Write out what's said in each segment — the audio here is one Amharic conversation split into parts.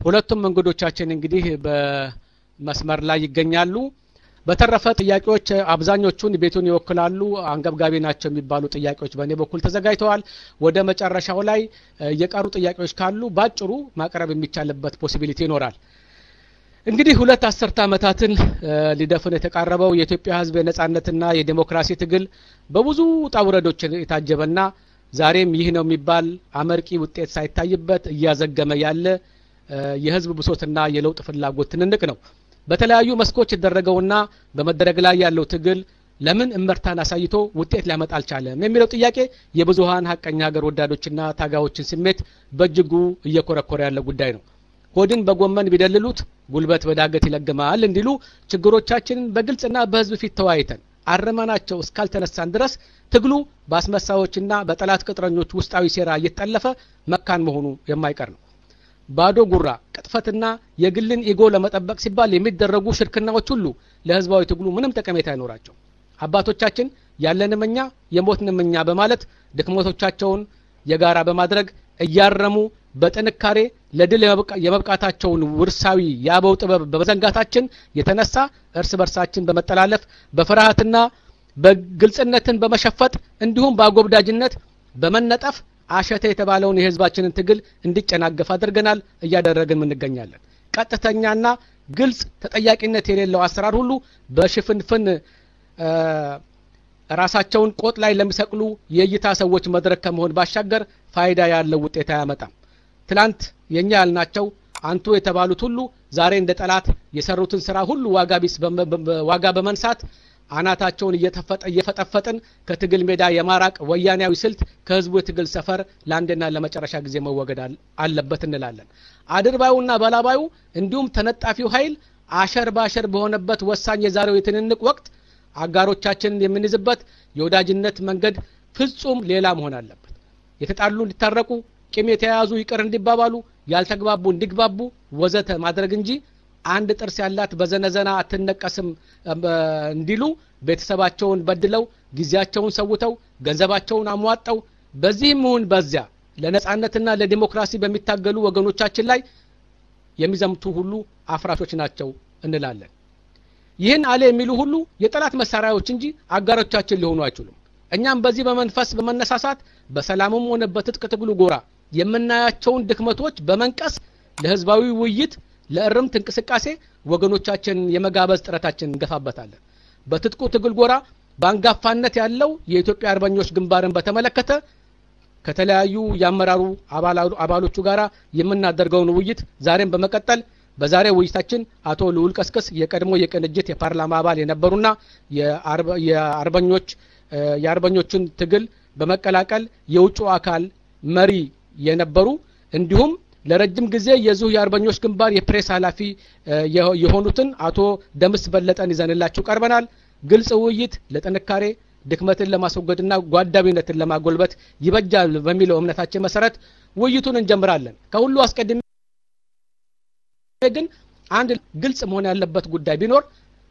ሁለቱም እንግዶቻችን እንግዲህ በመስመር ላይ ይገኛሉ። በተረፈ ጥያቄዎች አብዛኞቹን ቤቱን ይወክላሉ፣ አንገብጋቢ ናቸው የሚባሉ ጥያቄዎች በእኔ በኩል ተዘጋጅተዋል። ወደ መጨረሻው ላይ የቀሩ ጥያቄዎች ካሉ ባጭሩ ማቅረብ የሚቻልበት ፖሲቢሊቲ ይኖራል። እንግዲህ ሁለት አስርተ ዓመታትን ሊደፍን የተቃረበው የኢትዮጵያ ሕዝብ የነጻነትና የዴሞክራሲ ትግል በብዙ ውጣ ውረዶች የታጀበና ዛሬም ይህ ነው የሚባል አመርቂ ውጤት ሳይታይበት እያዘገመ ያለ የህዝብ ብሶትና የለውጥ ፍላጎት ትንንቅ ነው። በተለያዩ መስኮች የደረገውና በመደረግ ላይ ያለው ትግል ለምን እመርታን አሳይቶ ውጤት ሊያመጣ አልቻለም የሚለው ጥያቄ የብዙሀን ሀቀኛ ሀገር ወዳዶችና ታጋዮችን ስሜት በእጅጉ እየኮረኮረ ያለ ጉዳይ ነው። ሆድን በጎመን ቢደልሉት ጉልበት በዳገት ይለግማል እንዲሉ ችግሮቻችንን በግልጽና በህዝብ ፊት ተወያይተን አረመናቸው እስካልተነሳን ድረስ ትግሉ በአስመሳዮችና በጠላት ቅጥረኞች ውስጣዊ ሴራ እየተጠለፈ መካን መሆኑ የማይቀር ነው። ባዶ ጉራ ቅጥፈትና የግልን ኢጎ ለመጠበቅ ሲባል የሚደረጉ ሽርክናዎች ሁሉ ለህዝባዊ ትግሉ ምንም ጠቀሜታ አይኖራቸው። አባቶቻችን ያለንም እኛ የሞትንም እኛ በማለት ድክመቶቻቸውን የጋራ በማድረግ እያረሙ በጥንካሬ ለድል የመብቃታቸውን ውርሳዊ የአበው ጥበብ በመዘንጋታችን የተነሳ እርስ በርሳችን በመጠላለፍ በፍርሃትና በግልጽነትን በመሸፈጥ እንዲሁም በአጎብዳጅነት በመነጠፍ አሸተ የተባለውን የህዝባችንን ትግል እንዲጨናገፍ አድርገናል፣ እያደረግን እንገኛለን። ቀጥተኛና ግልጽ ተጠያቂነት የሌለው አሰራር ሁሉ በሽፍንፍን ራሳቸውን ቆጥ ላይ ለሚሰቅሉ የእይታ ሰዎች መድረክ ከመሆን ባሻገር ፋይዳ ያለው ውጤት አያመጣም። ትላንት የእኛ ያልናቸው አንቱ የተባሉት ሁሉ ዛሬ እንደ ጠላት የሰሩትን ስራ ሁሉ ዋጋ ቢስ ዋጋ በመንሳት አናታቸውን እየፈጠፈጥን ከትግል ሜዳ የማራቅ ወያኔያዊ ስልት ከህዝቡ የትግል ሰፈር ለአንድና ለመጨረሻ ጊዜ መወገድ አለበት እንላለን። አድርባዩና በላባዩ እንዲሁም ተነጣፊው ኃይል አሸር ባሸር በሆነበት ወሳኝ የዛሬው የትንንቅ ወቅት አጋሮቻችንን የምንይዝበት የወዳጅነት መንገድ ፍጹም ሌላ መሆን አለበት። የተጣሉ እንዲታረቁ፣ ቂም የተያያዙ ይቅር እንዲባባሉ፣ ያልተግባቡ እንዲግባቡ ወዘተ ማድረግ እንጂ አንድ ጥርስ ያላት በዘነዘና አትነቀስም እንዲሉ ቤተሰባቸውን በድለው ጊዜያቸውን ሰውተው ገንዘባቸውን አሟጠው በዚህም ይሁን በዚያ ለነጻነትና ለዲሞክራሲ በሚታገሉ ወገኖቻችን ላይ የሚዘምቱ ሁሉ አፍራሾች ናቸው እንላለን። ይህን አለ የሚሉ ሁሉ የጠላት መሳሪያዎች እንጂ አጋሮቻችን ሊሆኑ አይችሉም። እኛም በዚህ በመንፈስ በመነሳሳት በሰላምም ሆነ በትጥቅ ትግሉ ጎራ የምናያቸውን ድክመቶች በመንቀስ ለህዝባዊ ውይይት ለእርምት እንቅስቃሴ ወገኖቻችንን የመጋበዝ ጥረታችን እንገፋበታለን። በትጥቁ ትግል ጎራ በአንጋፋነት ያለው የኢትዮጵያ አርበኞች ግንባርን በተመለከተ ከተለያዩ የአመራሩ አባሎቹ ጋራ የምናደርገውን ውይይት ዛሬም በመቀጠል በዛሬ ውይይታችን አቶ ልዑል ቀስቅስ የቀድሞ የቅንጅት የፓርላማ አባል የነበሩና የአርበኞች የአርበኞችን ትግል በመቀላቀል የውጭ አካል መሪ የነበሩ እንዲሁም ለረጅም ጊዜ የዚሁ የአርበኞች ግንባር የፕሬስ ኃላፊ የሆኑትን አቶ ደምስ በለጠን ይዘንላችሁ ቀርበናል። ግልጽ ውይይት ለጥንካሬ ድክመትን ለማስወገድና ጓዳቢነትን ለማጎልበት ይበጃል በሚለው እምነታችን መሰረት ውይይቱን እንጀምራለን። ከሁሉ አስቀድሜ ግን አንድ ግልጽ መሆን ያለበት ጉዳይ ቢኖር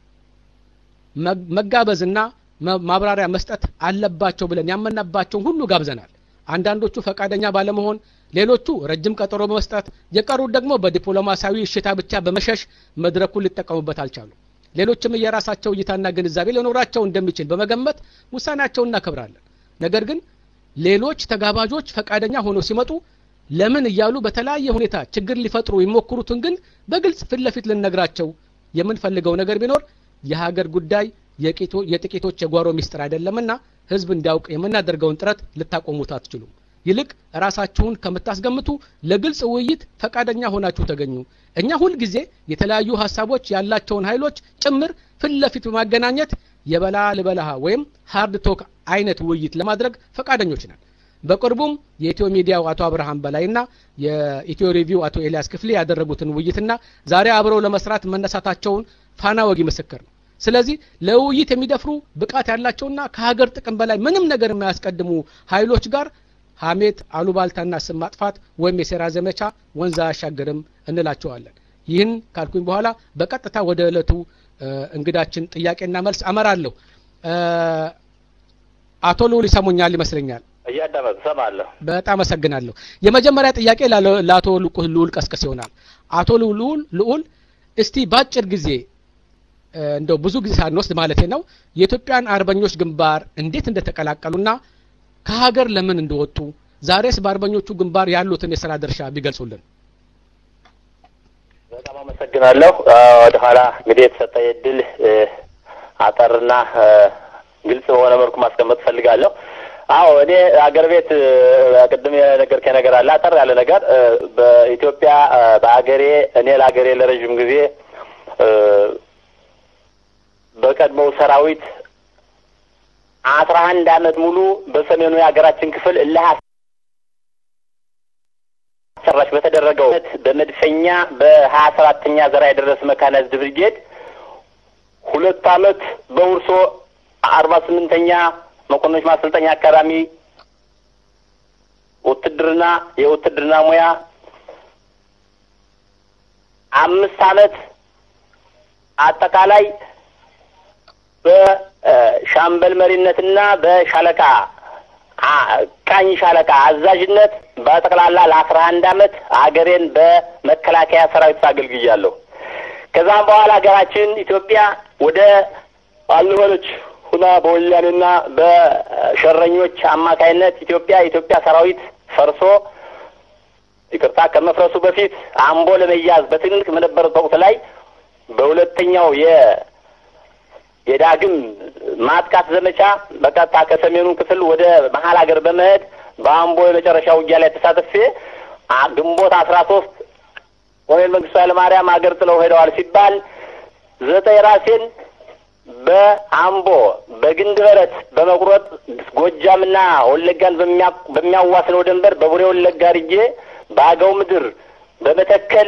መጋበዝና ማብራሪያ መስጠት አለባቸው ብለን ያመናባቸውን ሁሉ ጋብዘናል። አንዳንዶቹ ፈቃደኛ ባለመሆን ሌሎቹ ረጅም ቀጠሮ በመስጠት የቀሩት ደግሞ በዲፕሎማሲያዊ እሽታ ብቻ በመሸሽ መድረኩን ሊጠቀሙበት አልቻሉ። ሌሎችም የራሳቸው እይታና ግንዛቤ ሊኖራቸው እንደሚችል በመገመት ውሳኔያቸውን እናከብራለን። ነገር ግን ሌሎች ተጋባዦች ፈቃደኛ ሆነው ሲመጡ ለምን እያሉ በተለያየ ሁኔታ ችግር ሊፈጥሩ የሚሞክሩትን ግን በግልጽ ፊት ለፊት ልንነግራቸው የምንፈልገው ነገር ቢኖር የሀገር ጉዳይ የጥቂቶች የጓሮ ሚስጥር አይደለምና ህዝብ እንዲያውቅ የምናደርገውን ጥረት ልታቆሙት አትችሉም። ይልቅ ራሳችሁን ከምታስገምቱ ለግልጽ ውይይት ፈቃደኛ ሆናችሁ ተገኙ። እኛ ሁልጊዜ የተለያዩ ሀሳቦች ያላቸውን ኃይሎች ጭምር ፊት ለፊት በማገናኘት የበላ ልበላሃ ወይም ሀርድ ቶክ አይነት ውይይት ለማድረግ ፈቃደኞች ነን። በቅርቡም የኢትዮ ሚዲያው አቶ አብርሃም በላይና የኢትዮ ሪቪው አቶ ኤልያስ ክፍሌ ያደረጉትን ውይይትና ዛሬ አብረው ለመስራት መነሳታቸውን ፋና ወጊ ምስክር ነው። ስለዚህ ለውይይት የሚደፍሩ ብቃት ያላቸውና ከሀገር ጥቅም በላይ ምንም ነገር የማያስቀድሙ ኃይሎች ጋር ሀሜት፣ አሉባልታና ስም ማጥፋት ወይም የሴራ ዘመቻ ወንዝ አያሻግርም እንላቸዋለን። ይህን ካልኩኝ በኋላ በቀጥታ ወደ ዕለቱ እንግዳችን ጥያቄና መልስ አመራለሁ። አቶ ልዑል ይሰሙኛል ይመስለኛል። እያዳመጡ ሰማለሁ። በጣም አመሰግናለሁ። የመጀመሪያ ጥያቄ ለአቶ ልዑል ቀስቅስ ይሆናል። አቶ ልዑል ልዑል እስቲ ባጭር ጊዜ እንደው ብዙ ጊዜ ሳንወስድ ማለት ነው የኢትዮጵያን አርበኞች ግንባር እንዴት እንደተቀላቀሉና ከሀገር ለምን እንደወጡ ዛሬስ በአርበኞቹ ግንባር ያሉትን የስራ ድርሻ ቢገልጹልን። በጣም አመሰግናለሁ። ወደ ኋላ እንግዲህ የተሰጠ እድል አጠርና ግልጽ በሆነ መልኩ ማስቀመጥ እፈልጋለሁ። አዎ እኔ አገር ቤት ቅድም የነገርከኝ ነገር አለ። አጠር ያለ ነገር በኢትዮጵያ በአገሬ እኔ ለአገሬ ለረዥም ጊዜ በቀድሞው ሰራዊት አስራ አንድ አመት ሙሉ በሰሜኑ የሀገራችን ክፍል እልህ አስጨራሽ በተደረገው በመድፈኛ በሀያ ሰባተኛ ዘራ የደረስ መካናይዝድ ብርጌድ ሁለት አመት በውርሶ አርባ ስምንተኛ መኮንኖች ማሰልጠኛ አካዳሚ ውትድርና የውትድርና ሙያ አምስት አመት አጠቃላይ በሻምበል መሪነትና በሻለቃ ቃኝ ሻለቃ አዛዥነት በጠቅላላ ለአስራ አንድ አመት ሀገሬን በመከላከያ ሰራዊት አገልግያለሁ። ከዛም በኋላ ሀገራችን ኢትዮጵያ ወደ አልሆነች ሁና በወያኔና በሸረኞች አማካይነት ኢትዮጵያ የኢትዮጵያ ሰራዊት ፈርሶ ይቅርታ ከመፍረሱ በፊት አምቦ ለመያዝ በትንቅ በነበረበት ወቅት ላይ በሁለተኛው የ የዳግም ማጥቃት ዘመቻ በቀጥታ ከሰሜኑ ክፍል ወደ መሀል ሀገር በመሄድ በአምቦ የመጨረሻ ውጊያ ላይ ተሳትፌ ግንቦት አስራ ሶስት ኮሎኔል መንግስቱ ኃይለማርያም ሀገር ጥለው ሄደዋል ሲባል ዘጠኝ ራሴን በአምቦ በግንድ በረት በመቁረጥ ጎጃምና ወለጋን በሚያዋስነው ድንበር በቡሬ ወለጋ አድርጌ በአገው ምድር በመተከል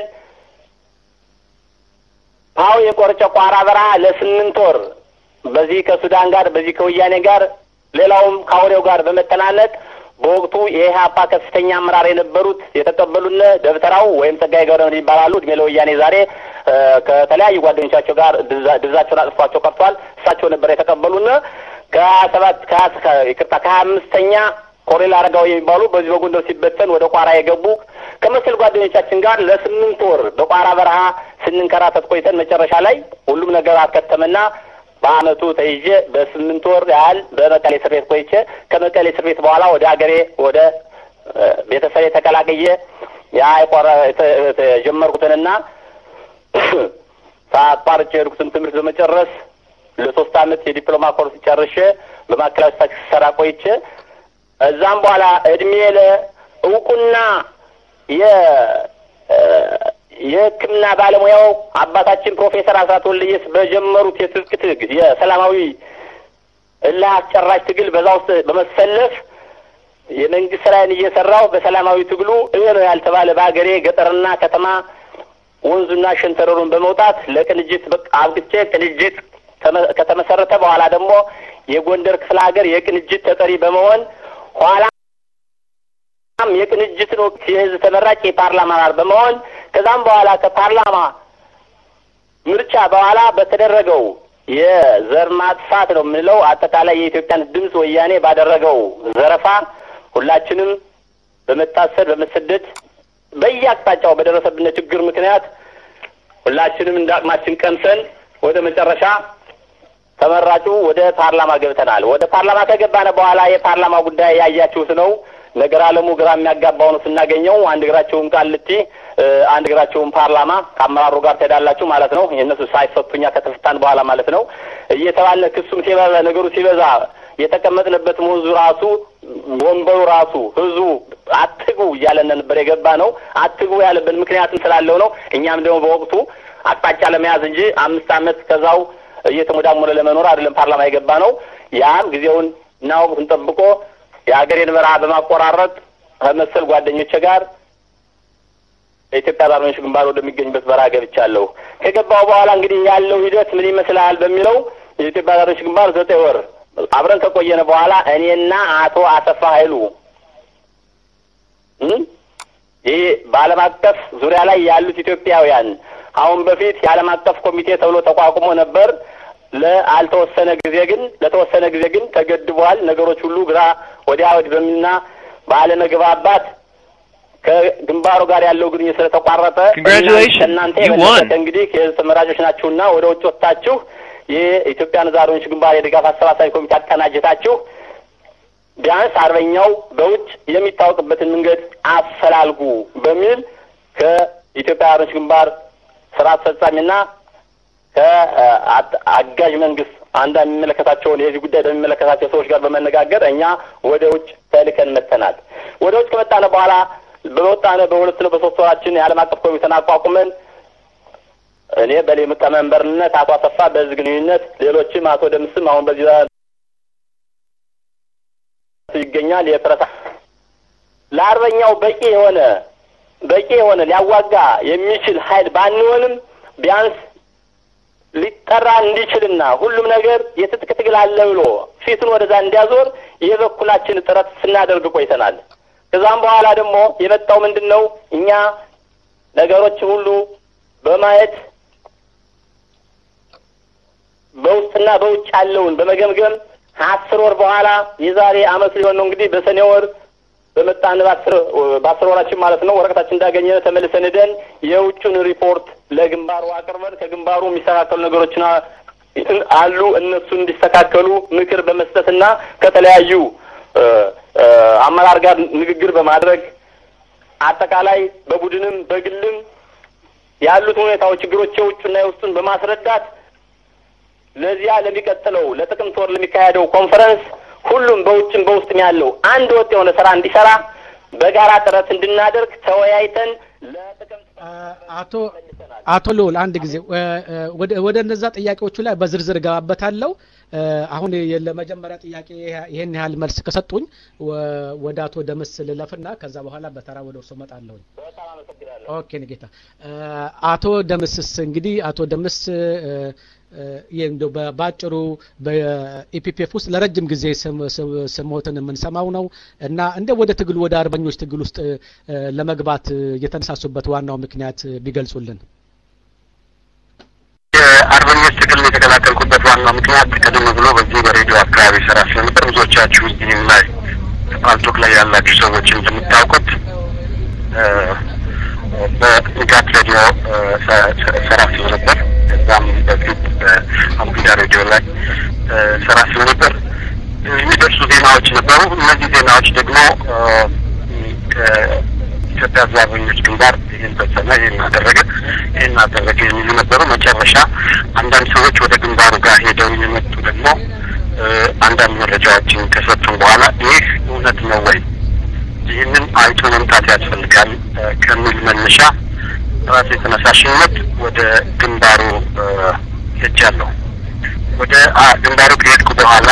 ፓው የቆርጨ ቋራ በረሃ ለስምንት ወር በዚህ ከሱዳን ጋር በዚህ ከወያኔ ጋር ሌላውም ከአውሬው ጋር በመተናነቅ በወቅቱ የኢህአፓ ከፍተኛ አመራር የነበሩት የተቀበሉን ደብተራው ወይም ጸጋዬ ገብረመድህን ይባላሉ። እድሜ ለወያኔ ዛሬ ከተለያዩ ጓደኞቻቸው ጋር ድዛቸውን አጥፏቸው ቀርቷል። እሳቸው ነበር የተቀበሉን ከሀያ ሰባት ይቅርታ ከሀያ አምስተኛ ኮሎኔል አረጋዊ የሚባሉ በዚህ በጎንደር ሲበተን ወደ ቋራ የገቡ ከመሰል ጓደኞቻችን ጋር ለስምንት ወር በቋራ በረሃ ስንንከራተት ቆይተን መጨረሻ ላይ ሁሉም ነገር አከተመና በአመቱ ተይዤ በስምንት ወር ያህል በመቀሌ እስር ቤት ቆይቼ ከመቀሌ እስር ቤት በኋላ ወደ ሀገሬ ወደ ቤተሰቤ ተቀላቅዬ ያ የቆረ የጀመርኩትንና ሳቋርጬ የሄድኩትን ትምህርት በመጨረስ ለሶስት አመት የዲፕሎማ ኮርስ ጨርሼ በማዕከላዊ ስታቲስቲክስ ሰራ ቆይቼ እዛም በኋላ እድሜ ለእውቁና የ የሕክምና ባለሙያው አባታችን ፕሮፌሰር አስራት ወልደየስ በጀመሩት የትጥቅ ትግል የሰላማዊ እልህ አስጨራሽ ትግል በዛ ውስጥ በመሰለፍ የመንግስት ስራዬን እየሰራው በሰላማዊ ትግሉ ይህ ነው ያልተባለ በሀገሬ ገጠርና ከተማ ወንዙና ሸንተረሩን በመውጣት ለቅንጅት አብቅቼ ቅንጅት ከተመሰረተ በኋላ ደግሞ የጎንደር ክፍለ ሀገር የቅንጅት ተጠሪ በመሆን ኋላ የቅንጅትን ወቅት የህዝብ ተመራጭ የፓርላማ አባል በመሆን ከዛም በኋላ ከፓርላማ ምርጫ በኋላ በተደረገው የዘር ማጥፋት ነው የምንለው አጠቃላይ የኢትዮጵያን ድምፅ ወያኔ ባደረገው ዘረፋ ሁላችንም በመታሰር በመሰደድ በየአቅጣጫው በደረሰብን ችግር ምክንያት ሁላችንም እንደ አቅማችን ቀምሰን ወደ መጨረሻ ተመራጩ ወደ ፓርላማ ገብተናል። ወደ ፓርላማ ከገባነ በኋላ የፓርላማ ጉዳይ ያያችሁት ነው። ነገር አለሙ ግራ የሚያጋባው ነው ስናገኘው። አንድ እግራቸውን ቃልቲ፣ አንድ እግራቸውን ፓርላማ ከአመራሩ ጋር ትሄዳላችሁ ማለት ነው። የእነሱ ሳይፈቱኛ ከተፈታን በኋላ ማለት ነው እየተባለ ክሱም ሲበዛ ነገሩ ሲበዛ የተቀመጥንበት ወንዙ ራሱ ወንበሩ ራሱ ህዝቡ አትግቡ እያለን ነበር የገባ ነው። አትግቡ ያለብን ምክንያትም ስላለው ነው። እኛም ደግሞ በወቅቱ አቅጣጫ ለመያዝ እንጂ አምስት ዓመት ከዛው እየተሞዳሞለ ለመኖር አይደለም ፓርላማ የገባ ነው። ያም ጊዜውን እና ወቅቱን ጠብቆ የሀገሬን በረሃ በማቆራረጥ ከመሰል ጓደኞቼ ጋር የኢትዮጵያ አርበኞች ግንባር ወደሚገኝበት በረሃ ገብቻለሁ። ከገባው በኋላ እንግዲህ ያለው ሂደት ምን ይመስላል በሚለው የኢትዮጵያ አርበኞች ግንባር ዘጠኝ ወር አብረን ከቆየነ በኋላ እኔና አቶ አሰፋ ኃይሉ ይህ በዓለም አቀፍ ዙሪያ ላይ ያሉት ኢትዮጵያውያን አሁን በፊት የዓለም አቀፍ ኮሚቴ ተብሎ ተቋቁሞ ነበር። ለአልተወሰነ ጊዜ ግን ለተወሰነ ጊዜ ግን ተገድቧል። ነገሮች ሁሉ ግራ ወዲያ ወዲህ በሚልና ባለመግባባት ከግንባሩ ጋር ያለው ግንኙነት ስለተቋረጠ Congratulations, ከእናንተ you የበለጠ won. እንግዲህ የህዝብ ተመራጮች ናችሁና ወደ ውጭ ወጥታችሁ የኢትዮጵያን ህዝብ አርበኞች ግንባር የድጋፍ አሰባሳቢ ኮሚቴ አቀናጅታችሁ ቢያንስ አርበኛው በውጭ የሚታወቅበትን መንገድ አፈላልጉ በሚል ከኢትዮጵያ አርበኞች ግንባር ስራ አስፈጻሚና ከአጋዥ መንግስት አንዳንድ የሚመለከታቸውን የዚህ ጉዳይ በሚመለከታቸው ሰዎች ጋር በመነጋገር እኛ ወደ ውጭ ተልከን መጥተናል። ወደ ውጭ ከመጣነ በኋላ በወጣነ በሁለት ነው በሶስት ወራችን የዓለም አቀፍ ኮሚቴን አቋቁመን እኔ በሊቀመንበርነት አቶ አሰፋ በህዝብ ግንኙነት ሌሎችም አቶ ደምስም አሁን በዚህ ይገኛል። የፕረሳ ለአርበኛው በቂ የሆነ በቂ የሆነ ሊያዋጋ የሚችል ኃይል ባንሆንም ቢያንስ ሊጠራ እንዲችልና ሁሉም ነገር የትጥቅ ትግል አለ ብሎ ፊቱን ወደዛ እንዲያዞር የበኩላችን ጥረት ስናደርግ ቆይተናል። ከዛም በኋላ ደግሞ የመጣው ምንድን ነው? እኛ ነገሮችን ሁሉ በማየት በውስጥና በውጭ ያለውን በመገምገም አስር ወር በኋላ የዛሬ አመት ሊሆን ነው እንግዲህ በሰኔ ወር በመጣን በአስር በአስር ወራችን ማለት ነው ወረቀታችን እንዳገኘ ተመልሰን ሄደን የውጩን ሪፖርት ለግንባሩ አቅርበን ከግንባሩ የሚስተካከሉ ነገሮችን አሉ እነሱ እንዲስተካከሉ ምክር በመስጠትና ከተለያዩ አመራር ጋር ንግግር በማድረግ አጠቃላይ በቡድንም በግልም ያሉት ሁኔታዎች ችግሮች የውጩና የውስጡን በማስረዳት ለዚያ ለሚቀጥለው ለጥቅምት ወር ለሚካሄደው ኮንፈረንስ ሁሉም በውጭም በውስጥም ያለው አንድ ወጥ የሆነ ስራ እንዲሰራ በጋራ ጥረት እንድናደርግ ተወያይተን ለጥቅምት አቶ አቶ ልዑል አንድ ጊዜ ወደ ወደ እነዛ ጥያቄዎቹ ላይ በዝርዝር እገባበታለሁ። አሁን ለመጀመሪያ ጥያቄ ይሄን ያህል መልስ ከሰጡኝ ወደ አቶ ደምስ ልለፍና ከዛ በኋላ በተራ ወደ እርሶ እመጣለሁኝ። በጣም አመሰግናለሁ። ኦኬ ጌታ አቶ ደምስስ እንግዲህ አቶ ደምስ ይህ እንደው በአጭሩ በኢፒፒኤፍ ውስጥ ለረጅም ጊዜ ስሞትን የምንሰማው ነው እና እንደ ወደ ትግሉ ወደ አርበኞች ትግል ውስጥ ለመግባት የተነሳሱበት ዋናው ምክንያት ቢገልጹልን። የአርበኞች ትግል የተቀላቀልኩበት ዋናው ምክንያት ቀደም ብሎ በዚህ በሬዲዮ አካባቢ ስራ ስለነበር ብዙዎቻችሁ እዚህም ላይ ፓልቶክ ላይ ያላችሁ ሰዎች እንደምታውቁት በንጋት ሬዲዮ ስራ ስለነበር እዛም በፊት በአምፒዳ ሬዲዮ ላይ ስራ ስለነበር የሚደርሱ ዜናዎች ነበሩ። እነዚህ ዜናዎች ደግሞ ከኢትዮጵያ ሕዝብ አርበኞች ግንባር ይህን ፈጸመ፣ ይህን አደረገ፣ ይህን አደረገ የሚሉ ነበሩ። መጨረሻ አንዳንድ ሰዎች ወደ ግንባሩ ጋር ሄደው የመጡ ደግሞ አንዳንድ መረጃዎችን ከሰጡን በኋላ ይህ እውነት ነው ወይ ይህንን አይቶ መምጣት ያስፈልጋል ከሚል መነሻ ራሴ ተነሳሽነት ወደ ግንባሩ ሄጃለሁ። ወደ ግንባሩ ከሄድኩ በኋላ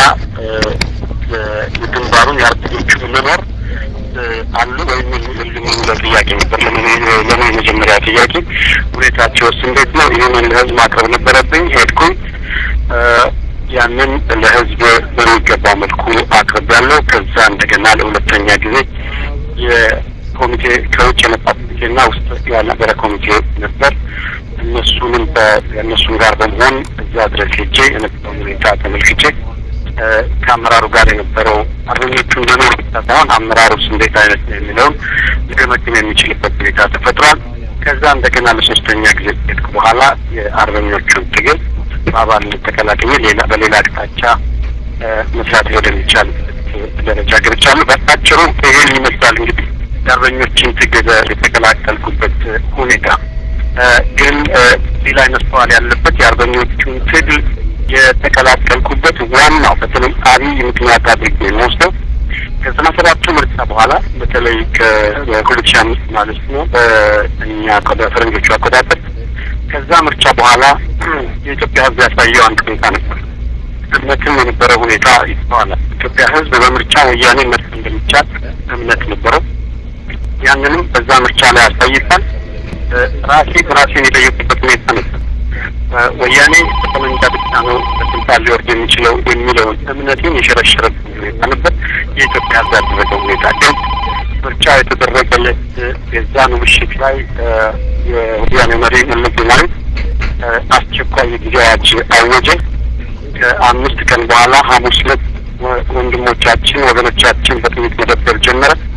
የግንባሩን የአርበኞቹ መኖር አሉ ወይም የሉም የሚለው ጥያቄ ነበር። ለምን የመጀመሪያ ጥያቄ ሁኔታቸውስ እንዴት ነው? ይህንን ለህዝብ ማቅረብ ነበረብኝ። ሄድኩኝ። ያንን ለህዝብ በሚገባ መልኩ አቅርቤያለሁ። ከዛ እንደገና ለሁለተኛ ጊዜ የኮሚቴ ከውጭ የመጣ ኮሚቴና ውስጥ ያልነበረ ኮሚቴ ነበር። እነሱንም ከእነሱም ጋር በመሆን እዛ ድረስ ሄጄ የነበረውን ሁኔታ ተመልክቼ ከአመራሩ ጋር የነበረው አርበኞቹ እንደኖር ብቻ ሳይሆን አመራሩስ እንዴት አይነት ነው የሚለውን ሊገመግም የሚችልበት ሁኔታ ተፈጥሯል። ከዛ እንደገና ለሶስተኛ ጊዜ ሄድኩ በኋላ የአርበኞቹን ትግል በአባልነት ተቀላቅዬ ሌላ በሌላ አቅጣጫ መስራት ወደሚቻል ደረጃ ገብቻለሁ። በአጭሩ ይህን ይመስላል እንግዲህ የአርበኞችን ትግል የተቀላቀልኩበት ሁኔታ። ግን ሌላ መስተዋል ያለበት የአርበኞቹን ትግል የተቀላቀልኩበት ዋናው በተለይ አብይ ምክንያት አድርጌ የምወስደው ከዘጠና ሰባቱ ምርጫ በኋላ በተለይ ከሁለት ሺህ አምስት ማለት ነው በእኛ በፈረንጆቹ አቆጣጠር ከዛ ምርጫ በኋላ የኢትዮጵያ ሕዝብ ያሳየው አንድ ሁኔታ ነበር። እምነትም የነበረ ሁኔታ ይስተዋላል። ኢትዮጵያ ሕዝብ በምርጫ ወያኔ መርፍ እንደሚቻል እምነት ነበረው። ያንንም በዛ ምርጫ ላይ አሳይቷል። ራሴ ራሴን የጠየቁበት ሁኔታ ነበር። ወያኔ በጠመንጃ ብቻ ነው በስልጣን ሊወርድ የሚችለው የሚለውን እምነቴን የሸረሸረብኝ ሁኔታ ነበር። የኢትዮጵያ ሕዝብ ያደረገው ሁኔታ ግን ምርጫ የተደረገለት የዛኑ ምሽት ላይ የወያኔ መሪ መለስ ዜናዊ አስቸኳይ የጊዜ አዋጅ አወጀ። ከአምስት ቀን በኋላ ሐሙስ ዕለት ወንድሞቻችን ወገኖቻችን በጥይት መደብደብ ጀመረ።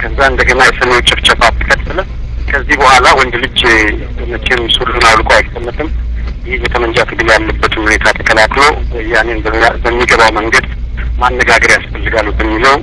ከዛ እንደገና የሰሜኑ ጭፍጨፋ ተከተለ። ከዚህ በኋላ ወንድ ልጅ መቼም ሱሪውን አውልቆ አይቀመጥም። ይህ የጠመንጃ ትግል ያለበትን ሁኔታ ተከላክሎ ወያኔን በሚገባው መንገድ ማነጋገር ያስፈልጋሉ በሚለው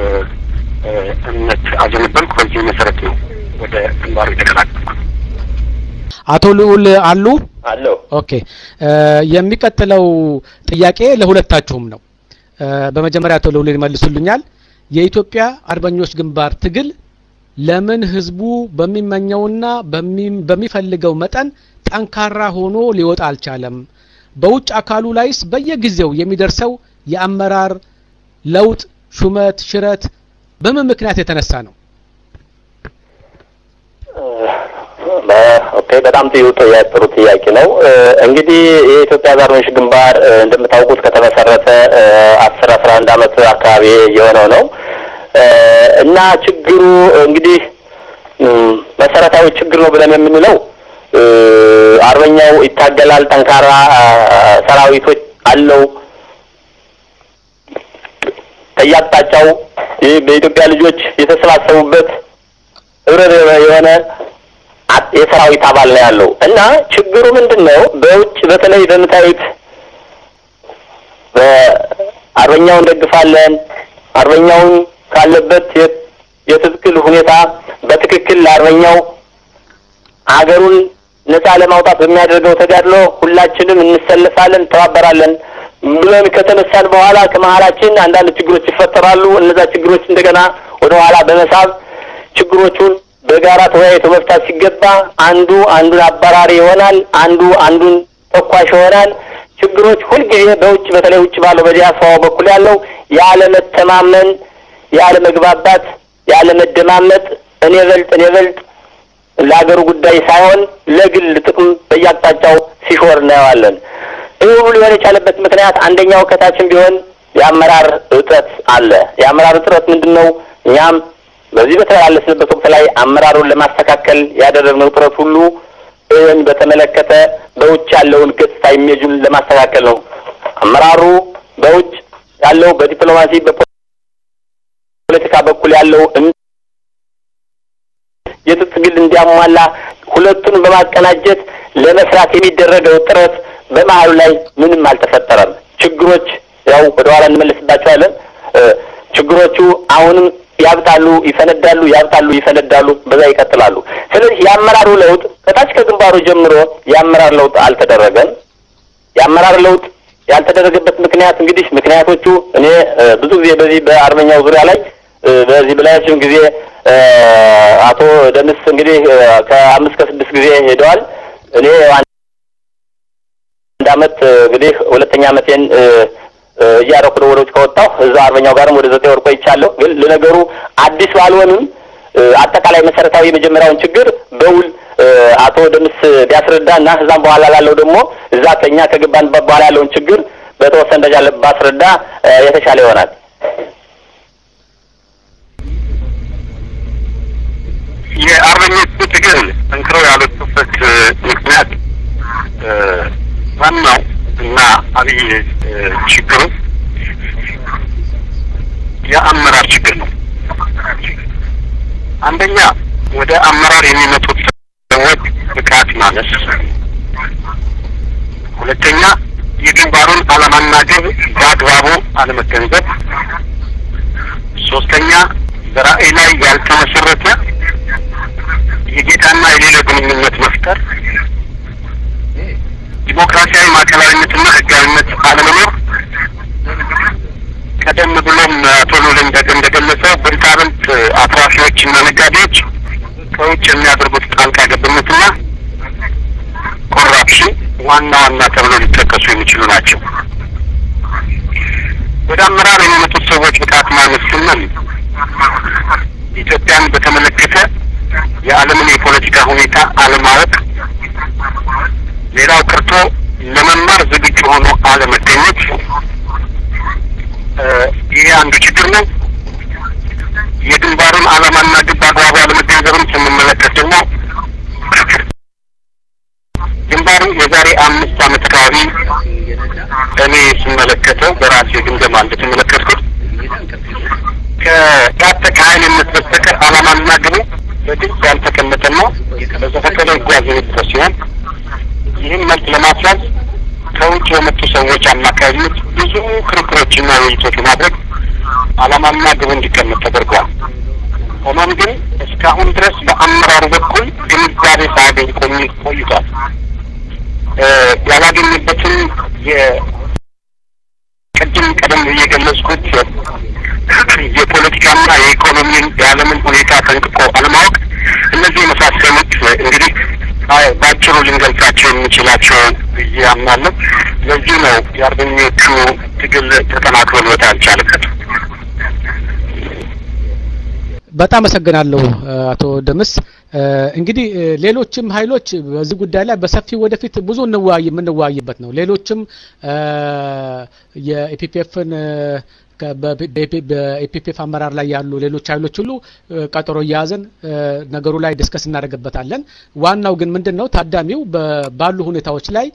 እምነት አዘነበልኩ። በዚህ መሰረት ነው ወደ ግንባሩ የተቀላቀልኩ። አቶ ልዑል አሉ አለው ኦኬ የሚቀጥለው ጥያቄ ለሁለታችሁም ነው። በመጀመሪያ አቶ ልዑል ይመልሱልኛል። የኢትዮጵያ አርበኞች ግንባር ትግል ለምን ህዝቡ በሚመኘውና በሚፈልገው መጠን ጠንካራ ሆኖ ሊወጣ አልቻለም? በውጭ አካሉ ላይስ በየጊዜው የሚደርሰው የአመራር ለውጥ፣ ሹመት፣ ሽረት በምን ምክንያት የተነሳ ነው? ኦኬ በጣም ጥሩ ጥሩ ጥያቄ ነው። እንግዲህ የኢትዮጵያ አርበኞች ግንባር እንደምታውቁት ከተመሰረተ አስር አስራ አንድ አመት አካባቢ የሆነው ነው እና ችግሩ እንግዲህ መሰረታዊ ችግር ነው ብለን የምንለው አርበኛው ይታገላል፣ ጠንካራ ሰራዊቶች አለው ከየአቅጣጫው በኢትዮጵያ ልጆች የተሰባሰቡበት ህብረ የሆነ የሰራዊት አባል ነው ያለው እና ችግሩ ምንድን ነው? በውጭ በተለይ በምታዩት በአርበኛውን እንደግፋለን አርበኛውን ካለበት የትክክል ሁኔታ በትክክል ለአርበኛው አገሩን ነጻ ለማውጣት በሚያደርገው ተጋድሎ ሁላችንም እንሰለፋለን፣ እንተባበራለን ብለን ከተነሳን በኋላ ከመሀላችን አንዳንድ ችግሮች ይፈጠራሉ። እነዛ ችግሮች እንደገና ወደ ኋላ በመሳብ ችግሮቹን በጋራ ተወያይቶ መፍታት ሲገባ አንዱ አንዱን አባራሪ ይሆናል፣ አንዱ አንዱን ተኳሽ ይሆናል። ችግሮች ሁልጊዜ በውጭ በተለይ ውጭ ባለው በዲያስፖራው በኩል ያለው ያለመተማመን፣ ያለመግባባት፣ ያለመደማመጥ እኔ በልጥ እኔ በልጥ ለሀገሩ ጉዳይ ሳይሆን ለግል ጥቅም በየአቅጣጫው ሲሾር እናየዋለን። ይህ ሁሉ ሊሆን የቻለበት ምክንያት አንደኛው ከታችን ቢሆን የአመራር እጥረት አለ። የአመራር እጥረት ምንድን ነው? እኛም በዚህ በተላለስንበት ወቅት ላይ አመራሩን ለማስተካከል ያደረግነው ጥረት ሁሉ ይህን በተመለከተ በውጭ ያለውን ገጽታ ኢሜጁን ለማስተካከል ነው። አመራሩ በውጭ ያለው በዲፕሎማሲ በፖለቲካ በኩል ያለው የትጥቅ ትግል እንዲያሟላ ሁለቱን በማቀናጀት ለመስራት የሚደረገው ጥረት በመሀሉ ላይ ምንም አልተፈጠረም። ችግሮች ያው ወደ ኋላ እንመለስባቸዋለን። ችግሮቹ አሁንም ያብጣሉ፣ ይፈነዳሉ፣ ያብጣሉ፣ ይፈነዳሉ፣ በዛ ይቀጥላሉ። ስለዚህ የአመራሩ ለውጥ ከታች ከግንባሩ ጀምሮ የአመራር ለውጥ አልተደረገም። የአመራር ለውጥ ያልተደረገበት ምክንያት እንግዲህ ምክንያቶቹ እኔ ብዙ ጊዜ በዚህ በአርበኛው ዙሪያ ላይ በዚህ በላያችን ጊዜ አቶ ደምስ እንግዲህ ከአምስት ከስድስት ጊዜ ሄደዋል። እኔ አንድ አመት እንግዲህ ሁለተኛ አመቴን እያረኩ ነው ወደ ውጭ ከወጣሁ እዛ አርበኛው ጋርም ወደ ዘጠኝ ወር ቆይቻለሁ። ግን ለነገሩ አዲስ ባልሆንም አጠቃላይ መሰረታዊ የመጀመሪያውን ችግር በውል አቶ ደምስ ቢያስረዳ እና እዛም በኋላ ላለው ደግሞ እዛ ከኛ ከገባንበት በኋላ ያለውን ችግር በተወሰነ ደረጃ ባስረዳ የተሻለ ይሆናል። የአርበኞቹ ትግል ጠንክረው ያልወጡበት ምክንያት ዋናው እና አብይ ችግሩ የአመራር ችግር ነው። አንደኛ ወደ አመራር የሚመጡት ሰዎች ብቃት ማነስ፣ ሁለተኛ የግንባሩን ዓላማና ግብ በአግባቡ አለመገንዘብ፣ ሶስተኛ በራዕይ ላይ ያልተመሰረተ የጌታና የሌለ ግንኙነት መፍጠር፣ ዲሞክራሲያዊ ማዕከላዊነትና ህጋዊነት አለመኖር፣ ቀደም ብሎም አቶ ሉል እንደገለጸው ብልጣብልጥ አትራፊዎችና ነጋዴዎች ከውጭ የሚያደርጉት ጣልቃ ገብነትና ኮራፕሽን ዋና ዋና ተብሎ ሊጠቀሱ የሚችሉ ናቸው። ወደ አመራር የሚመጡት ሰዎች ብቃት ማነስ ስንል ኢትዮጵያን በተመለከተ የዓለምን የፖለቲካ ሁኔታ አለማወቅ፣ ሌላው ቀርቶ ለመማር ዝግጁ ሆኖ አለመገኘት፣ ይሄ አንዱ ችግር ነው። የግንባሩን ዓላማና ግብ አግባቡ አለመገንዘብም ስንመለከት ደግሞ ግንባሩ የዛሬ አምስት ዓመት አካባቢ እኔ ስመለከተው በራሴ ግምገማ እንደተመለከትኩት ከታጠቀ ኃይልነት በስተቀር ዓላማና ግቡ በግልጽ ያልተቀመጠና በዘፈቀደ ይጓዝ የነበረ ሲሆን ይህን መልክ ለማስያዝ ከውጭ በመጡ ሰዎች አማካኝነት ብዙ ክርክሮችና ውይይቶች በማድረግ ዓላማና ግቡ እንዲቀመጥ ተደርገዋል። ሆኖም ግን እስካሁን ድረስ በአመራሩ በኩል ግንዛቤ ሳያገኝ ቆይ- ቆይቷል። እ ያላገኘበትን የቅድም ቀደም ብዬ የገለጽኩት የፖለቲካና የኢኮኖሚን የዓለምን ሁኔታ ጠንቅቆ አለማወቅ እነዚህ የመሳሰሉት እንግዲህ አይ ባጭሩ ልንገልጻቸው የምንችላቸው ብዬ አምናለሁ። ለዚህ ነው የአርበኞቹ ትግል ተጠናክሮ ሊወጣ ያልቻለበት። በጣም አመሰግናለሁ አቶ ደምስ። እንግዲህ ሌሎችም ኃይሎች በዚህ ጉዳይ ላይ በሰፊው ወደፊት ብዙ እንወያይ የምንወያይበት ነው። ሌሎችም የኢፒፒኤፍን በኢፒፒኤፍ አመራር ላይ ያሉ ሌሎች ኃይሎች ሁሉ ቀጠሮ እያያዘን ነገሩ ላይ ዲስከስ እናደርግበታለን። ዋናው ግን ምንድን ነው ታዳሚው ባሉ ሁኔታዎች ላይ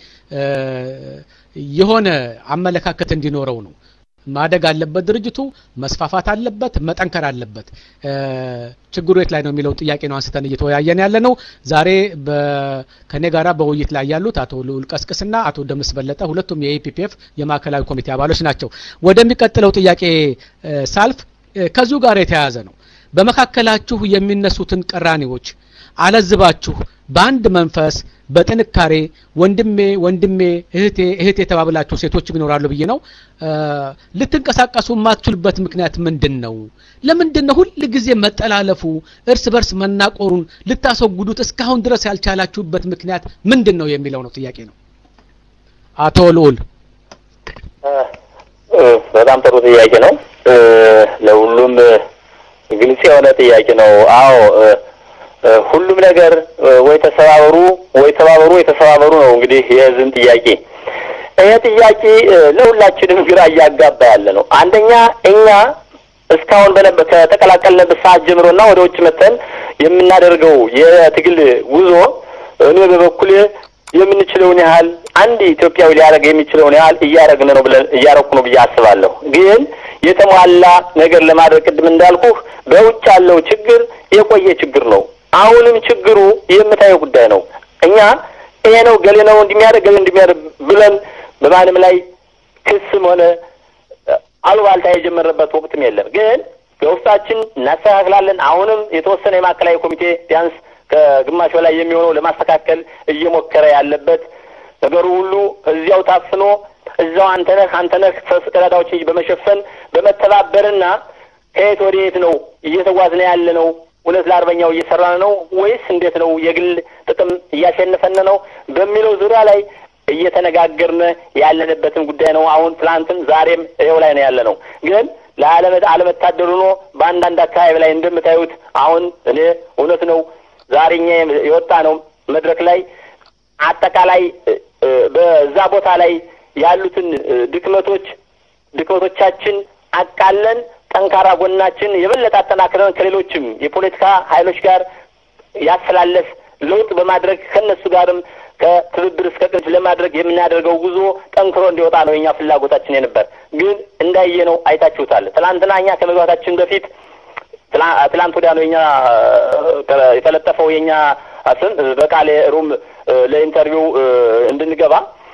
የሆነ አመለካከት እንዲኖረው ነው። ማደግ አለበት ድርጅቱ፣ መስፋፋት አለበት፣ መጠንከር አለበት። ችግሩ የት ላይ ነው የሚለውን ጥያቄ ነው አንስተን እየተወያየን ያለ ነው። ዛሬ ከኔ ጋራ በውይይት ላይ ያሉት አቶ ልዑል ቀስቅስና አቶ ደምስ በለጠ ሁለቱም የኢፒፒኤፍ የማዕከላዊ ኮሚቴ አባሎች ናቸው። ወደሚቀጥለው ጥያቄ ሳልፍ ከዚሁ ጋር የተያያዘ ነው። በመካከላችሁ የሚነሱትን ቅራኔዎች አለዝባችሁ በአንድ መንፈስ በጥንካሬ ወንድሜ ወንድሜ እህቴ እህቴ የተባብላችሁ ሴቶችም ይኖራሉ ብዬ ነው ልትንቀሳቀሱ የማትችሉበት ምክንያት ምንድን ነው? ለምንድን ነው ሁል ጊዜ መጠላለፉ፣ እርስ በርስ መናቆሩን ልታስወግዱት እስካሁን ድረስ ያልቻላችሁበት ምክንያት ምንድን ነው የሚለው ነው ጥያቄ ነው። አቶ ልዑል በጣም ጥሩ ጥያቄ ነው። ለሁሉም ግልጽ የሆነ ጥያቄ ነው። አዎ ሁሉም ነገር ወይ ተሰባበሩ ወይ ተባበሩ ወይ ተሰባበሩ ነው እንግዲህ የህዝብን ጥያቄ። ይሄ ጥያቄ ለሁላችንም ግራ እያጋባ ያለ ነው። አንደኛ እኛ እስካሁን በነበ ከተቀላቀልንበት ሰዓት ጀምሮና ወደ ውጭ መተን የምናደርገው የትግል ጉዞ እኔ በበኩሌ የምንችለውን ያህል አንድ ኢትዮጵያዊ ሊያደርግ የሚችለውን ያህል እያደረግን ነው ብለን እያረኩ ነው ብዬ አስባለሁ። ግን የተሟላ ነገር ለማድረግ ቅድም እንዳልኩህ በውጭ ያለው ችግር የቆየ ችግር ነው። አሁንም ችግሩ የምታየው ጉዳይ ነው። እኛ ይሄ ነው ገሌ ነው እንደሚያደርግ ገሌ እንደሚያደርግ ብለን በማንም ላይ ክስም ሆነ አሉባልታ የጀመረበት ወቅትም የለም። ግን በውስጣችን እናስተካክላለን። አሁንም የተወሰነ የማዕከላዊ ኮሚቴ ቢያንስ ከግማሽ በላይ የሚሆነው ለማስተካከል እየሞከረ ያለበት ነገሩ ሁሉ እዚያው ታፍኖ እዛው አንተነህ አንተነህ ቀዳዳዎችን በመሸፈን በመተባበርና ከየት ወደ የት ነው እየተጓዝነ ያለ ነው እውነት ለአርበኛው እየሰራን ነው ወይስ እንዴት ነው የግል ጥቅም እያሸነፈን ነው በሚለው ዙሪያ ላይ እየተነጋገርን ያለንበትን ጉዳይ ነው። አሁን ትላንትም ዛሬም ይኸው ላይ ነው ያለ ነው። ግን አለመታደሉ ነው በአንዳንድ አካባቢ ላይ እንደምታዩት አሁን እኔ እውነት ነው ዛሬ እኛ የወጣ ነው መድረክ ላይ አጠቃላይ በዛ ቦታ ላይ ያሉትን ድክመቶች ድክመቶቻችን አቃለን ጠንካራ ጎናችን የበለጠ አጠናክረን ከሌሎችም የፖለቲካ ኃይሎች ጋር ያስተላለፍ ለውጥ በማድረግ ከእነሱ ጋርም ከትብብር እስከ ቅንጅ ለማድረግ የምናደርገው ጉዞ ጠንክሮ እንዲወጣ ነው የኛ ፍላጎታችን የነበር። ግን እንዳየ ነው አይታችሁታል። ትላንትና እኛ ከመግባታችን በፊት ትላንት ወዲያ ነው የኛ የተለጠፈው የኛ ስም በቃሌ ሩም ለኢንተርቪው እንድንገባ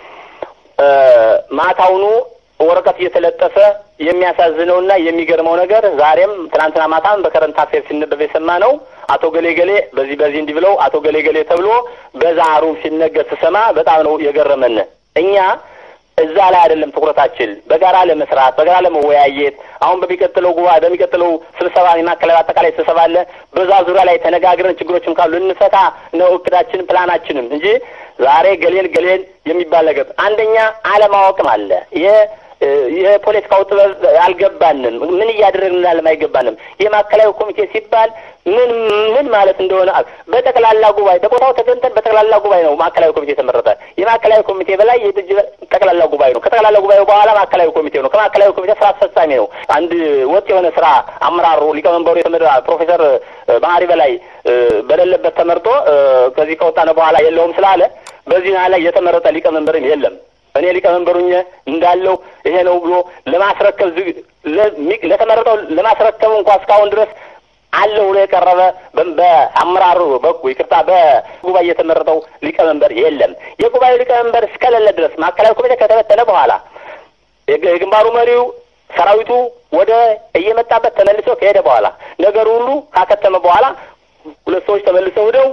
ማታውኑ ወረቀት እየተለጠፈ የሚያሳዝነውና የሚገርመው ነገር ዛሬም ትናንትና ማታም በከረንት አፌር ሲነበብ የሰማ ነው። አቶ ገሌ ገሌ በዚህ በዚህ እንዲህ ብለው አቶ ገሌ ገሌ ተብሎ በዛ ሩም ሲነገር ስሰማ በጣም ነው የገረመን። እኛ እዛ ላይ አይደለም ትኩረታችን፣ በጋራ ለመስራት በጋራ ለመወያየት አሁን በሚቀጥለው ጉባኤ በሚቀጥለው ስብሰባ የማዕከላዊ አጠቃላይ ስብሰባ አለ። በዛ ዙሪያ ላይ ተነጋግረን ችግሮችም ካሉ እንፈታ ነው እቅዳችንም ፕላናችንም እንጂ ዛሬ ገሌን ገሌን የሚባል ነገር አንደኛ አለማወቅም አለ። የፖለቲካው ጥበብ አልገባንም። ምን እያደረግን እንዳለም አይገባንም። የማዕከላዊ ኮሚቴ ሲባል ምን ምን ማለት እንደሆነ በጠቅላላ ጉባኤ በቦታው ተገንተን በጠቅላላ ጉባኤ ነው ማዕከላዊ ኮሚቴ የተመረጠ። የማዕከላዊ ኮሚቴ በላይ የድርጅ ጠቅላላ ጉባኤ ነው። ከጠቅላላ ጉባኤው በኋላ ማዕከላዊ ኮሚቴ ነው። ከማዕከላዊ ኮሚቴ ስራ አስፈጻሚ ነው። አንድ ወጥ የሆነ ስራ አመራሩ ሊቀመንበሩ የተመራ ፕሮፌሰር ባህሪ በላይ በሌለበት ተመርጦ ከዚህ ከወጣነ በኋላ የለውም ስላለ በዚህ ላይ የተመረጠ ሊቀመንበርም የለም። እኔ ሊቀመንበሩኝ እንዳለው ይሄ ነው ብሎ ለማስረከብ ለተመረጠው ለማስረከብ እንኳ እስካሁን ድረስ አለ ብሎ የቀረበ በአመራሩ በኩል ይቅርታ በጉባኤ የተመረጠው ሊቀመንበር የለም። የጉባኤው ሊቀመንበር እስከሌለ ድረስ ማዕከላዊ ኮሚቴ ከተበተነ በኋላ የግንባሩ መሪው ሰራዊቱ ወደ እየመጣበት ተመልሶ ከሄደ በኋላ ነገሩ ሁሉ ካከተመ በኋላ ሁለት ሰዎች ተመልሰው ሄደው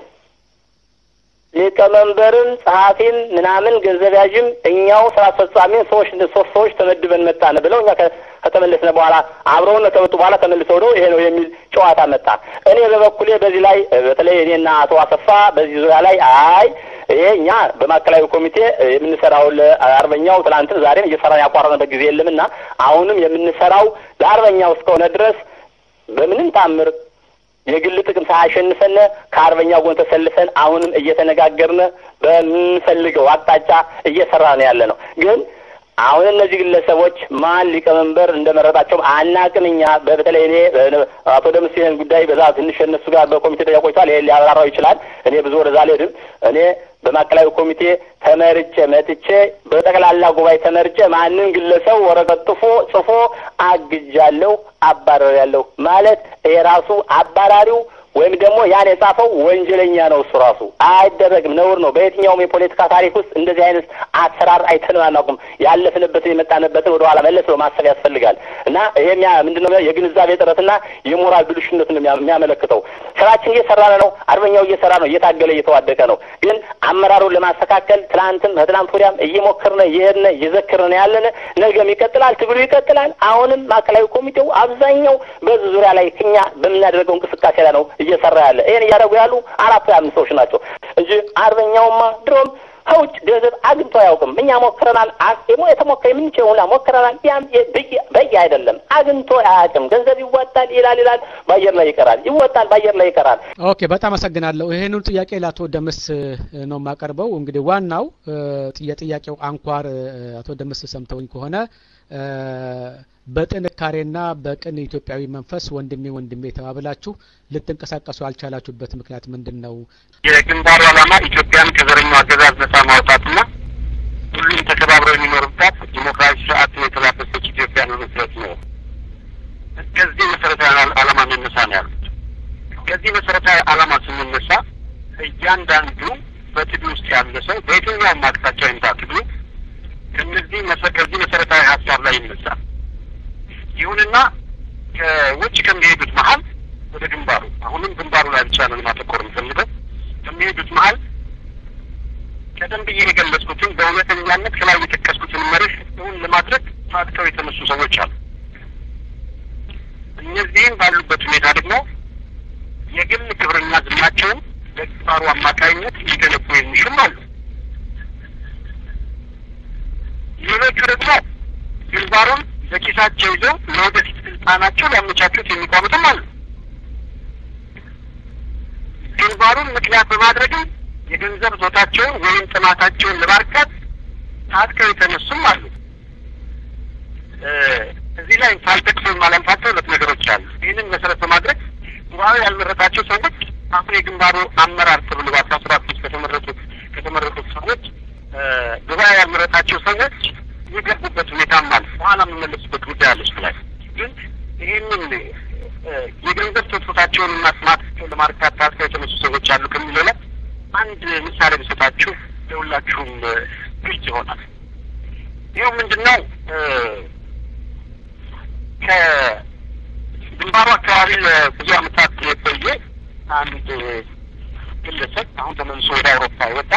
ሊቀመንበርን፣ ጸሐፊን፣ ምናምን ገንዘብ ያዥም እኛው ስራ አስፈጻሚን ሰዎች ሶስት ሰዎች ተመድበን መጣን ብለው እኛ ከተመለስነ በኋላ አብረውን ከመጡ በኋላ ተመልሰው ሄደው ይሄ ነው የሚል ጨዋታ መጣ። እኔ በበኩሌ በዚህ ላይ በተለይ እኔና አቶ አሰፋ በዚህ ዙሪያ ላይ አይ ይሄ እኛ በማዕከላዊ ኮሚቴ የምንሰራው ለአርበኛው ትናንትን ዛሬም እየሰራን ያቋረጥንበት ጊዜ የለምና አሁንም የምንሰራው ለአርበኛው እስከሆነ ድረስ በምንም ታምር የግል ጥቅም ሳያሸንፈን ከአርበኛ ጎን ተሰልፈን አሁንም እየተነጋገርን በምንፈልገው አቅጣጫ እየሰራን ያለ ነው። ግን አሁን እነዚህ ግለሰቦች ማን ሊቀመንበር እንደመረጣቸውም አናቅም። እኛ በተለይ እኔ አቶ ደምስ ይህን ጉዳይ በዛ ትንሽ እነሱ ጋር በኮሚቴ ደረጃ ቆይቷል። ይሄ ሊያብራራው ይችላል። እኔ ብዙ ወደዛ አልሄድም። እኔ በማዕከላዊ ኮሚቴ ተመርጬ መጥቼ በጠቅላላ ጉባኤ ተመርጬ ማንም ግለሰብ ወረቀት ጥፎ ጽፎ አግጃለሁ፣ አባረሪያለሁ ማለት ይሄ ራሱ አባራሪው ወይም ደግሞ ያን የጻፈው ወንጀለኛ ነው። እሱ ራሱ አይደረግም፣ ነውር ነው። በየትኛውም የፖለቲካ ታሪክ ውስጥ እንደዚህ አይነት አሰራር አይተንም አናውቅም። ያለፍንበትን የመጣንበትን ወደ ኋላ መለስ ብሎ ማሰብ ያስፈልጋል እና ይሄ ምንድነው የግንዛቤ ጥረትና የሞራል ብልሹነት ነው የሚያመለክተው። ስራችን እየሰራን ነው። አርበኛው እየሰራ ነው፣ እየታገለ እየተዋደቀ ነው። ግን አመራሩን ለማስተካከል ትናንትም ከትናንት ወዲያም እየሞከርን እየሄድን እየዘክርን ያለን ነገም ይቀጥላል፣ ትግሉ ይቀጥላል። አሁንም ማዕከላዊ ኮሚቴው አብዛኛው በዚህ ዙሪያ ላይ እኛ በምናደርገው እንቅስቃሴ ላይ ነው እየሰራ ያለ ይህን እያደረጉ ያሉ አራት አምስት ሰዎች ናቸው እንጂ አርበኛውማ ድሮም ከውጭ ገንዘብ አግኝቶ አያውቅም። እኛ ሞክረናል። አስሞ የተሞከ የምንችለው ሁላ ሞክረናል። ያም በቂ አይደለም። አግኝቶ አያውቅም። ገንዘብ ይዋጣል ይላል ይላል፣ በአየር ላይ ይቀራል። ይወጣል፣ በአየር ላይ ይቀራል። ኦኬ፣ በጣም አመሰግናለሁ። ይህንን ጥያቄ ለአቶ ደምስ ነው የማቀርበው። እንግዲህ ዋናው የጥያቄው አንኳር አቶ ደምስ ሰምተውኝ ከሆነ በጥንካሬና በቅን ኢትዮጵያዊ መንፈስ ወንድሜ ወንድሜ ተባብላችሁ ልትንቀሳቀሱ ያልቻላችሁበት ምክንያት ምንድን ነው? የግንባሩ ዓላማ ኢትዮጵያን ከዘረኛው አገዛዝ ነጻ ማውጣትና ሁሉም ተከባብረው የሚኖሩባት ዲሞክራሲ ስርዓትን የተላበሰች ኢትዮጵያ መመስረት ነው። ከዚህ መሰረታዊ ዓላማ መነሳ ነው ያሉት። ከዚህ መሰረታዊ ዓላማ ስንነሳ እያንዳንዱ በትግል ውስጥ ያለ ሰው በየትኛውም አቅጣጫ ይምጣ ትግሉ ከነዚህ ከዚህ መሰረታዊ ሀሳብ ላይ ይነሳል። ይሁንና ከውጭ ከሚሄዱት መሀል ወደ ግንባሩ አሁንም ግንባሩ ላይ ብቻ ነው ማተኮር የምፈልገው ከሚሄዱት መሀል ቀደም ብዬ የገለጽኩትን በእውነተኛነት ከላይ የጠቀስኩትን መርህ እውን ለማድረግ ታጥቀው የተነሱ ሰዎች አሉ። እነዚህም ባሉበት ሁኔታ ደግሞ የግል ክብርና ዝናቸውን በግንባሩ አማካይነት ሊገነቡ የሚሹም አሉ። ሌሎቹ ደግሞ ግንባሩን በኪሳቸው ይዘው ለወደፊት ስልጣናቸው ሊያመቻቹት የሚቆሙትም አሉ። ግንባሩን ምክንያት በማድረግም የገንዘብ ዞታቸውን ወይም ጥማታቸውን ለማርካት ታጥቀው የተነሱም አሉ። እዚህ ላይ ሳልጠቅስ የማላልፋቸው ሁለት ነገሮች አሉ። ይህንን መሰረት በማድረግ ጉባኤ ያልመረጣቸው ሰዎች አሁን የግንባሩ አመራር ተብሎ በአስራ ሰባት ውስጥ ከተመረጡት ከተመረጡት ሰዎች ጉባኤ ያልመረጣቸው ሰዎች የገቡበት ሁኔታም አለ። በኋላ የምመለስበት ጉዳይ አለች ላይ ግን ይህንን የገንዘብ ትጥቆታቸውን እና ጥማታቸውን ለማርካት ታጥቀው የተነሱ ሰዎች አሉ ከሚለው ላይ አንድ ምሳሌ ብሰጣችሁ ለሁላችሁም ግልጽ ይሆናል። ይኸው ምንድን ነው ከግንባሩ አካባቢ ለብዙ ዓመታት የቆየ አንድ ግለሰብ አሁን ተመልሶ ወደ አውሮፓ ይወጣ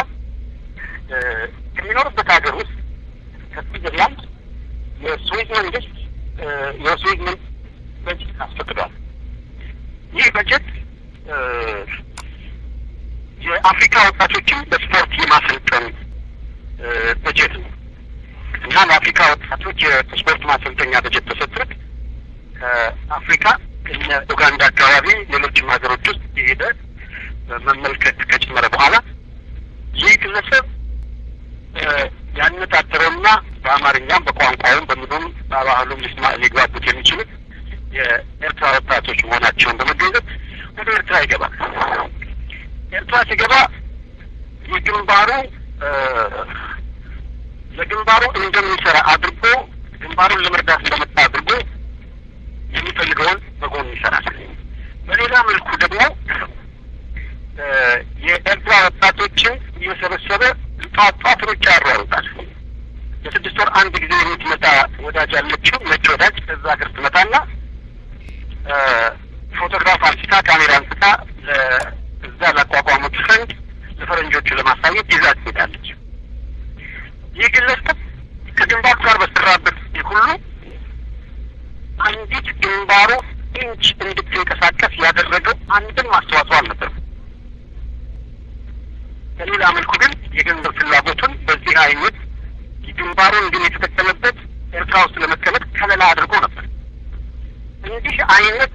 ከሚኖርበት ሀገር ውስጥ ከስዊዘርላንድ የስዊዝ መንግስት የስዊዝ መንግስት በጀት አስፈቅዷል። ይህ በጀት የአፍሪካ ወጣቶችን በስፖርት የማሰልጠን በጀት ነው እና ለአፍሪካ ወጣቶች የስፖርት ማሰልጠኛ በጀት ተሰጥቶት ከአፍሪካ እነ ኡጋንዳ አካባቢ ሌሎችም ሀገሮች ውስጥ የሄደ መመልከት ከጨመረ በኋላ ይህ ግለሰብ ያነጣጠረውና በአማርኛም በቋንቋውም በምኑም በባህሉም ሊግባቡት የሚችሉት የኤርትራ ወጣቶች መሆናቸውን በመገንዘብ ወደ ኤርትራ ይገባል። ኤርትራ ሲገባ የግንባሩ ለግንባሩ እንደሚሰራ አድርጎ ግንባሩን ለመርዳት እንደመጣ አድርጎ የሚፈልገውን በጎን ይሰራል። በሌላ መልኩ ደግሞ የኤርትራ ወጣቶችን እየሰበሰበ ጧት ጧት ሩጫ ያሯሩጣል። በስድስት ወር አንድ ጊዜ የምትመጣ ወዳጅ አለችው፣ ነጭ ወዳጅ። ከዛ ሀገር ትመጣና ፎቶግራፍ አንስታ ካሜራ አንስታ እዛ ላቋቋሙት ፈንድ ለፈረንጆቹ ለማሳየት ይዛ ትሄዳለች። ይህ ግለሰብ ከግንባሩ ጋር በሰራበት ጊዜ ሁሉ አንዲት ግንባሩ ኢንች እንድትንቀሳቀስ ያደረገው አንድም አስተዋጽኦ አልነበረም። በሌላ መልኩ ግን የገንዘብ ፍላጎቱን በዚህ አይነት ግንባሩን ግን የተጠቀመበት ኤርትራ ውስጥ ለመቀመጥ ከለላ አድርጎ ነበር። እንዲህ አይነት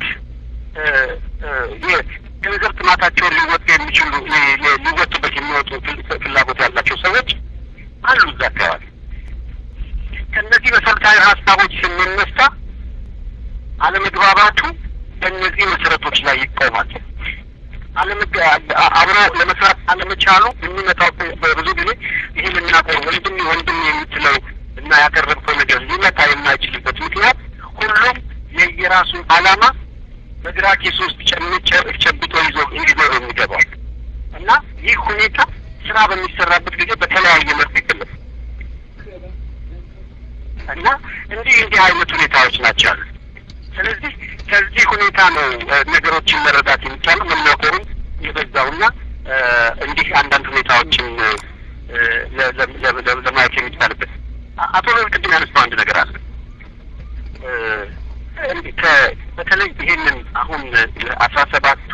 የገንዘብ ጥማታቸውን ሊወጡ የሚችሉ ሊወጡበት የሚወጡ ፍላጎት ያላቸው ሰዎች አሉ እዛ አካባቢ። ከእነዚህ መሰረታዊ ሀሳቦች ስንነሳ አለመግባባቱ በእነዚህ መሰረቶች ላይ ይቆማል። አብሮ ለመስራት አለመቻሉ የሚመጣው በብዙ ጊዜ ይህ የምናውቀው ወንድም ወንድም የምትለው እና ያቀረብከው ነገር ሊመጣ የማይችልበት ምክንያት ሁሉም የየራሱን ዓላማ በግራ ኬስ ውስጥ ጨብጦ ይዞ ይዞ ነው የሚገባው እና ይህ ሁኔታ ስራ በሚሰራበት ጊዜ በተለያየ መልክ ይገለጽ እና እንዲህ እንዲህ አይነት ሁኔታዎች ናቸው ያሉ። ስለዚህ ከዚህ ሁኔታ ነው ነገሮችን መረዳት የሚቻለው መናቆሩም የበዛውና እንዲህ አንዳንድ ሁኔታዎችን ለማየት የሚቻልበት። አቶ ሎል ቅድም ያነሳው አንድ ነገር አለ። በተለይ ይሄንን አሁን አስራ ሰባቱ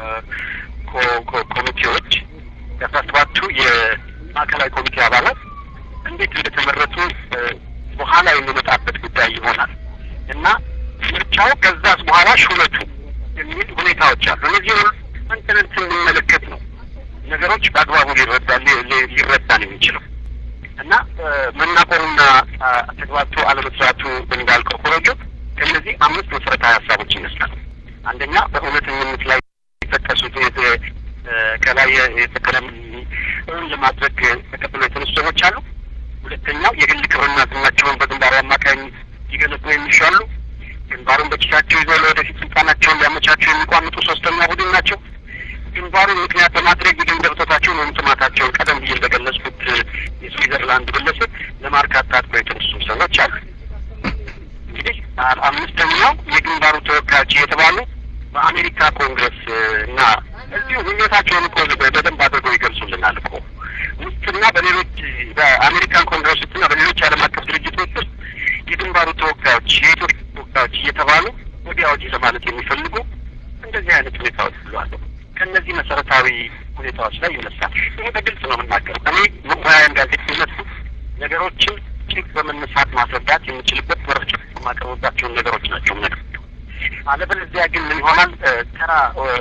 ኮሚቴዎች የአስራ ሰባቱ የማዕከላዊ ኮሚቴ አባላት እንዴት እንደተመረጡ በኋላ የሚመጣበት ጉዳይ ይሆናል እና ምርጫው ከዛስ በኋላ ሹመቱ የሚል ሁኔታዎች አሉ። እነዚህ አንተንን ስንመለከት ነው ነገሮች በአግባቡ ሊረዳ ሊረዳን የሚችለው እና መናቆሩና ተግባብቶ አለመስራቱ እንዳልከው ኮረጆ ከእነዚህ አምስት መሰረታዊ ሀሳቦች ይመስላል። አንደኛ በእውነተኝነት ላይ የጠቀሱት ከላይ የተከለም እውን ለማድረግ ተቀብሎ የተነሱ ሰዎች አሉ። ሁለተኛው የግል ክብርና ዝናቸውን በግንባሩ አማካኝ ሊገነቡ የሚሹ አሉ። ግንባሩን በኪሳቸው ይዘው ለወደፊት ስልጣናቸውን ሊያመቻቸው የሚቋምጡ ሶስተኛ ቡድን ናቸው። ግንባሩን ምክንያት በማድረግ የገንዘብ እጦታቸውን ወይም ጥማታቸውን ቀደም ብዬ እንደገለጽኩት የስዊዘርላንድ ግለሰብ ለማርካት ታጥቀው የተነሱ ሰዎች አሉ። እንግዲህ አምስተኛው የግንባሩ ተወካዮች የተባሉ በአሜሪካ ኮንግረስ እና እዚሁ ምኞታቸውን እኮ በደንብ አድርገው ይገልጹልናል እኮ ውስጥና በሌሎች በአሜሪካን ኮንግረስ ውስጥና በሌሎች ዓለም አቀፍ ድርጅቶች ውስጥ የግንባሩ ተወካዮች የኢትዮጵያ ተወካዮች እየተባሉ ወዲያ ወዲህ ለማለት የሚፈልጉ እንደዚህ አይነት ሁኔታዎች ሁሉ አሉ። ከእነዚህ መሰረታዊ ሁኔታዎች ላይ ይነሳል። ይሄ በግልጽ ነው የምናገረው። እኔ ሙያያን ጋዜጠኝነት ነገሮችን ጭቅ በመነሳት ማስረዳት የምችልበት መረጃ የማቀርብባቸውን ነገሮች ናቸው ነገር አለበለዚያ ግን ምን ይሆናል? ተራ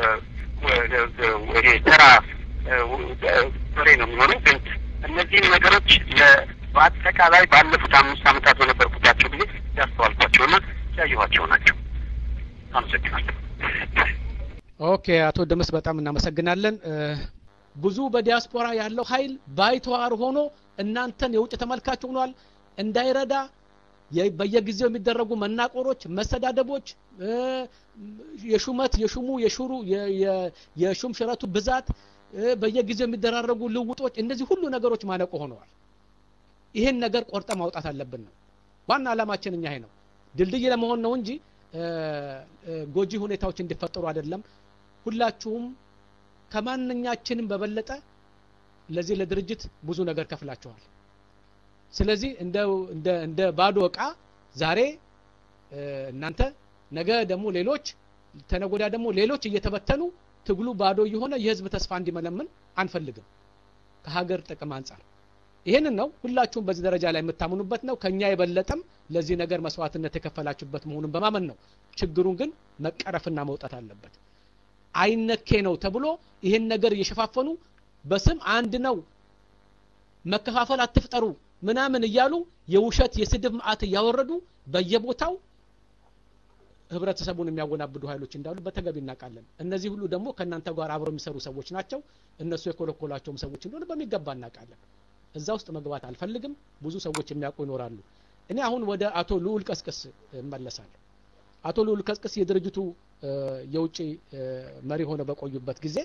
ይሄ ተራ ወሬ ነው የሚሆነው። ግን እነዚህን ነገሮች በአጠቃላይ ባለፉት አምስት ዓመታት በነበርኩባቸው ጊዜ ያስተዋልኳቸውና ያየኋቸው ናቸው። አመሰግናለሁ። ኦኬ፣ አቶ ደመስ በጣም እናመሰግናለን። ብዙ በዲያስፖራ ያለው ኃይል ባይተዋር ሆኖ እናንተን የውጭ ተመልካች ሆኗል እንዳይረዳ በየጊዜው የሚደረጉ መናቆሮች፣ መሰዳደቦች፣ የሹመት የሹሙ የሹሩ የሹም ሽረቱ ብዛት፣ በየጊዜው የሚደራረጉ ልውጦች፣ እነዚህ ሁሉ ነገሮች ማነቆ ሆነዋል። ይህን ነገር ቆርጠ ማውጣት አለብን ነው ዋና ዓላማችን። እኛ ይሄ ነው ድልድይ ለመሆን ነው እንጂ ጎጂ ሁኔታዎች እንዲፈጠሩ አይደለም። ሁላችሁም ከማንኛችንም በበለጠ ለዚህ ለድርጅት ብዙ ነገር ከፍላችኋል። ስለዚህ እንደ እንደ እንደ ባዶ እቃ ዛሬ እናንተ ነገ ደግሞ ሌሎች ተነጎዳ ደግሞ ሌሎች እየተበተኑ ትግሉ ባዶ እየሆነ የህዝብ ተስፋ እንዲመለምን አንፈልግም ከሀገር ጥቅም አንጻር ይህንን ነው ሁላችሁም በዚህ ደረጃ ላይ የምታምኑበት ነው ከኛ የበለጠም ለዚህ ነገር መስዋዕትነት የከፈላችሁበት መሆኑን በማመን ነው ችግሩን ግን መቀረፍና መውጣት አለበት አይነኬ ነው ተብሎ ይህን ነገር እየሸፋፈኑ በስም አንድ ነው መከፋፈል አትፍጠሩ ምናምን እያሉ የውሸት የስድብ ማዕት እያወረዱ በየቦታው ህብረተሰቡን የሚያወናብዱ ኃይሎች እንዳሉ በተገቢ እናውቃለን። እነዚህ ሁሉ ደግሞ ከእናንተ ጋር አብረው የሚሰሩ ሰዎች ናቸው። እነሱ የኮለኮላቸውም ሰዎች እንደሆነ በሚገባ እናውቃለን። እዛ ውስጥ መግባት አልፈልግም። ብዙ ሰዎች የሚያውቁ ይኖራሉ። እኔ አሁን ወደ አቶ ልዑል ቀስቅስ እመለሳለሁ። አቶ ልዑል ቀስቅስ የድርጅቱ የውጭ መሪ ሆነው በቆዩበት ጊዜ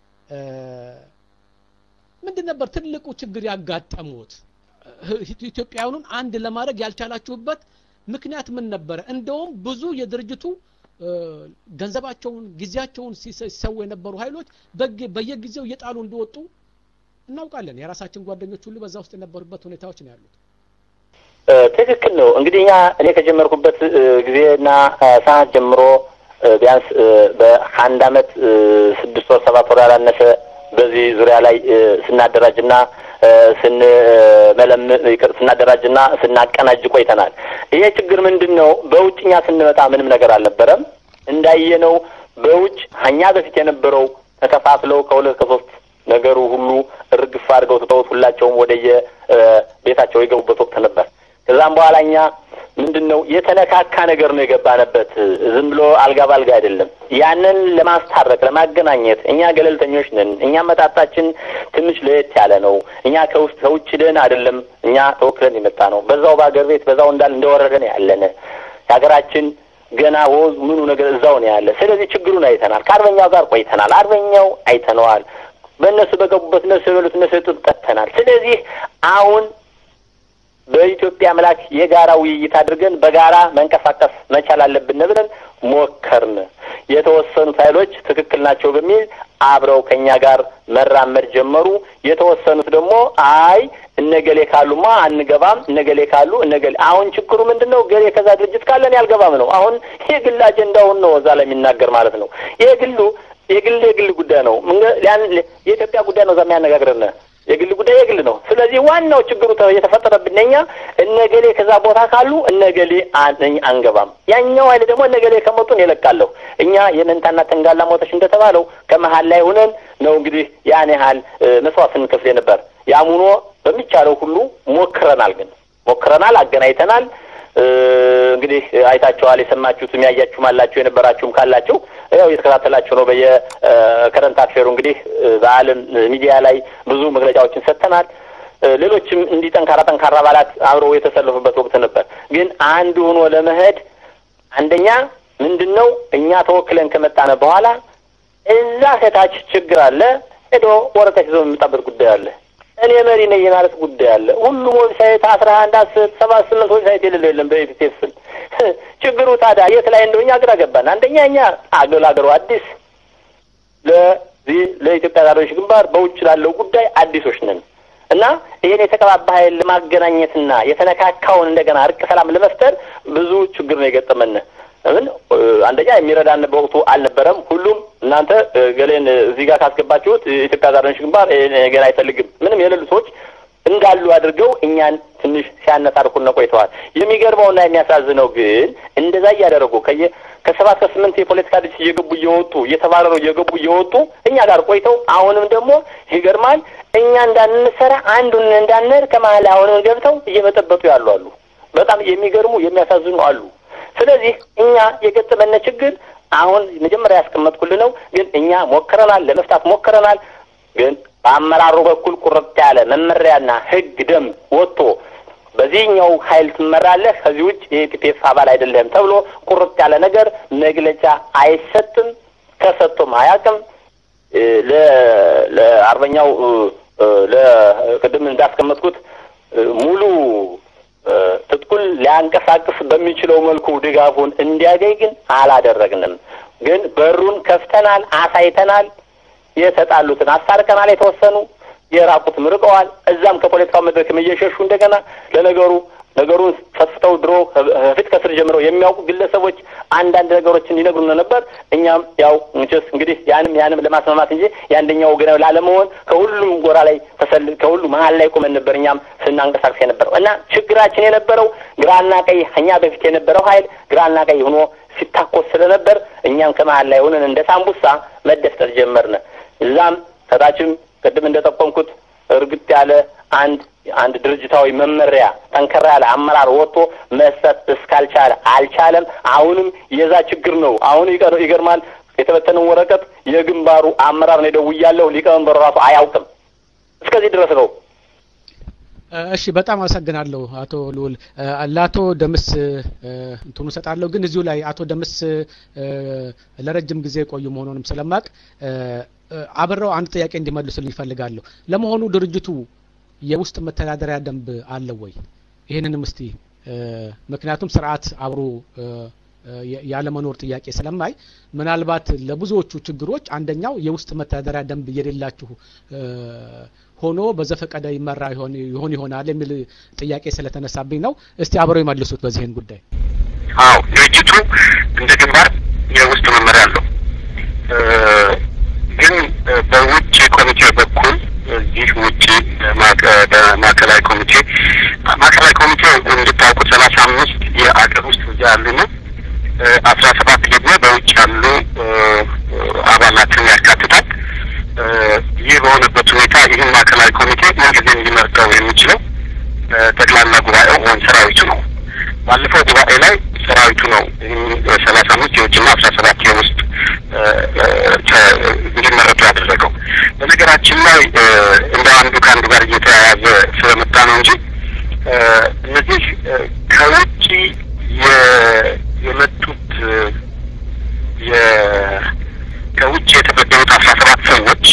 ምንድን ነበር ትልቁ ችግር ያጋጠሙት? ኢትዮጵያውያኑን አንድ ለማድረግ ያልቻላችሁበት ምክንያት ምን ነበረ? እንደውም ብዙ የድርጅቱ ገንዘባቸውን፣ ጊዜያቸውን ሲሰው የነበሩ ኃይሎች በየጊዜው እየጣሉ እንደወጡ እናውቃለን። የራሳችን ጓደኞች ሁሉ በዛ ውስጥ የነበሩበት ሁኔታዎች ነው ያሉት። ትክክል ነው። እንግዲህ እኛ እኔ ከጀመርኩበት ጊዜና ሰዓት ጀምሮ ቢያንስ በአንድ አመት ስድስት ወር ሰባት ወር ያላነሰ በዚህ ዙሪያ ላይ ስናደራጅና ስንመለም ስናደራጅና ስናቀናጅ ቆይተናል። ይሄ ችግር ምንድን ነው? በውጭኛ ስንመጣ ምንም ነገር አልነበረም። እንዳየነው በውጭ እኛ በፊት የነበረው ተከፋፍለው ከሁለት ከሶስት ነገሩ ሁሉ እርግፍ አድርገው ትተውት ሁላቸውም ወደየ ቤታቸው የገቡበት ወቅት ነበር። ከዛም በኋላ እኛ ምንድን ነው የተነካካ ነገር ነው የገባንበት። ዝም ብሎ አልጋ ባልጋ አይደለም። ያንን ለማስታረቅ ለማገናኘት እኛ ገለልተኞች ነን። እኛ መጣጣችን ትንሽ ለየት ያለ ነው። እኛ ከውስጥ ከውጭ ደን አይደለም። እኛ ተወክለን የመጣ ነው። በዛው በአገር ቤት በዛው እንዳል እንደወረደ ነው ያለን። የሀገራችን ገና ወዝ ምኑ ነገር እዛው ነው ያለ። ስለዚህ ችግሩን አይተናል። ከአርበኛው ጋር ቆይተናል። አርበኛው አይተነዋል። በእነሱ በገቡበት እነሱ የበሉት እነሱ የጡት ጠጥተናል። ስለዚህ አሁን በኢትዮጵያ አምላክ የጋራ ውይይት አድርገን በጋራ መንቀሳቀስ መቻል አለብን ብለን ሞከርን። የተወሰኑት ኃይሎች ትክክል ናቸው በሚል አብረው ከኛ ጋር መራመድ ጀመሩ። የተወሰኑት ደግሞ አይ እነገሌ ካሉማ አንገባም፣ እነገሌ ካሉ እነገሌ አሁን ችግሩ ምንድን ነው? ገሌ ከዛ ድርጅት ካለን ያልገባም ነው። አሁን የግል አጀንዳውን ነው እዛ ላይ የሚናገር ማለት ነው። የግሉ የግል የግል ጉዳይ ነው። የኢትዮጵያ ጉዳይ ነው እዛ የሚያነጋግረን የግል ጉዳይ የግል ነው። ስለዚህ ዋናው ችግሩ የተፈጠረብን እኛ እነገሌ ከዛ ቦታ ካሉ እነገሌ አንገባም፣ ያኛው ኃይል ደግሞ እነገሌ ከመጡን ይለቃለሁ። እኛ የመንታና ተንጋላ ሞተች እንደተባለው ከመሀል ላይ ሆነን ነው እንግዲህ ያን ያህል መስዋዕት ስንከፍል ነበር። ያም ሆኖ በሚቻለው ሁሉ ሞክረናል። ግን ሞክረናል፣ አገናኝተናል። እንግዲህ አይታችኋል። የሰማችሁትም ያያችሁም አላችሁ የነበራችሁም ካላችሁ ያው እየተከታተላችሁ ነው። በየከረንት አፌሩ እንግዲህ በዓለም ሚዲያ ላይ ብዙ መግለጫዎችን ሰጥተናል። ሌሎችም እንዲህ ጠንካራ ጠንካራ አባላት አብረው የተሰለፉበት ወቅት ነበር። ግን አንድ ሆኖ ለመሄድ አንደኛ ምንድን ነው እኛ ተወክለን ከመጣነ በኋላ እዛ ከታች ችግር አለ። ሄዶ ወረቀት ይዞ የሚመጣበት ጉዳይ አለ። እኔ መሪ ነኝ የማለት ጉዳይ አለ። ሁሉም ዌብሳይት አስራ አንድ አስር ሰባት ስምንት ዌብሳይት የሌለው የለም በኢፒቴፍ ስም። ችግሩ ታዲያ የት ላይ እንደሆኛ ግራ ገባን። አንደኛ እኛ አገል አገሩ አዲስ ለዚህ ለኢትዮጵያ ታሪዎች ግንባር በውጭ ላለው ጉዳይ አዲሶች ነን እና ይህን የተቀባባ ኃይል ለማገናኘትና የተነካካውን እንደገና እርቅ ሰላም ለመፍጠር ብዙ ችግር ነው የገጠመን። ምን አንደኛ የሚረዳን በወቅቱ አልነበረም። ሁሉም እናንተ ገሌን እዚህ ጋር ካስገባችሁት የኢትዮጵያ ዛሬዎች ግንባር ገና አይፈልግም ምንም የሌሉ ሰዎች እንዳሉ አድርገው እኛን ትንሽ ሲያነሳርኩን ቆይተዋል። የሚገርመውና የሚያሳዝነው ግን እንደዛ እያደረጉ ከየ ከሰባት ከስምንት የፖለቲካ ድርጅት እየገቡ እየወጡ እየተባረሩ እየገቡ እየወጡ እኛ ጋር ቆይተው አሁንም ደግሞ ይገርማል እኛ እንዳንሰራ አንዱን እንዳንር ከመሀል አሁንም ገብተው እየበጠበጡ ያሉ አሉ። በጣም የሚገርሙ የሚያሳዝኑ አሉ። ስለዚህ እኛ የገጠመነ ችግር አሁን መጀመሪያ ያስቀመጥኩልህ ነው። ግን እኛ ሞክረናል፣ ለመፍታት ሞክረናል። ግን በአመራሩ በኩል ቁርጥ ያለ መመሪያና ሕግ ደንብ ወጥቶ በዚህኛው ኃይል ትመራለህ፣ ከዚህ ውጭ የኢፒፒኤፍ አባል አይደለህም ተብሎ ቁርጥ ያለ ነገር መግለጫ አይሰጥም፣ ተሰጥቶም አያውቅም። ለአርበኛው ለቅድም እንዳስቀመጥኩት ሙሉ ትጥቁን ሊያንቀሳቅስ በሚችለው መልኩ ድጋፉን እንዲያገኝ ግን አላደረግንም። ግን በሩን ከፍተናል፣ አሳይተናል። የተጣሉትን አስታርቀናል። የተወሰኑ የራቁትም ርቀዋል። እዛም ከፖለቲካው መድረክም እየሸሹ እንደገና ለነገሩ ነገሩን ፈትፍተው ድሮ ፊት ከስር ጀምረው የሚያውቁ ግለሰቦች አንዳንድ ነገሮችን ይነግሩን ነበር። እኛም ያው እንችስ እንግዲህ ያንም ያንም ለማስማማት እንጂ የአንደኛው ወገናዊ ላለመሆን ከሁሉም ጎራ ላይ ተሰል ከሁሉ መሀል ላይ ቆመን ነበር እኛም ስናንቀሳቅስ የነበረው እና ችግራችን የነበረው ግራና ቀይ እኛ በፊት የነበረው ኃይል ግራና ቀይ ሆኖ ሲታኮስ ስለነበር እኛም ከመሀል ላይ ሆነን እንደ ሳምቡሳ መደፍጠር ጀመርን። እዛም ከታችም ቅድም እንደጠቆምኩት እርግጥ ያለ አንድ አንድ ድርጅታዊ መመሪያ ጠንከራ ያለ አመራር ወጥቶ መስጠት እስካልቻለ አልቻለም። አሁንም የዛ ችግር ነው። አሁን ይገርማል። የተበተነው ወረቀት የግንባሩ አመራር ነው ደውያለሁ። ሊቀመንበሩ ራሱ አያውቅም። እስከዚህ ድረስ ነው። እሺ በጣም አመሰግናለሁ አቶ ልዑል። ለአቶ ደምስ እንትኑ ሰጣለሁ፣ ግን እዚሁ ላይ አቶ ደምስ ለረጅም ጊዜ የቆዩ መሆኑንም ስለማቅ አብረው አንድ ጥያቄ እንዲመልሱልኝ ይፈልጋለሁ። ለመሆኑ ድርጅቱ የውስጥ መተዳደሪያ ደንብ አለው ወይ? ይህንንም እስቲ ምክንያቱም ስርዓት አብሮ ያለመኖር ጥያቄ ስለማይ ምናልባት ለብዙዎቹ ችግሮች አንደኛው የውስጥ መተዳደሪያ ደንብ የሌላችሁ ሆኖ በዘፈቀደ ይመራ ይሆን ይሆናል የሚል ጥያቄ ስለተነሳብኝ ነው። እስቲ አብረው ይመልሱት በዚህን ጉዳይ። አዎ ድርጅቱ እንደ ግንባር የውስጥ መመሪያ አለው። ግን በውጭ ኮሚቴ በኩል እዚህ ውጭ ማዕከላዊ ኮሚቴ ማዕከላዊ ኮሚቴ እንድታውቁት ሰላሳ አምስት የአገር ውስጥ እዚያ ያሉ ነው። አስራ ሰባት ደግሞ በውጭ ያሉ አባላትን ያካትታል። ይህ በሆነበት ሁኔታ ይህን ማዕከላዊ ኮሚቴ ምንጊዜም ሊመርጠው የሚችለው ጠቅላላ ጉባኤው ወይም ሰራዊቱ ነው። ባለፈው ጉባኤ ላይ ሰራዊቱ ነው ሰላሳ አምስት የውጭና አስራ ሰባት የውስጥ እንዲመረጡ ያደረገው። በነገራችን ላይ እንደ አንዱ ከአንዱ ጋር እየተያያዘ ስለመጣ ነው እንጂ እነዚህ ከውጭ የመጡት ከውጭ የተበደሩት አስራ ሰባት ሰዎች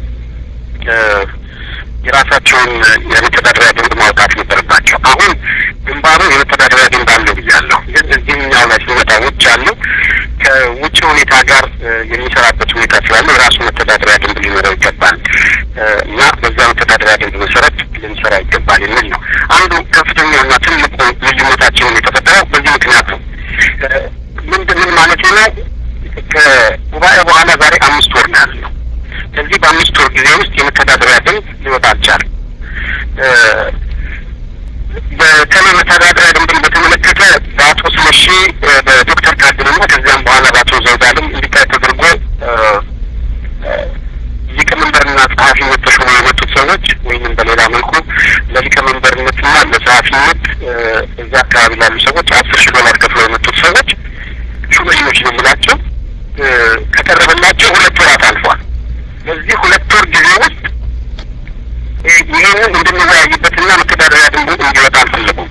የራሳቸውን የመተዳደሪያ ደንብ ማውጣት ነበረባቸው። አሁን ግንባሩ የመተዳደሪያ ደንብ አለው ብያለሁ። ግን እዚህኛው ላይ ሲመጣ ውጭ ያለው ከውጭ ሁኔታ ጋር የሚሰራበት ሁኔታ ስላለ የራሱ መተዳደሪያ ደንብ ሊኖረው ይገባል እና በዛ መተዳደሪያ ደንብ መሰረት ልንሰራ ይገባል የሚል ነው። አንዱ ከፍተኛውና ትልቁ ልዩነታቸውን የተፈጠረው በዚህ ምክንያት ነው። ምንድን ምን ማለት ነው? ከጉባኤ በኋላ ዛሬ አምስት ወር ነው ያለው። ከዚህ በአምስት ወር ጊዜ ውስጥ የመተዳደሪያ ደንብ ሊወጣ አልቻለም። በተለይ መተዳደሪያ ደንብን በተመለከተ በአቶ ስለሺ በዶክተር ካድንና ከዚያም በኋላ በአቶ ዘውዳለም እንዲታይ ተደርጎ ሊቀመንበርና ጸሐፊነት ተሾመው የመጡት ሰዎች ወይንም በሌላ መልኩ ለሊቀመንበርነትና ለጸሐፊነት እዚያ አካባቢ ላሉ ሰዎች አስር ሺህ ዶላር ከፍለው የመጡት ሰዎች ሹመኞች ነው የምላቸው ከቀረበላቸው ሁለት ወራት አልፏል። በዚህ ሁለት ወር ጊዜ ውስጥ ይህንን እንድንወያይበትና መተዳደሪያ ደንቡ እንዲወጣ አልፈለጉም።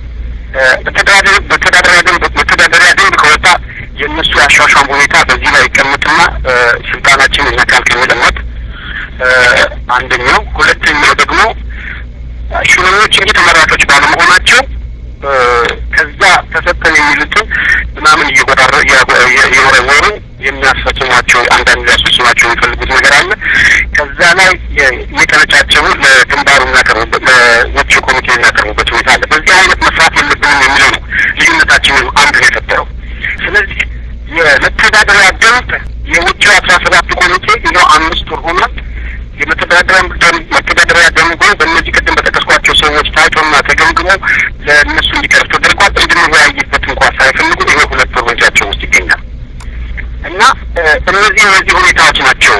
መተዳደሪያ ደንብ መተዳደሪያ ደንብ ከወጣ የእነሱ ያሿሿም ሁኔታ በዚህ ላይ ይቀመጥና ስልጣናችን ይነካል ከሚል እምነት አንደኛው፣ ሁለተኛው ደግሞ ሹመኞች እንጂ ተመራጮች ባለመሆናቸው ከዛ ተሰጠን የሚሉትን ምናምን እየቆጣረ እየወረወሩ የሚያስፈጽሟቸው አንዳንድ ሊያስፈጽሟቸው የሚፈልጉት ነገር አለ። ከዛ ላይ የሚቀነጫቸው ለግንባሩ የሚያቀርቡበት ለውጭ ኮሚቴ የሚያቀርቡበት ሁኔታ አለ። በዚህ አይነት መስራት የለብንም የሚለው ነው ልዩነታችንን አንዱ ነው የፈጠረው። ስለዚህ የመተዳደሪያ ደንብ የውጭው አስራ ሰባት ኮሚቴ ይኸው አምስት ወር ሆኗል። የመተዳደሪያ ደንብ መተዳደሪያ ደንቡ በእነዚህ ቅድም በጠቀስኳቸው ሰዎች ታይቶና ተገምግሞ ለእነሱ እንዲቀርብ ተደርጓል። እንድንወያይበት እንኳን ሳይፈልጉ ይሄ ሁለት ወር በእጃቸው ውስጥ ይገኛል እና እነዚህ እነዚህ ሁኔታዎች ናቸው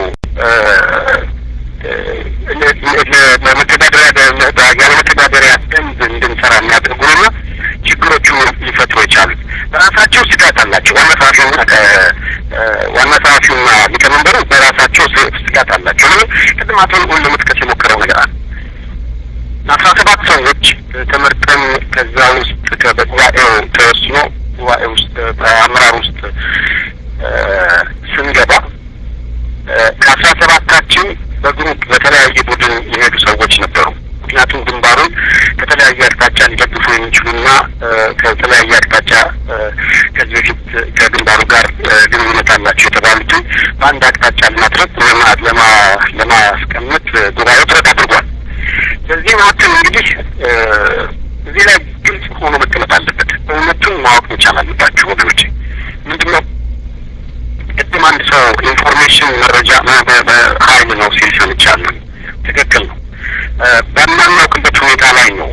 ለመተዳደሪያ ያለ መተዳደሪያ ደንብ እንድንሰራ የሚያደርጉንና ችግሮቹ ሊፈጥሩ የቻሉት በራሳቸው ስጋት አላቸው። ዋና ጸሐፊውና ዋና ጸሐፊውና ሊቀመንበሩ በራሳቸው ስጋት አላቸው። ለምን ቅድም አቶ ልዑል ለመጥቀስ የሞከረው ነገር አለ። አስራ ሰባት ሰዎች ተመርጠን ከዛ ውስጥ በጉባኤው ተወስኖ ጉባኤ ውስጥ በአመራር ውስጥ ስንገባ ከአስራ ሰባታችን በግሩፕ በተለያየ ቡድን የሄዱ ሰዎች ነበሩ። ምክንያቱም ግንባሩን ከተለያየ አቅጣጫ ሊደግፉ የሚችሉና ከተለያየ አቅጣጫ ከዚህ በፊት ከግንባሩ ጋር ግንኙነት አላቸው የተባሉትን በአንድ አቅጣጫ ለማድረግ ለማስቀመጥ ጉባኤው ጥረት አድርጓል። በዚህ መካከል እንግዲህ እዚህ ላይ ግልጽ ሆኖ መቀመጥ አለበት። እውነቱን ማወቅ መቻል አለባቸው ወገኖች። ምንድን ነው ቅድም አንድ ሰው ኢንፎርሜሽን መረጃ ኃይል ነው ሲል ሰምቻለሁ። ትክክል ነው። በማናውቅበት ሁኔታ ላይ ነው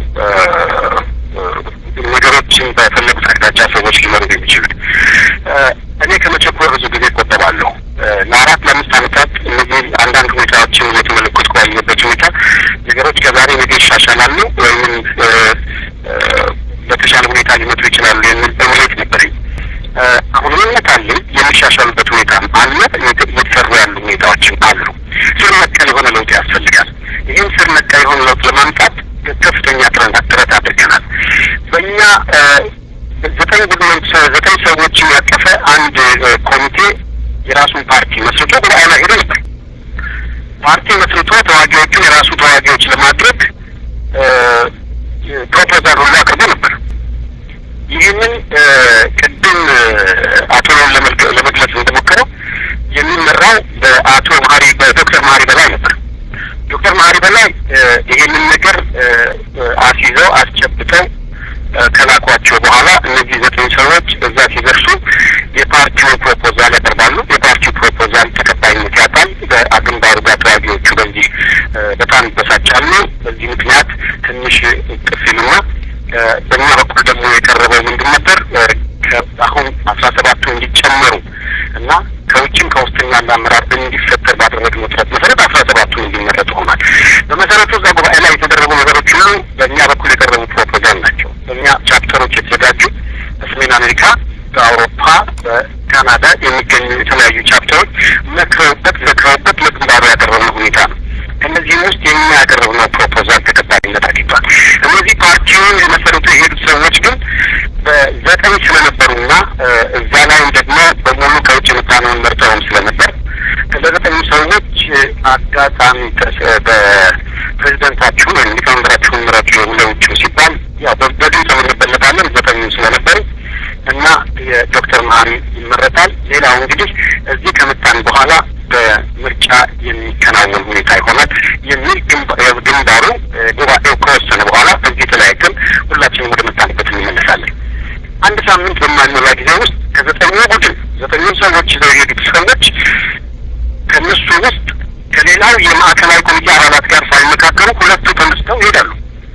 ነገሮችን በፈለጉት አቅጣጫ ሰዎች ሊመሩ የሚችሉት። እኔ ከመቸኮር ብዙ ጊዜ እቆጠባለሁ። ለአራት ለአምስት ዓመታት እነዚህ አንዳንድ ሁኔታዎችን እየተመለከትኩ ባለበት ሁኔታ ነገሮች ከዛሬ ነገ ይሻሻላሉ ወይም በተሻለ ሁኔታ ሊመጡ ይችላሉ የሚል እምነት ነበረኝ። አሁንም እምነት አለኝ። የሚሻሻሉበት ሁኔታ አለ። እየተሰሩ ያሉ ሁኔታዎችም አሉ። ስር ነቀል የሆነ ለውጥ ያስፈልጋል። ይህን ስር ነቀል የሆነ ለውጥ ለማምጣት ከፍተኛ ጥረት ጥረት አድርገናል። በእኛ ዘጠኝ ቡድኖች ዘጠኝ ሰዎችን ያቀፈ አንድ ኮሚቴ የራሱን ፓርቲ መስርቶ ጉባኤ ላይ ሄዶ ነበር። ፓርቲ መስርቶ ተዋጊዎቹን የራሱ ተዋጊዎች ለማድረግ ፕሮፖዛል ሁሉ አቅርቦ ነበር። ይህንን ቅድም አቶ ለመግለጽ እንደሞከረው የሚመራው በአቶ መሀሪ በዶክተር መሀሪ በላይ ነበር። ዶክተር መሀሪ በላይ ይህንን ነገር አስይዘው አስጨብጠው ከላኳቸው በኋላ እነዚህ ዘጠኝ ሰዎች እዛ ሲደርሱ የፓርቲውን ፕሮፖዛል ያቀርባሉ። የፓርቲው ፕሮፖዛል ተቀባይነት ያጣል። በግንባሩ ጋር ተዋጊዎቹ በዚህ በጣም ይበሳጫሉ። በዚህ ምክንያት ትንሽ ቅፍ ይሉና በእኛ በኩል ደግሞ የቀረበው ምንድን ነበር? አሁን አስራ ሰባቱ እንዲጨመሩ እና ከውጭም ከውስጥም ያለ አመራር እንዲፈጠር ባደረግነው ጥረት መሰረት አስራ ሰባቱ እንዲመረጡ ሆኗል። በመሰረቱ እዛ ጉባኤ ላይ የተደረጉ ነገሮች ሁሉ በእኛ በኩል የቀረቡ ፕሮፖዛል ናቸው። በእኛ ቻፕተሮች የተዘጋጁ በሰሜን አሜሪካ፣ በአውሮፓ፣ በካናዳ የሚገኙ የተለያዩ ቻፕተሮች መክረውበት ዘክረውበት ለግንባሩ ያቀረብነው ሁኔታ ነው። ከእነዚህም ውስጥ የኛ ያቀረብነው ፕሮፖዛል ተቀባይነት አግኝቷል። እነዚህ ፓርቲውን የመሰረቱ የሄዱት ሰዎች ግን በዘጠኝ ስለነበሩና እዛ ላይም ደግሞ በሙሉ ከውጭ የመጣነውን መርጠውም ስለነበር ለዘጠኙ ሰዎች አጋጣሚ በፕሬዚደንታችሁን ወይም ሊቀመንበራችሁን ምረጡ ለውጭ ሲባል ያው በድምፅ እንበለጣለን ዘጠኙ ስለነበሩ እና የዶክተር መሀሪ ይመረጣል። ሌላው እንግዲህ እዚህ ከመጣን በኋላ በምርጫ የሚከናወን ሁኔታ ይሆናል የሚል ግንባሩ ጉባኤው ከወሰነ በኋላ በዚህ ተለያይተን ሁላችንም ወደ መጣንበት እንመለሳለን። አንድ ሳምንት በማይሞላ ጊዜ ውስጥ ከዘጠኙ ቡድን ዘጠኙን ሰዎች ይዘው የሄዱት ሰዎች ከእነሱ ውስጥ ከሌላው የማዕከላዊ ኮሚቴ አባላት ጋር ሳይመካከሉ ሁለቱ ተነስተው ይሄዳሉ።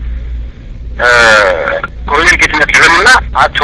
ኮሎኔል ጌትነት ልበንና አቶ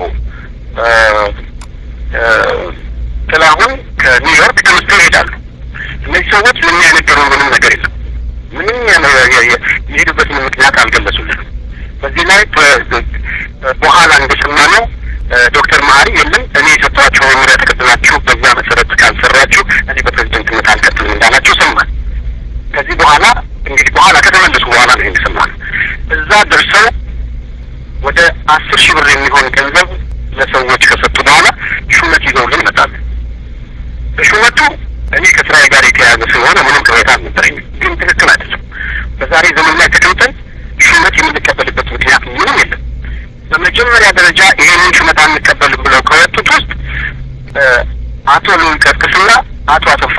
ጥላሁን ከኒውዮርክ ተነስተው ይሄዳሉ። እነዚህ ሰዎች ለእኛ የነገሩን ምንም ነገር የለም። ምንም የሄዱበትን ምክንያት አልገለጹልንም። በዚህ ላይ በኋላ እንደሰማነው ዶክተር መሀሪ የለም እኔ የሰጧቸው መመሪያ ተቀብላችሁ በዛ መሰረት ካልሰራችሁ እኔ በፕሬዚደንትነት አልቀጥልም እንዳላቸው ሰማን። ከዚህ በኋላ እንግዲህ በኋላ ከተመለሱ በኋላ ነው ይህን ሰማነው። እዛ ደርሰው ወደ አስር ሺህ ብር የሚሆን ገንዘብ ለሰዎች ከሰጡ በኋላ ሹመት ይዘውልን ይመጣሉ። በሹመቱ እኔ ከስራዬ ጋር የተያያዘ ስለሆነ ምንም ቅሬታ አልነበረኝም። ግን ትክክል አይደለም። በዛሬ ዘመን ላይ ተቀምጠን ሹመት የምንቀበልበት ምክንያት ምንም የለም። በመጀመሪያ ደረጃ ይሄንን ሹመት አንቀበልም ብለው ከወጡት ውስጥ አቶ ልዑል ቀስቅስና አቶ አቶፋ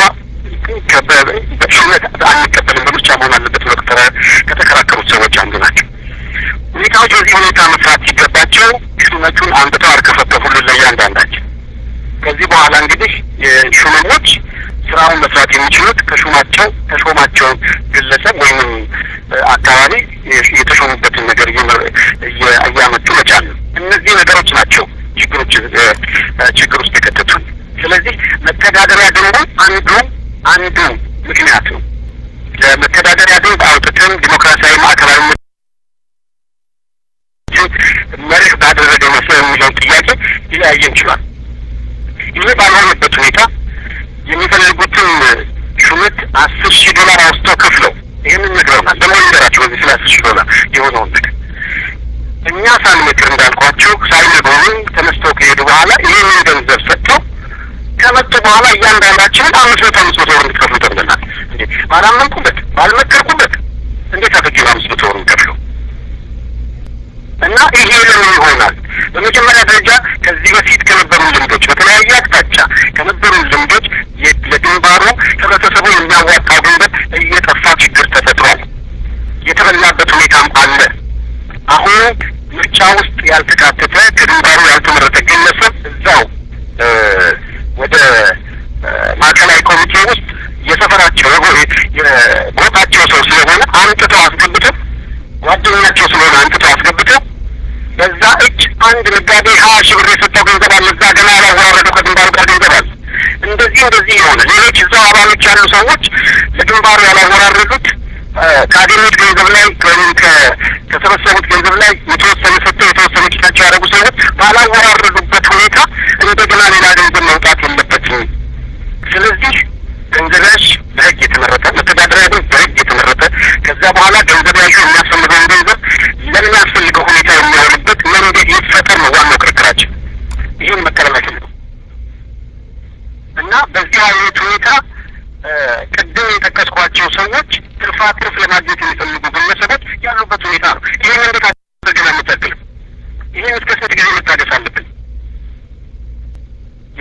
በሹመት አንቀበልም በምርጫ መሆን አለበት ብለው ከተከራከሩት ሰዎች አንዱ ናቸው። ሁኔታዎች በዚህ ሁኔታ መስራት ሲገባቸው ሹመቱን አንብተው አርከፈከፉልን ለእያንዳንዳችን። ከዚህ በኋላ እንግዲህ ሹመኞች ስራውን መስራት የሚችሉት ከሹማቸው ከሾማቸው ግለሰብ ወይም አካባቢ የተሾሙበትን ነገር እያመጡ መቻል ነው። እነዚህ ነገሮች ናቸው ችግሮች ችግር ውስጥ የከተቱን። ስለዚህ መተዳደሪያ ደንቡ አንዱ አንዱ ምክንያት ነው። ለመተዳደሪያ ደንብ አውጥተን ዲሞክራሲያዊ ማዕከላዊ መርህ ባደረገ መሰረት የሚለውን ጥያቄ ሊለያየን ችሏል። ይህ ባልሆነበት ሁኔታ የሚፈልጉትን ሹመት አስር ሺህ ዶላር አውጥተው ከፍለው ይህንን ነግረውናል። ደግሞ ነገራቸው በዚህ ስለ አስር ሺህ ዶላር የሆነውን ነገር እኛ ሳንመክር እንዳልኳቸው ሳይነግሩን ተነስተው ከሄዱ በኋላ ይህንን ገንዘብ ሰጥተው ከመጡ በኋላ እያንዳንዳችንን አምስት መቶ አምስት መቶ ብር እንድትከፍሉ ተብለናል። እንዴ ባላመንኩበት ባልመከርኩበት እንዴት አድርጌ አምስት መቶ ብር እንከፍለው? እና ይሄ ለምን ይሆናል? በመጀመሪያ ደረጃ ከዚህ በፊት ከነበሩ ልምዶች በተለያየ አቅጣጫ ከነበሩ ልምዶች ለግንባሩ ህብረተሰቡ የሚያዋጣው ገንዘብ እየጠፋ ችግር ተፈጥሯል። የተበላበት ሁኔታም አለ። አሁን ምርጫ ውስጥ ያልተካተተ ከግንባሩ ያልተመረጠ ግለሰብ እዛው ወደ ማዕከላዊ ኮሚቴ ውስጥ የሰፈራቸው የጎጣቸው ሰው ስለሆነ አምጥተው አስገብተው ጓደኛቸው ስለሆነ አምጥተው አስገብተው በዛ እጅ አንድ ነጋዴ ሀያ ሺህ ብር የሰጠው ገንዘብ አለ። እዛ ገና ያላወራረደው ከግንባሩ ጋር ገንዘብ አለ። እንደዚህ እንደዚህ የሆነ ሌሎች እዛው አባሎች ያሉ ሰዎች ለግንባሩ ያላወራረዱት ከአገኙት ገንዘብ ላይ ወይም ከሰበሰቡት ገንዘብ ላይ የተወሰነ ሰጥተው የተወሰነ ኪሳቸው ያደረጉ ሰዎች ባላወራረዱበት ሁኔታ እንደገና ሌላ ገንዘብ መውጣት የለበትም። ስለዚህ ገንዘብ ያዥ በህግ የተመረጠ መተዳደሪያ ደንብ በህግ የተመረጠ ከዛ በኋላ ገንዘብ ያዡ የሚያስፈልገውን ገንዘብ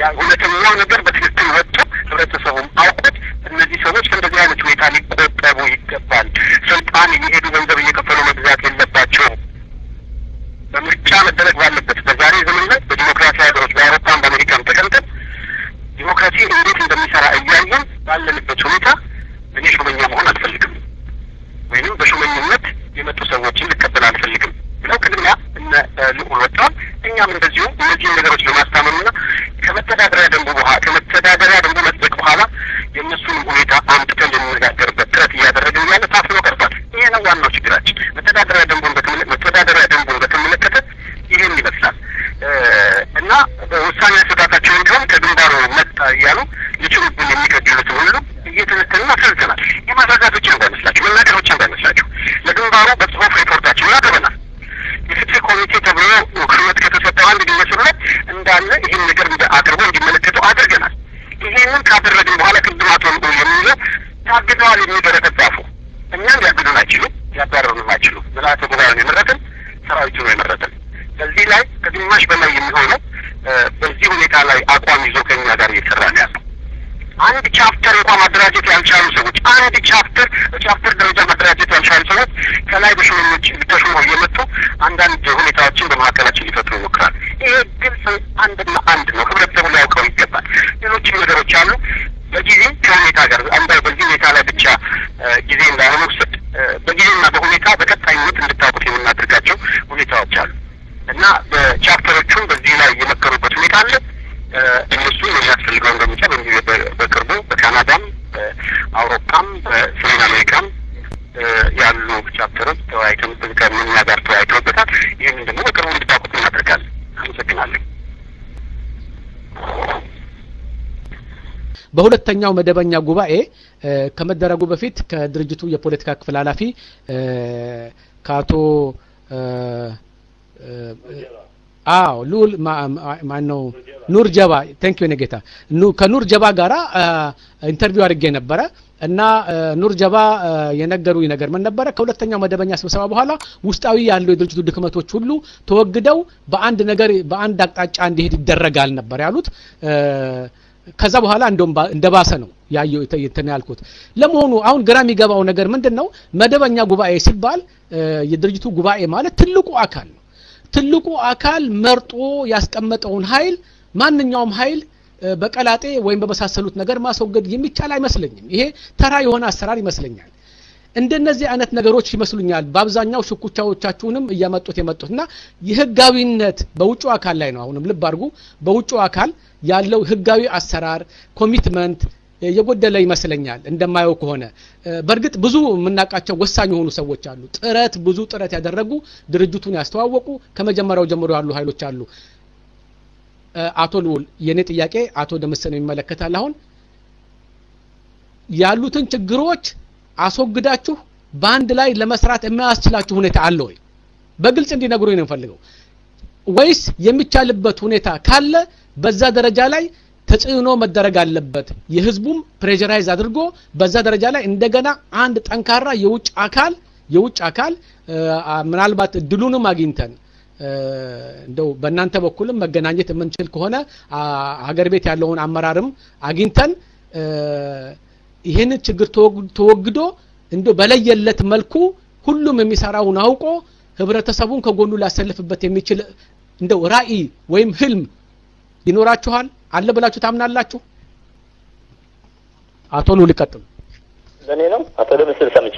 ያ እውነተኛው ነገር በትክክል ወጥቶ ህብረተሰቡም አውቆት እነዚህ ሰዎች ከእንደዚህ አይነት ሁኔታ ሊቆጠቡ ይገባል። ስልጣን እየሄዱ ገንዘብ እየከፈሉ መግዛት የለባቸውም። በምርጫ መደረግ ባለበት በዛሬ ዘመን ላይ በዲሞክራሲ ሀገሮች በአውሮፓም በአሜሪካም ተቀምጠን ዲሞክራሲ እንዴት እንደሚሰራ እያየን ባለንበት ሁኔታ እኔ ሹመኛ መሆን አልፈልግም ወይንም በሹመኝነት የመጡ ሰዎችን ልቀበል አልፈልግም ብለው ቅድሚያ እነ ልዑል ወጥተዋል። እኛም እንደዚሁ እነዚህን ነገሮች ለማስታመምና ከመተዳደሪያ ደንቡ በኋላ ከመተዳደሪያ ደንቡ መጽደቅ በኋላ የእነሱንም ሁኔታ አምጥተን ልንነጋገርበት ጥረት እያደረግን ያለ ታፍኖ ቀርቷል። ይሄ ነው ዋናው ችግራችን። መተዳደሪያ ደንቡን በተመለ መተዳደሪያ ደንቡን በተመለከተ ይህን ይመስላል እና ውሳኔ አሰጣጣቸውን ቢሆን ከግንባሩ መጣ እያሉ ሊችሉብን የሚገድሉትን ሁሉ እየተነተንና አስረድተናል። የማስረዳት ብቻ እንዳይመስላችሁ፣ መናገር ብቻ እንዳይመስላችሁ። ለግንባሩ በጽሁፍ ሪፖርታችን አቅርበናል። የፍትህ ኮሚቴ ተብሎ ክህነት ከተሰጠው አንድ ግለሰብ ላይ እንዳለ ይህን ነገር አቅርቦ እንዲመለከተው አድርገናል። ይሄንን ካደረግን በኋላ ቅድም አቶ የሚለው ታግደዋል የሚበረከት ጻፉ። እኛም ሊያግዱን አይችሉም፣ ሊያባረሩንም አይችሉም። ምልአተ ጉባኤውን የመረጥን ሰራዊቱ ነው የመረጥን። በዚህ ላይ ከግማሽ በላይ የሚሆነው በዚህ ሁኔታ ላይ አቋም ይዞ ከኛ ጋር እየሰራ ነው ያለው። አንድ ቻፕተር እንኳን ማደራጀት ያልቻሉ ሰዎች አንድ ቻፕተር በቻፕተር ደረጃ ማደራጀት ያልቻሉ ሰዎች ከላይ በሹመኞች ተሹመው እየመጡ አንዳንድ ሁኔታዎችን በመካከላችን ሊፈጥሩ ይሞክራል። ይሄ ግልጽ አንድና አንድ ነው። ህብረተሰቡ ሊያውቀው ይገባል። ሌሎችም ነገሮች አሉ። በጊዜ ከሁኔታ ጋር አንዳ በዚህ ሁኔታ ላይ ብቻ ጊዜ እንዳይሆነ ውሰድ በጊዜና በሁኔታ በቀጣይነት እንድታውቁት የምናደርጋቸው ሁኔታዎች አሉ እና በቻፕተሮቹም በዚህ ላይ የመከሩበት ሁኔታ አለ። እነሱ የሚያስፈልገውን እርምጃ በቅርቡ በካናዳም በአውሮፓም በሰሜን አሜሪካም ያሉ ቻፕተሮች ተወያይተን ከእኛ ጋር ተወያይተውበታል። ይህንን ደግሞ በቅርቡ እንድታውቁት እናደርጋለን። አመሰግናለሁ። በሁለተኛው መደበኛ ጉባኤ ከመደረጉ በፊት ከድርጅቱ የፖለቲካ ክፍል ኃላፊ ከአቶ አዎ ልዑል ማን ነው ኑር ጀባ ቴንክ ዩ ጌታ ከኑር ጀባ ጋራ ኢንተርቪው አድርጌ ነበረ እና ኑር ጀባ የነገሩኝ ነገር ምን ነበረ ከሁለተኛው መደበኛ ስብሰባ በኋላ ውስጣዊ ያሉ የድርጅቱ ድክመቶች ሁሉ ተወግደው በአንድ ነገር በአንድ አቅጣጫ እንዲሄድ ይደረጋል ነበር ያሉት ከዛ በኋላ እንደውም እንደባሰ ነው ያየው እንትን ያልኩት ለመሆኑ አሁን ግራ የሚገባው ነገር ምንድን ነው መደበኛ ጉባኤ ሲባል የድርጅቱ ጉባኤ ማለት ትልቁ አካል ነው ትልቁ አካል መርጦ ያስቀመጠውን ኃይል ማንኛውም ኃይል በቀላጤ ወይም በመሳሰሉት ነገር ማስወገድ የሚቻል አይመስለኝም ይሄ ተራ የሆነ አሰራር ይመስለኛል እንደነዚህ አይነት ነገሮች ይመስሉኛል በአብዛኛው ሽኩቻዎቻችሁንም እያመጡት የመጡት እና የህጋዊነት በውጭ አካል ላይ ነው አሁንም ልብ አድርጉ በውጭ አካል ያለው ህጋዊ አሰራር ኮሚትመንት የጎደለ ይመስለኛል እንደማየው ከሆነ በእርግጥ ብዙ የምናውቃቸው ወሳኝ የሆኑ ሰዎች አሉ ጥረት ብዙ ጥረት ያደረጉ ድርጅቱን ያስተዋወቁ ከመጀመሪያው ጀምሮ ያሉ ኃይሎች አሉ አቶ ልውል የእኔ ጥያቄ አቶ ደመሰን ይመለከታል አሁን ያሉትን ችግሮች አስወግዳችሁ በአንድ ላይ ለመስራት የማያስችላችሁ ሁኔታ አለ ወይ በግልጽ እንዲነግሩኝ ነው የምፈልገው ወይስ የሚቻልበት ሁኔታ ካለ በዛ ደረጃ ላይ ተጽዕኖ መደረግ አለበት የህዝቡም ፕሬዠራይዝ አድርጎ በዛ ደረጃ ላይ እንደገና አንድ ጠንካራ የውጭ አካል የውጭ አካል ምናልባት እድሉንም አግኝተን እንደው በእናንተ በኩልም መገናኘት የምንችል ከሆነ ሀገር ቤት ያለውን አመራርም አግኝተን ይህንን ችግር ተወግዶ እንደ በለየለት መልኩ ሁሉም የሚሰራውን አውቆ ህብረተሰቡን ከጎኑ ሊያሰልፍበት የሚችል እንደው ራዕይ ወይም ህልም ይኖራችኋል አለ ብላችሁ ታምናላችሁ አቶ ሉ ሊቀጥሉ በእኔ ነው አቶ ደምስል ሰምቼ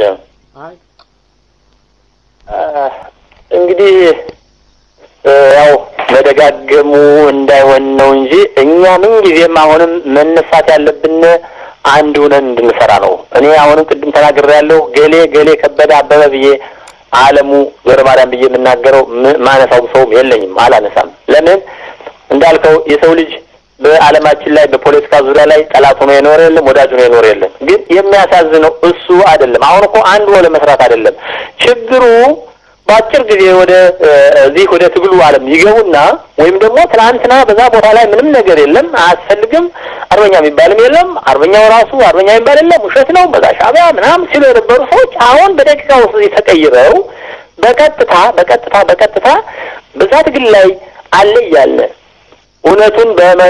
እንግዲህ ያው መደጋገሙ እንዳይሆን ነው እንጂ እኛ ምን ጊዜም አሁንም መነሳት ያለብን አንድ ሆነን እንድንሰራ ነው። እኔ አሁንም ቅድም ተናግሬ ያለው ገሌ ገሌ ከበደ አበበ ብዬ አለሙ ገብረ ማርያም ብዬ የምናገረው ማነሳው ሰውም የለኝም፣ አላነሳም። ለምን እንዳልከው የሰው ልጅ በዓለማችን ላይ በፖለቲካ ዙሪያ ላይ ጠላት ሆኖ የኖረ የለም፣ ወዳጅ ሆኖ የኖረ የለም። ግን የሚያሳዝነው እሱ አይደለም። አሁን እኮ አንድ ሆኖ ለመስራት አይደለም ችግሩ በአጭር ጊዜ ወደ እዚህ ወደ ትግሉ ዓለም ይገቡና ወይም ደግሞ ትናንትና በዛ ቦታ ላይ ምንም ነገር የለም አያስፈልግም፣ አርበኛ የሚባልም የለም፣ አርበኛው ራሱ አርበኛ የሚባል የለም፣ ውሸት ነው፣ በዛ ሻዕቢያ ምናምን ሲሉ የነበሩ ሰዎች አሁን በደቂቃ ውስጥ ተቀይረው በቀጥታ በቀጥታ በቀጥታ በዛ ትግል ላይ አለ እያለ እውነቱን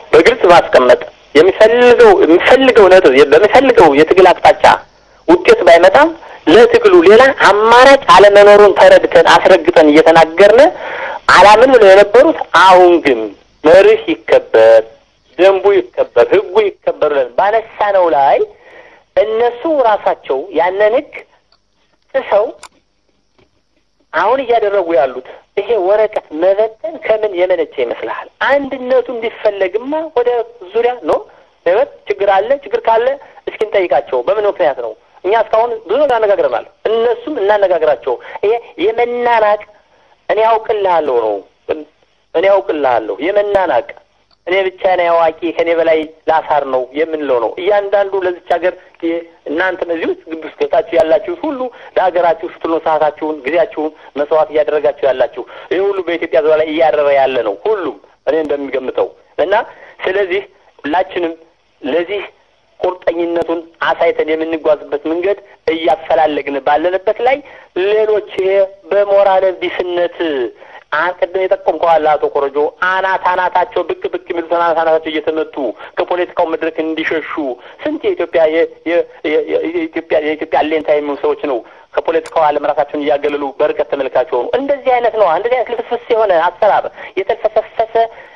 በግልጽ ማስቀመጥ የሚፈልገው የሚፈልገው ነጥብ በሚፈልገው የትግል አቅጣጫ ውጤት ባይመጣም ለትግሉ ሌላ አማራጭ አለመኖሩን ተረድተን አስረግጠን እየተናገርን አላምን ብለው የነበሩት አሁን ግን መርህ ይከበር፣ ደንቡ ይከበር፣ ህጉ ይከበር ብለን ባነሳነው ላይ እነሱ ራሳቸው ያንን ህግ ጥሰው አሁን እያደረጉ ያሉት ይሄ ወረቀት መበተን ከምን የመነጨ ይመስልሃል? አንድነቱ እንዲፈለግማ ወደ ዙሪያ ነው ህይወት ችግር አለ። ችግር ካለ እስኪ እንጠይቃቸው። በምን ምክንያት ነው? እኛ እስካሁን ብዙ ነገር አነጋግረናል። እነሱም እናነጋግራቸው። ይሄ የመናናቅ እኔ ያውቅልሃለሁ ነው እኔ ያውቅልሃለሁ የመናናቅ እኔ ብቻ ነኝ አዋቂ ከኔ በላይ ላሳር ነው የምንለው ነው። እያንዳንዱ ለዚች ሀገር እናንተም እዚህ ውስጥ ግቢ ውስጥ ገብታችሁ ያላችሁት ሁሉ ለሀገራችሁ ስትሉ ሰዓታችሁን፣ ጊዜያችሁን መስዋዕት እያደረጋችሁ ያላችሁ ይህ ሁሉ በኢትዮጵያ ዙሪያ ላይ እያደረ ያለ ነው ሁሉም እኔ እንደሚገምተው እና ስለዚህ ሁላችንም ለዚህ ቁርጠኝነቱን አሳይተን የምንጓዝበት መንገድ እያፈላለግን ባለንበት ላይ ሌሎች ይሄ በሞራል ቢስነት ቅድም የጠቆምከዋል አቶ ኮረጆ አናት አናታቸው ብቅ ብቅ የሚሉት አናት አናታቸው እየተመቱ ከፖለቲካው መድረክ እንዲሸሹ ስንት የኢትዮጵያ የኢትዮጵያ የኢትዮጵያ አሌንታ የሚሆኑ ሰዎች ነው ከፖለቲካው ዓለም ራሳቸውን እያገለሉ በርቀት ተመልካች ሆኑ። እንደዚህ አይነት ነው። እንደዚህ አይነት ልፍስፍስ የሆነ አሰራር የተልፈሰፈሰ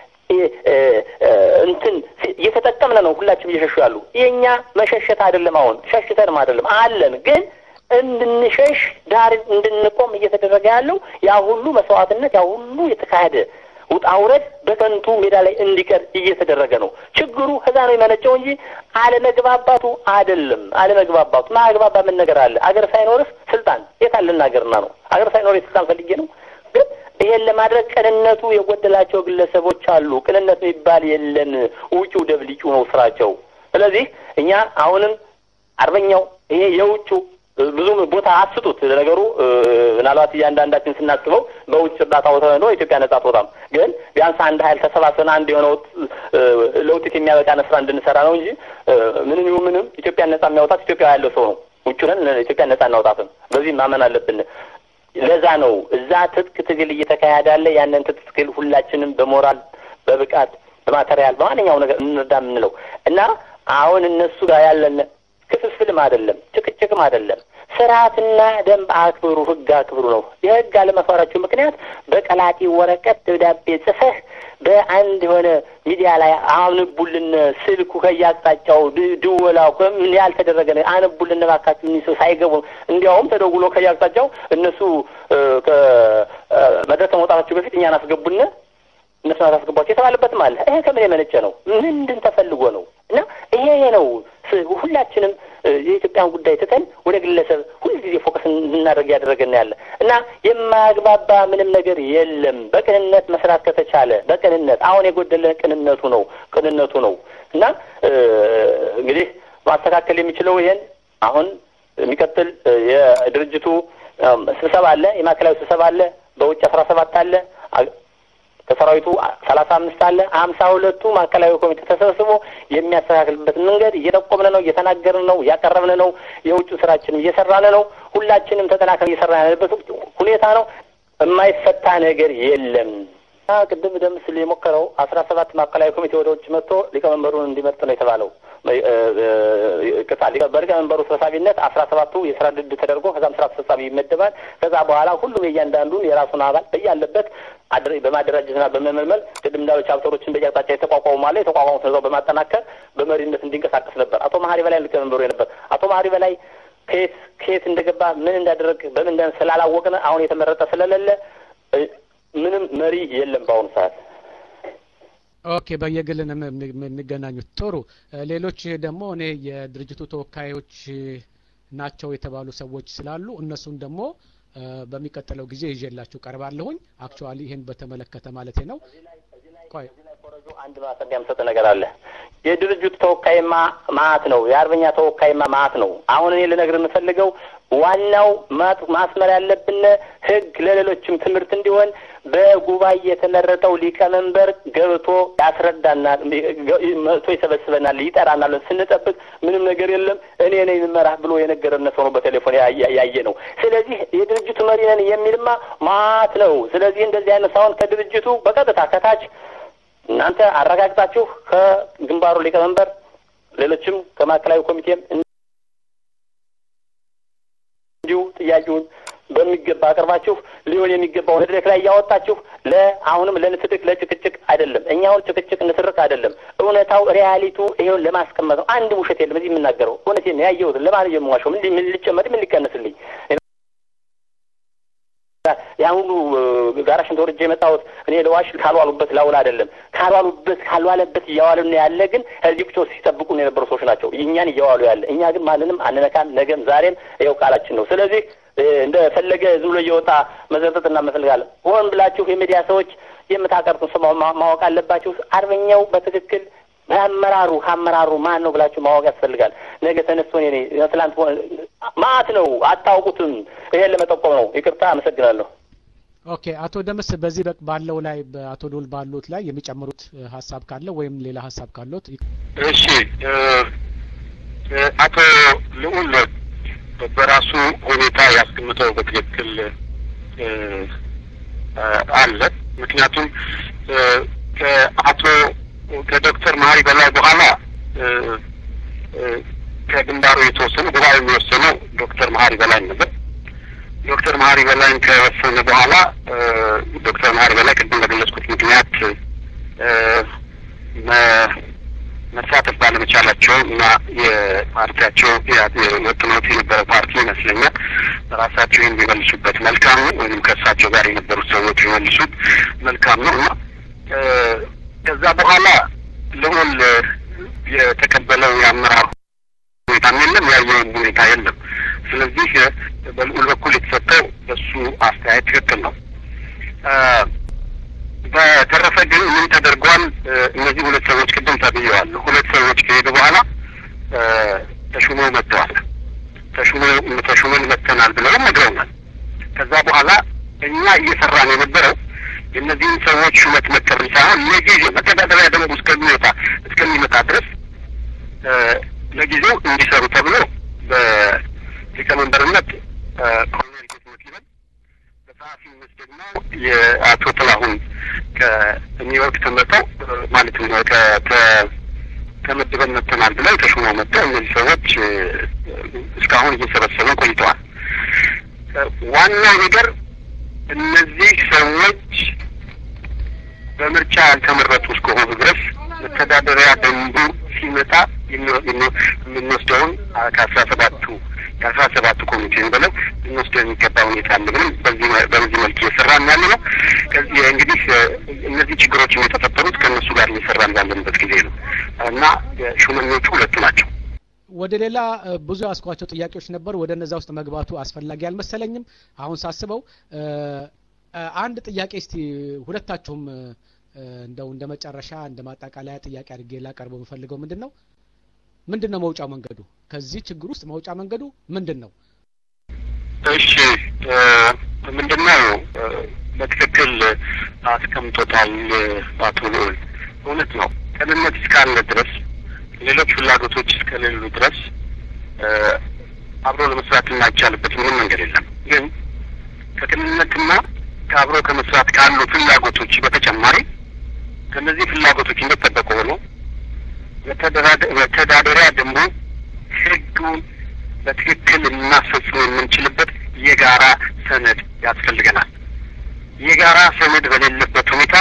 እንትን እየተጠቀምነ ነው ሁላችንም እየሸሹ ያሉ። የእኛ መሸሸት አይደለም፣ አሁን ሸሽተንም አይደለም አለን ግን እንድንሸሽ ዳር እንድንቆም እየተደረገ ያለው ያ ሁሉ መስዋዕትነት ያ ሁሉ የተካሄደ ውጣ ውረድ በከንቱ ሜዳ ላይ እንዲቀር እየተደረገ ነው። ችግሩ ከዛ ነው የመነጨው እንጂ አለመግባባቱ አይደለም። አለመግባባቱ ማግባባ ምን ነገር አለ? አገር ሳይኖርስ ስልጣን የት አለ ልናገርና ነው? አገር ሳይኖር የስልጣን ፈልጌ ነው። ግን ይሄን ለማድረግ ቅንነቱ የጎደላቸው ግለሰቦች አሉ። ቅንነት የሚባል የለም። ውጪው ደብልጩ ነው ስራቸው። ስለዚህ እኛ አሁንም አርበኛው ይሄ የውጩ ብዙም ቦታ አስጡት። ነገሩ ምናልባት እያንዳንዳችን ስናስበው በውጭ እርዳታ ወተኖ ኢትዮጵያ ነጻ አትወጣም። ግን ቢያንስ አንድ ኃይል ተሰባስበን አንድ የሆነው ለውጤት የሚያበቃ ስራ እንድንሰራ ነው እንጂ ምንም ይሁን ምንም ኢትዮጵያን ነጻ የሚያወጣት ኢትዮጵያ ያለው ሰው ነው። ውጭንን ኢትዮጵያ ነጻ እናወጣትም። በዚህ ማመን አለብን። ለዛ ነው እዛ ትጥቅ ትግል እየተካሄደ ያለ ያንን ትጥቅ ትግል ሁላችንም በሞራል በብቃት በማቴሪያል በማንኛውም ነገር እንርዳ የምንለው እና አሁን እነሱ ጋር ያለን ክፍፍልም አይደለም፣ ጭቅጭቅም አይደለም። ስርዓትና ደንብ አክብሩ፣ ህግ አክብሩ ነው። የህግ አለመክበራችሁ ምክንያት በቀላጢ ወረቀት ደብዳቤ ጽፈህ በአንድ የሆነ ሚዲያ ላይ አንቡልን፣ ስልኩ ከያቅጣጫው ድወላው ምን ያልተደረገ ነው አንቡልን እባካችሁ እኒህ ሰው ሳይገቡ እንዲያውም ተደውሎ ከያቅጣጫው እነሱ ከመድረክ ከመውጣታቸው በፊት እኛን አስገቡን እነሱን አታስገቧቸው የተባለበትም አለ። ይሄ ከምን የመነጨ ነው? ምንድን ተፈልጎ ነው? እና ይሄ ነው ሁላችንም የኢትዮጵያን ጉዳይ ትተን ወደ ግለሰብ ሁልጊዜ ፎከስ እንድናደርግ ያደረገን ያለ እና የማያግባባ ምንም ነገር የለም። በቅንነት መስራት ከተቻለ በቅንነት አሁን የጎደለን ቅንነቱ ነው ቅንነቱ ነው እና እንግዲህ ማስተካከል የሚችለው ይሄን አሁን የሚቀጥል የድርጅቱ ስብሰባ አለ፣ የማዕከላዊ ስብሰባ አለ፣ በውጭ አስራ ሰባት አለ ከሰራዊቱ ሰላሳ አምስት አለ ሀምሳ ሁለቱ ማዕከላዊ ኮሚቴ ተሰብስቦ የሚያስተካክልበትን መንገድ እየጠቆምን ነው፣ እየተናገርን ነው፣ እያቀረብን ነው። የውጭ ስራችን እየሰራን ነው። ሁላችንም ተጠናክረን እየሰራን ያለበት ሁኔታ ነው። የማይፈታ ነገር የለም። ቅድም ደም ስል የሞከረው አስራ ሰባት ማዕከላዊ ኮሚቴ ወደ ውጭ መጥቶ ሊቀመንበሩን እንዲመርጥ ነው የተባለው። ቅጣ በሊቀመንበሩ ሰብሳቢነት አስራ ሰባቱ የስራ ድድ ተደርጎ ከዛም ስራ አስፈጻሚ ይመደባል። ከዛ በኋላ ሁሉም የእያንዳንዱን የራሱን አባል በያለበት በማደራጀትና በመመልመል ቅድም እንዳሉ ቻፕተሮችን በየአቅጣጫ የተቋቋሙ ማለ የተቋቋሙት እዛው በማጠናከር በመሪነት እንዲንቀሳቀስ ነበር። አቶ መሀሪ በላይ ሊቀመንበሩ የነበር አቶ መሀሪ በላይ ከየት ከየት እንደገባ ምን እንዳደረግ በምን እንደ ስላላወቅን አሁን የተመረጠ ስለሌለ ምንም መሪ የለም በአሁኑ ሰዓት። ኦኬ፣ በየግል ነው የሚገናኙት። ጥሩ። ሌሎች ደግሞ እኔ የድርጅቱ ተወካዮች ናቸው የተባሉ ሰዎች ስላሉ እነሱን ደግሞ በሚቀጥለው ጊዜ ይዤላችሁ ቀርባለሁኝ። አክቹዋሊ ይህን በተመለከተ ማለቴ ነው። ቆይ አንድ ማሰቢያ የምሰጥ ነገር አለ። የድርጅቱ ተወካይማ ማአት ነው። የአርበኛ ተወካይማ ማአት ነው። አሁን እኔ ልነግር የምፈልገው ዋናው ማስመር ያለብን ህግ ለሌሎችም ትምህርት እንዲሆን በጉባኤ የተመረጠው ሊቀመንበር ገብቶ ያስረዳናል፣ መጥቶ ይሰበስበናል፣ ይጠራናል። ስንጠብቅ ምንም ነገር የለም እኔ ነኝ የምመራህ ብሎ የነገረን ሰው ነው በቴሌፎን ያየ ነው። ስለዚህ የድርጅቱ መሪ ነን የሚልማ ማት ነው። ስለዚህ እንደዚህ አይነት ሳይሆን ከድርጅቱ በቀጥታ ከታች እናንተ አረጋግጣችሁ ከግንባሩ ሊቀመንበር ሌሎችም ከማዕከላዊ ኮሚቴም እንዲሁ ጥያቄውን በሚገባ አቅርባችሁ ሊሆን የሚገባው መድረክ ላይ እያወጣችሁ ለአሁንም ለንትርክ ለጭቅጭቅ አይደለም። እኛ አሁን ጭቅጭቅ ንትርክ አይደለም። እውነታው ሪያሊቱ ይሄውን ለማስቀመጥ ነው። አንድ ውሸት የለም እዚህ የምናገረው እውነቴን ነው ያየሁትን። ለማን የምዋሸው? ምን ምን ሊጨመር ምን ሊቀንስልኝ? ያን ሁሉ ጋራሽን ተወርጄ የመጣሁት እኔ ለዋሽ ካልዋሉበት ላውል አይደለም። ካልዋሉበት ካልዋለበት እያዋሉ ነው ያለ። ግን እዚህ ቁጭ ሲጠብቁ ነው የነበሩ ሰዎች ናቸው እኛን እያዋሉ ያለ። እኛ ግን ማንንም አንነካም። ነገም ዛሬም ይኸው ቃላችን ነው። ስለዚህ እንደፈለገ ዝም ብሎ እየወጣ መዘጠጥ እናመፈልጋለን። ሆን ብላችሁ የሚዲያ ሰዎች የምታቀርጡን ሰው ማወቅ አለባችሁ። አርበኛው በትክክል በአመራሩ ከአመራሩ ማን ነው ብላችሁ ማወቅ ያስፈልጋል። ነገ ተነስቶ እኔ ትላንት ማት ነው አታውቁትም። ይሄን ለመጠቆም ነው። ይቅርታ፣ አመሰግናለሁ። ኦኬ፣ አቶ ደምስ በዚህ ባለው ላይ በአቶ ዶል ባሉት ላይ የሚጨምሩት ሀሳብ ካለ ወይም ሌላ ሀሳብ ካለት? እሺ፣ አቶ ልዑል በራሱ ሁኔታ ያስቀምጠው በትክክል አለ። ምክንያቱም ከአቶ ከዶክተር መሀሪ በላይ በኋላ ከግንባሩ የተወሰነ ጉባኤ የሚወሰነው ዶክተር መሀሪ በላይ ነበር። ዶክተር መሀሪ በላይን ከወሰነ በኋላ ዶክተር መሀሪ በላይ ቅድም በገለጽኩት ምክንያት መሳተፍ ባለመቻላቸው እና የፓርቲያቸው ወጥኖት የነበረ ፓርቲ ይመስለኛል ራሳቸው ይህን ቢመልሱበት መልካም ነው፣ ወይም ከእሳቸው ጋር የነበሩት ሰዎች ቢመልሱት መልካም ነው እና ከዛ በኋላ ልዑል የተቀበለው የአመራር ሁኔታም የለም፣ ያየውም ሁኔታ የለም። ስለዚህ በልዑል በኩል የተሰጠው በሱ አስተያየት ትክክል ነው። በተረፈ ግን ምን ተደርጓል? እነዚህ ሁለት ሰዎች ቅድም ተብዬዋለሁ። ሁለት ሰዎች ከሄዱ በኋላ ተሹመው መጥተዋል። ተሹመው ተሹመን መጥተናል ብለው ነግረውናል። ከዛ በኋላ እኛ እየሰራን የነበረው የእነዚህን ሰዎች ሹመት መቀበል ሳይሆን ለጊዜው መተዳደሪያ ደንቡ እስከሚወጣ እስከሚመጣ ድረስ ለጊዜው እንዲሰሩ ተብሎ በሊቀመንበርነት ኮሎኔል ጌትነት ይበል በጸሐፊነት ደግሞ የአቶ ጥላሁን ከኒውዮርክ ተመጠው ማለትም ተመድበን መጥተናል ብለው ተሹመው መጥተው እነዚህ ሰዎች እስካሁን እየሰበሰበን ቆይተዋል። ዋናው ነገር እነዚህ ሰዎች በምርጫ ያልተመረጡ እስከሆኑ ድረስ መተዳደሪያ ደንቡ ሲመጣ የምንወስደውን ከአስራ ሰባቱ ከአስራ ሰባቱ ኮሚቴ ብለው ልንወስደው የሚገባ ሁኔታ አለ ብለን በዚህ በዚህ መልክ እየሰራን ያለ ነው። ከዚህ እንግዲህ እነዚህ ችግሮች የተፈጠሩት ከእነሱ ጋር እየሰራን ባለንበት ጊዜ ነው እና ሹመኞቹ ሁለቱ ናቸው። ወደ ሌላ ብዙ ያስኳቸው ጥያቄዎች ነበሩ። ወደ እነዛ ውስጥ መግባቱ አስፈላጊ አልመሰለኝም። አሁን ሳስበው አንድ ጥያቄ እስቲ ሁለታችሁም እንደው እንደ መጨረሻ እንደ ማጠቃለያ ጥያቄ አድርጌ ላቀርበው የምፈልገው ምንድን ነው ምንድን ነው መውጫ መንገዱ? ከዚህ ችግር ውስጥ መውጫ መንገዱ ምንድን ነው? እሺ ምንድን ነው በትክክል አስቀምጦታል አቶ ልዑል። እውነት ነው። ቅንነት እስካለ ድረስ ሌሎች ፍላጎቶች እስከሌሉ ድረስ አብሮ ለመስራት የማይቻልበት ምንም መንገድ የለም። ግን ከቅንነትና ከአብሮ ከመስራት ካሉ ፍላጎቶች በተጨማሪ ከእነዚህ ፍላጎቶች እንደጠበቁ ሆኖ መተዳደሪያ ደንቡ ሕጉን በትክክል ልናስፈጽም የምንችልበት የጋራ ሰነድ ያስፈልገናል። የጋራ ሰነድ በሌለበት ሁኔታ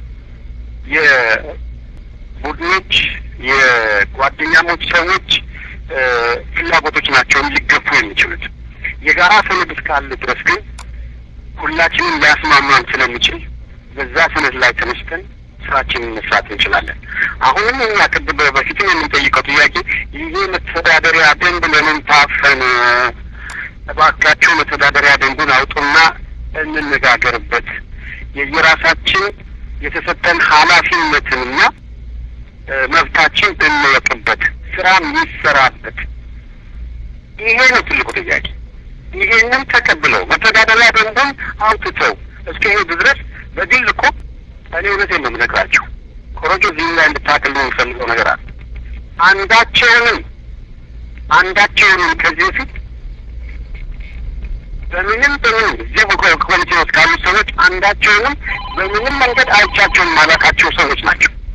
የቡድኖች የጓደኛሞች ሰዎች ፍላጎቶች ናቸውን ሊገፉ የሚችሉት። የጋራ ሰነድ እስካለ ድረስ ግን ሁላችንም ሊያስማማን ስለሚችል በዛ ሰነድ ላይ ተነስተን ስራችንን መስራት እንችላለን። አሁንም እኛ ቅድም በፊትም የምንጠይቀው ጥያቄ ይሄ መተዳደሪያ ደንብ ለምን ታፈነ? እባካችሁ መተዳደሪያ ደንቡን አውጡና እንነጋገርበት። የየራሳችን የተሰጠን ኃላፊነትንና መብታችን እንወቅበት፣ ስራም ይሰራበት። ይሄ ነው ትልቁ ጥያቄ። ይሄንን ተቀብለው መተዳደሪያ ደንቡን አውጥተው እስከ ሄዱ ድረስ በግል እኮ እኔ እውነቴን ነው የምነግራችሁ። ኮረጆ እዚህ ላይ እንድታቅሉ የምፈልገው ነገር አለ። አንዳቸውንም አንዳቸውንም ከዚህ በፊት በምንም በምንም እዚህ ኮሚቴ ውስጥ ካሉ ሰዎች አንዳቸውንም በምንም መንገድ አይቻቸውን ማላቃቸው ሰዎች ናቸው።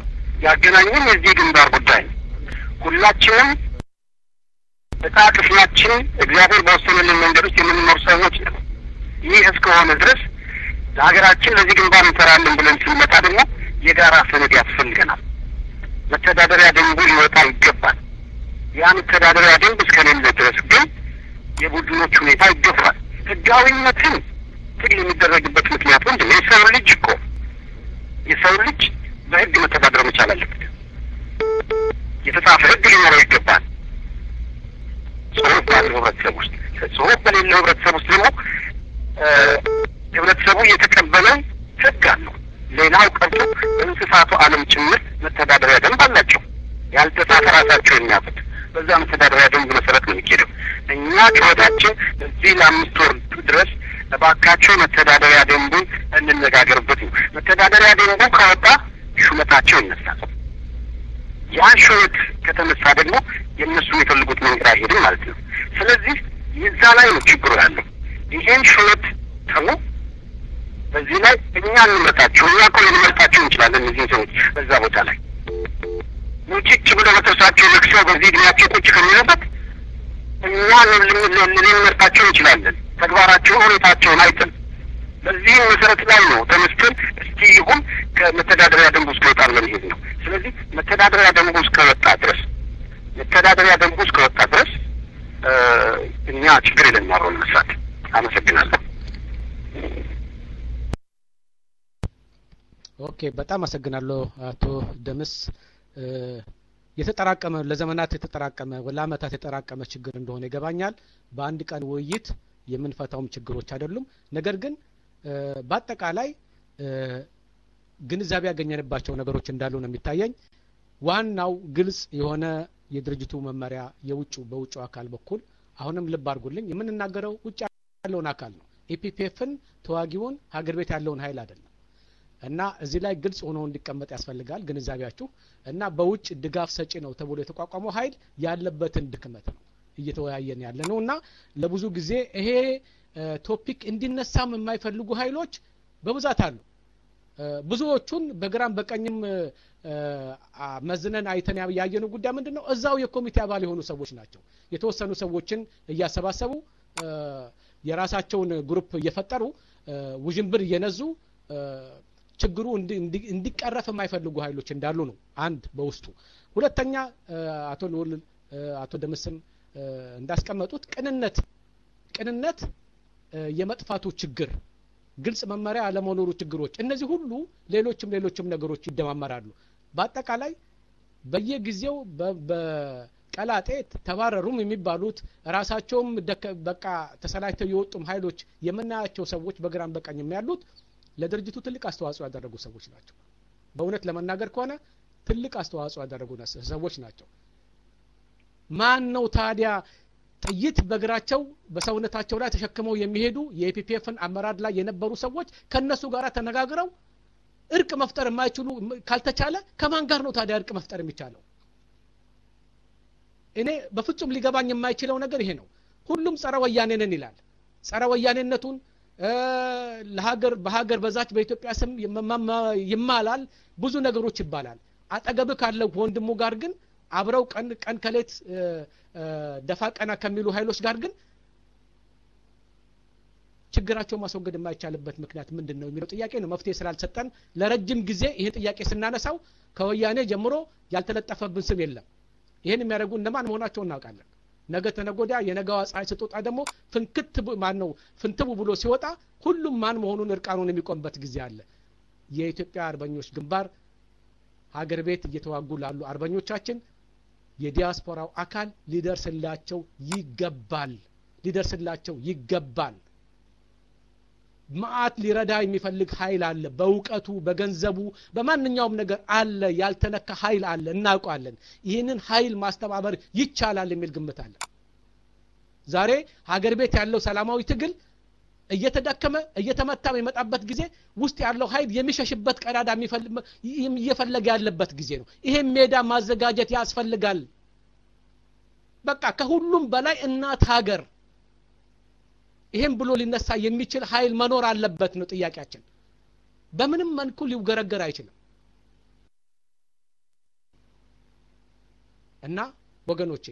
ያገናኙን የዚህ ግንባር ጉዳይ ነው። ሁላችንም እጣ ክፍላችን እግዚአብሔር በወሰነልን መንገድ ውስጥ የምንኖር ሰዎች ነው። ይህ እስከሆነ ድረስ ለሀገራችን ለዚህ ግንባር እንሰራለን ብለን ስንመጣ ደግሞ የጋራ ሰነድ ያስፈልገናል። መተዳደሪያ ደንቡ ሊወጣ ይገባል። ያ መተዳደሪያ ደንብ እስከሌለ ድረስ ግን የቡድኖች ሁኔታ ይገፋል። ህጋዊነትን ትግል የሚደረግበት ምክንያት ምንድን ነው? የሰው ልጅ እኮ የሰው ልጅ በህግ መተዳደር መቻል አለበት። የተጻፈ ህግ ሊኖረው ይገባል። ጽሁፍ ባለው ህብረተሰብ ውስጥ ጽሁፍ በሌለው ህብረተሰብ ውስጥ ደግሞ ህብረተሰቡ የተቀበለው ህግ አለው። ሌላው ቀርቶ በእንስሳቱ ዓለም ጭምር መተዳደሪያ ደንብ አላቸው። ያልተጻፈ ራሳቸው የሚያውቁት በዛ መተዳደሪያ ደንብ መሰረት ነው የሚሄደው። እኛ ጩኸታችን እዚህ ለአምስት ወር ድረስ እባካቸው መተዳደሪያ ደንቡን እንነጋገርበት ነው። መተዳደሪያ ደንቡ ከወጣ ሹመታቸው ይነሳል። ያ ሹመት ከተነሳ ደግሞ የእነሱ የሚፈልጉት መንገድ አይሄድም ማለት ነው። ስለዚህ የዛ ላይ ነው ችግሩ ያለው። ይሄን ሹመት ተሙ በዚህ ላይ እኛ እንመርጣቸው እኛ እኮ ልንመርጣቸው እንችላለን። እነዚህ ሰዎች በዛ ቦታ ላይ ሙጭጭ ብለው በጥርሳቸው ነክሰው በዚህ እድሜያቸው ቁጭ ከሚለበት እኛ ልንመርጣቸው እንችላለን። ተግባራቸውን፣ ሁኔታቸውን አይተን በዚህም መሰረት ላይ ነው ተነስተን እስቲ ይሁን ከመተዳደሪያ ደንቡ እስከወጣ ለመሄድ ነው። ስለዚህ መተዳደሪያ ደንቡ እስከወጣ ድረስ መተዳደሪያ ደንቡ እስከወጣ ድረስ እኛ ችግር የለንም አብረን መስራት። አመሰግናለሁ። ኦኬ፣ በጣም አመሰግናለሁ አቶ ደምስ። የተጠራቀመ ለዘመናት የተጠራቀመ ለአመታት የተጠራቀመ ችግር እንደሆነ ይገባኛል። በአንድ ቀን ውይይት የምንፈታውም ችግሮች አይደሉም። ነገር ግን በአጠቃላይ ግንዛቤ ያገኘንባቸው ነገሮች እንዳሉ ነው የሚታየኝ። ዋናው ግልጽ የሆነ የድርጅቱ መመሪያ የውጭ በውጭ አካል በኩል አሁንም ልብ አድርጉልኝ፣ የምንናገረው ውጭ ያለውን አካል ነው። ኢፒፒኤፍን ተዋጊውን ሀገር ቤት ያለውን ኃይል አይደለም። እና እዚህ ላይ ግልጽ ሆኖ እንዲቀመጥ ያስፈልጋል ግንዛቤያችሁ። እና በውጭ ድጋፍ ሰጪ ነው ተብሎ የተቋቋመው ኃይል ያለበትን ድክመት ነው እየተወያየን ያለ ነው። እና ለብዙ ጊዜ ይሄ ቶፒክ እንዲነሳም የማይፈልጉ ኃይሎች በብዛት አሉ። ብዙዎቹን በግራም በቀኝም መዝነን አይተን ያየነው ጉዳይ ምንድን ነው? እዛው የኮሚቴ አባል የሆኑ ሰዎች ናቸው። የተወሰኑ ሰዎችን እያሰባሰቡ የራሳቸውን ግሩፕ እየፈጠሩ ውዥንብር እየነዙ ችግሩ እንዲቀረፍ የማይፈልጉ ኃይሎች እንዳሉ ነው። አንድ በውስጡ ሁለተኛ፣ አቶ ልውል አቶ ደምስም እንዳስቀመጡት ቅንነት ቅንነት የመጥፋቱ ችግር ግልጽ መመሪያ አለመኖሩ ችግሮች፣ እነዚህ ሁሉ ሌሎችም ሌሎችም ነገሮች ይደማመራሉ። በአጠቃላይ በየጊዜው በቀላጤ ተባረሩም የሚባሉት ራሳቸውም በቃ ተሰላችተው የወጡም ኃይሎች የምናያቸው ሰዎች በግራም በቀኝም ያሉት ለድርጅቱ ትልቅ አስተዋጽኦ ያደረጉ ሰዎች ናቸው። በእውነት ለመናገር ከሆነ ትልቅ አስተዋጽኦ ያደረጉ ሰዎች ናቸው። ማን ነው ታዲያ ጥይት በእግራቸው በሰውነታቸው ላይ ተሸክመው የሚሄዱ የኢፒፒኤፍን አመራር ላይ የነበሩ ሰዎች ከእነሱ ጋር ተነጋግረው እርቅ መፍጠር የማይችሉ ካልተቻለ ከማን ጋር ነው ታዲያ እርቅ መፍጠር የሚቻለው? እኔ በፍጹም ሊገባኝ የማይችለው ነገር ይሄ ነው። ሁሉም ጸረ ወያኔ ነን ይላል። ጸረ ወያኔነቱን ለሀገር በሀገር በዛች በኢትዮጵያ ስም ይማላል፣ ብዙ ነገሮች ይባላል። አጠገብህ ካለው ወንድሙ ጋር ግን አብረው ቀን ቀን ከሌት ደፋ ቀና ከሚሉ ኃይሎች ጋር ግን ችግራቸው ማስወገድ የማይቻልበት ምክንያት ምንድን ነው የሚለው ጥያቄ ነው። መፍትሄ ስላልሰጠን ለረጅም ጊዜ ይህን ጥያቄ ስናነሳው ከወያኔ ጀምሮ ያልተለጠፈብን ስም የለም። ይህን የሚያደርጉ እነማን መሆናቸው እናውቃለን። ነገ ተነጎዳ የነገዋ ፀሐይ ስትወጣ ደግሞ ፍንክት ማን ነው ፍንትቡ ብሎ ሲወጣ ሁሉም ማን መሆኑን እርቃኑን የሚቆምበት ጊዜ አለ። የኢትዮጵያ አርበኞች ግንባር ሀገር ቤት እየተዋጉ ላሉ አርበኞቻችን የዲያስፖራው አካል ሊደርስላቸው ይገባል፣ ሊደርስላቸው ይገባል። መዓት ሊረዳ የሚፈልግ ኃይል አለ። በእውቀቱ፣ በገንዘቡ፣ በማንኛውም ነገር አለ። ያልተነካ ኃይል አለ፣ እናውቃለን። ይህንን ኃይል ማስተባበር ይቻላል የሚል ግምት አለ። ዛሬ ሀገር ቤት ያለው ሰላማዊ ትግል እየተዳከመ እየተመታ የመጣበት ጊዜ ውስጥ ያለው ኃይል የሚሸሽበት ቀዳዳ እየፈለገ ያለበት ጊዜ ነው። ይሄን ሜዳ ማዘጋጀት ያስፈልጋል። በቃ ከሁሉም በላይ እናት ሀገር ይሄን ብሎ ሊነሳ የሚችል ኃይል መኖር አለበት ነው ጥያቄያችን። በምንም መልኩ ሊውገረገር አይችልም። እና ወገኖቼ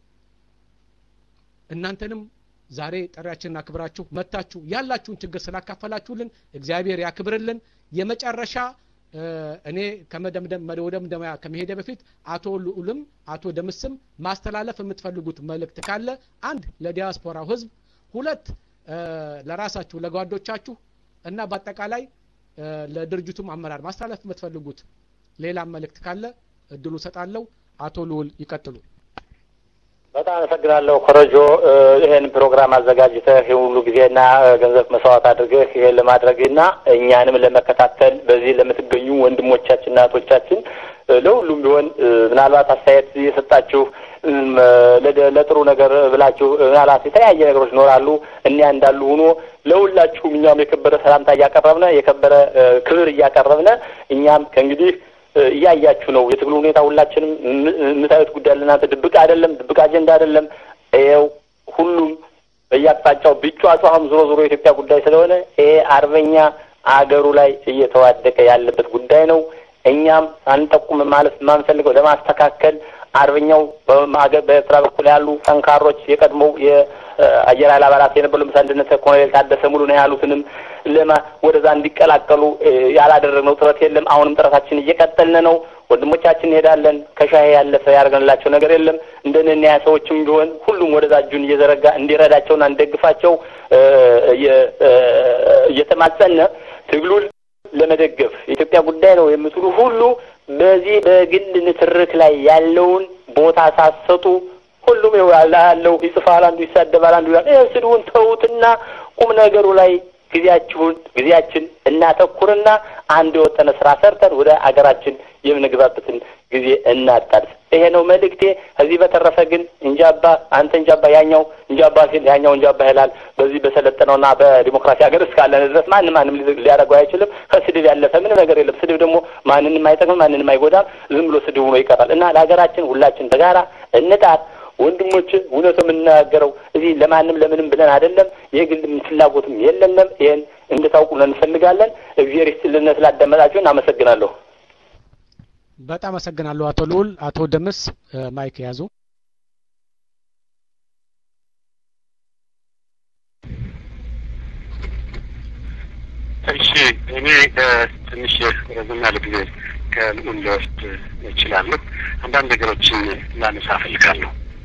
እናንተንም ዛሬ ጥሪያችንን አክብራችሁ መታችሁ ያላችሁን ችግር ስላካፈላችሁልን እግዚአብሔር ያክብርልን። የመጨረሻ እኔ ከመደምደም ወደ መደምደሚያ ከመሄደ በፊት አቶ ልዑልም አቶ ደምስም ማስተላለፍ የምትፈልጉት መልእክት ካለ አንድ ለዲያስፖራው ህዝብ፣ ሁለት ለራሳችሁ ለጓዶቻችሁ እና በአጠቃላይ ለድርጅቱም አመራር ማስተላለፍ የምትፈልጉት ሌላም መልእክት ካለ እድሉ ሰጣለሁ። አቶ ልዑል ይቀጥሉ። በጣም አመሰግናለሁ ኮረጆ፣ ይሄን ፕሮግራም አዘጋጅተህ ይህ ሁሉ ጊዜና ገንዘብ መስዋዕት አድርገህ ይሄን ለማድረግና እኛንም ለመከታተል በዚህ ለምትገኙ ወንድሞቻችንና እህቶቻችን ለሁሉም ቢሆን ምናልባት አስተያየት የሰጣችሁ ለጥሩ ነገር ብላችሁ ምናልባት የተለያየ ነገሮች ይኖራሉ። እኒያ እንዳሉ ሆኖ ለሁላችሁም እኛም የከበረ ሰላምታ እያቀረብነ የከበረ ክብር እያቀረብነ እኛም ከእንግዲህ እያያችሁ ነው። የትግሉ ሁኔታ ሁላችንም የምታዩት ጉዳይ ለእናንተ ድብቅ አይደለም፣ ድብቅ አጀንዳ አይደለም። ይኸው ሁሉም በየአቅጣጫው ቢጫጩ አሁን ዞሮ ዞሮ የኢትዮጵያ ጉዳይ ስለሆነ ይሄ አርበኛ አገሩ ላይ እየተዋደቀ ያለበት ጉዳይ ነው። እኛም አንጠቁም ማለት የማንፈልገው ለማስተካከል አርበኛው በኤርትራ በኩል ያሉ ጠንካሮች የቀድሞው የአየር ኃይል አባላት የነበሩ ለምሳሌ እንደነ ኮሎኔል ታደሰ ሙሉ ነው ያሉትንም ለማ ወደዛ እንዲቀላቀሉ ያላደረግነው ጥረት የለም። አሁንም ጥረታችን እየቀጠልን ነው። ወንድሞቻችን እንሄዳለን። ከሻሄ ያለፈ ያደርገንላቸው ነገር የለም። እንደነኛ ሰዎችም ቢሆን ሁሉም ወደዛ እጁን እየዘረጋ እንዲረዳቸውና እንደግፋቸው እየተማጸነ ትግሉን ለመደገፍ የኢትዮጵያ ጉዳይ ነው የምትሉ ሁሉ በዚህ በግል ንትርክ ላይ ያለውን ቦታ ሳሰጡ ሁሉም ያለው ይጽፋል፣ አንዱ ይሳደባል፣ አንዱ ይላል። ይህ ስድቡን ተዉትና ቁም ነገሩ ላይ ጊዜያችሁን ጊዜያችን እናተኩርና አንድ የወጠነ ስራ ሰርተን ወደ አገራችን የምንግባበትን ጊዜ እናጣድፍ። ይሄ ነው መልእክቴ። ከዚህ በተረፈ ግን እንጃባ አንተ እንጃባ ያኛው እንጃባ ሲል ያኛው እንጃባ ይላል። በዚህ በሰለጠነውና በዲሞክራሲ ሀገር እስካለን ድረስ ማንም ማንም ሊያደርገው አይችልም። ከስድብ ያለፈ ምንም ነገር የለም። ስድብ ደግሞ ማንንም አይጠቅምም፣ ማንንም አይጎዳም። ዝም ብሎ ስድብ ሆኖ ይቀራል እና ለሀገራችን ሁላችን በጋራ እንጣር። ወንድሞች እውነት የምናገረው እዚህ ለማንም ለምንም ብለን አይደለም። የግል ፍላጎትም የለንም። ይሄን እንድታውቁ እንፈልጋለን። እግዚአብሔር ይስጥልን ስላዳመጣችሁን አመሰግናለሁ። በጣም አመሰግናለሁ አቶ ልዑል። አቶ ደምስ ማይክ ያዙ። እሺ እኔ ትንሽ ረዘም ያለ ጊዜ ከልዑል ልወስድ እችላለሁ። አንዳንድ ነገሮችን ላነሳ እፈልጋለሁ።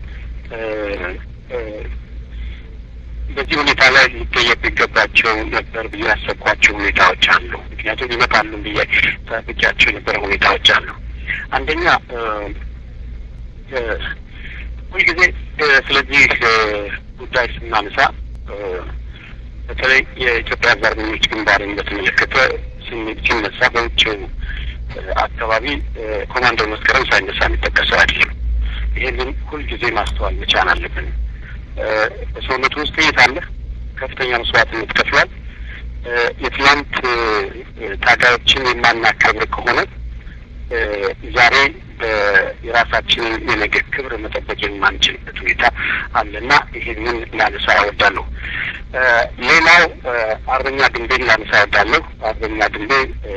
በዚህ ሁኔታ ላይ ሊጠየቁ ይገባቸው ነበር ብዬ ያሰብኳቸው ሁኔታዎች አሉ። ምክንያቱም ይመጣሉ ብዬ ጠብቂያቸው የነበረ ሁኔታዎች አሉ። አንደኛ ሁልጊዜ ስለዚህ ጉዳይ ስናነሳ በተለይ የኢትዮጵያ አርበኞች ግንባርን በተመለከተ ሲነሳ በውጭው አካባቢ ኮማንደር መስከረም ሳይነሳ የሚጠቀሰው አይደለም። ይህንን ሁልጊዜ ማስተዋል መቻል አለብን። በሰውነቱ ውስጥ ጥይት አለ። ከፍተኛ መስዋዕትነት ከፍሏል። የትላንት ታጋዮችን የማናከብር ከሆነ ዛሬ የራሳችንን የነገ ክብር መጠበቅ የማንችልበት ሁኔታ አለና ይህንን ላነሳ እወዳለሁ። ሌላው አርበኛ ድንቤን ላነሳ እወዳለሁ። አርበኛ ድንቤ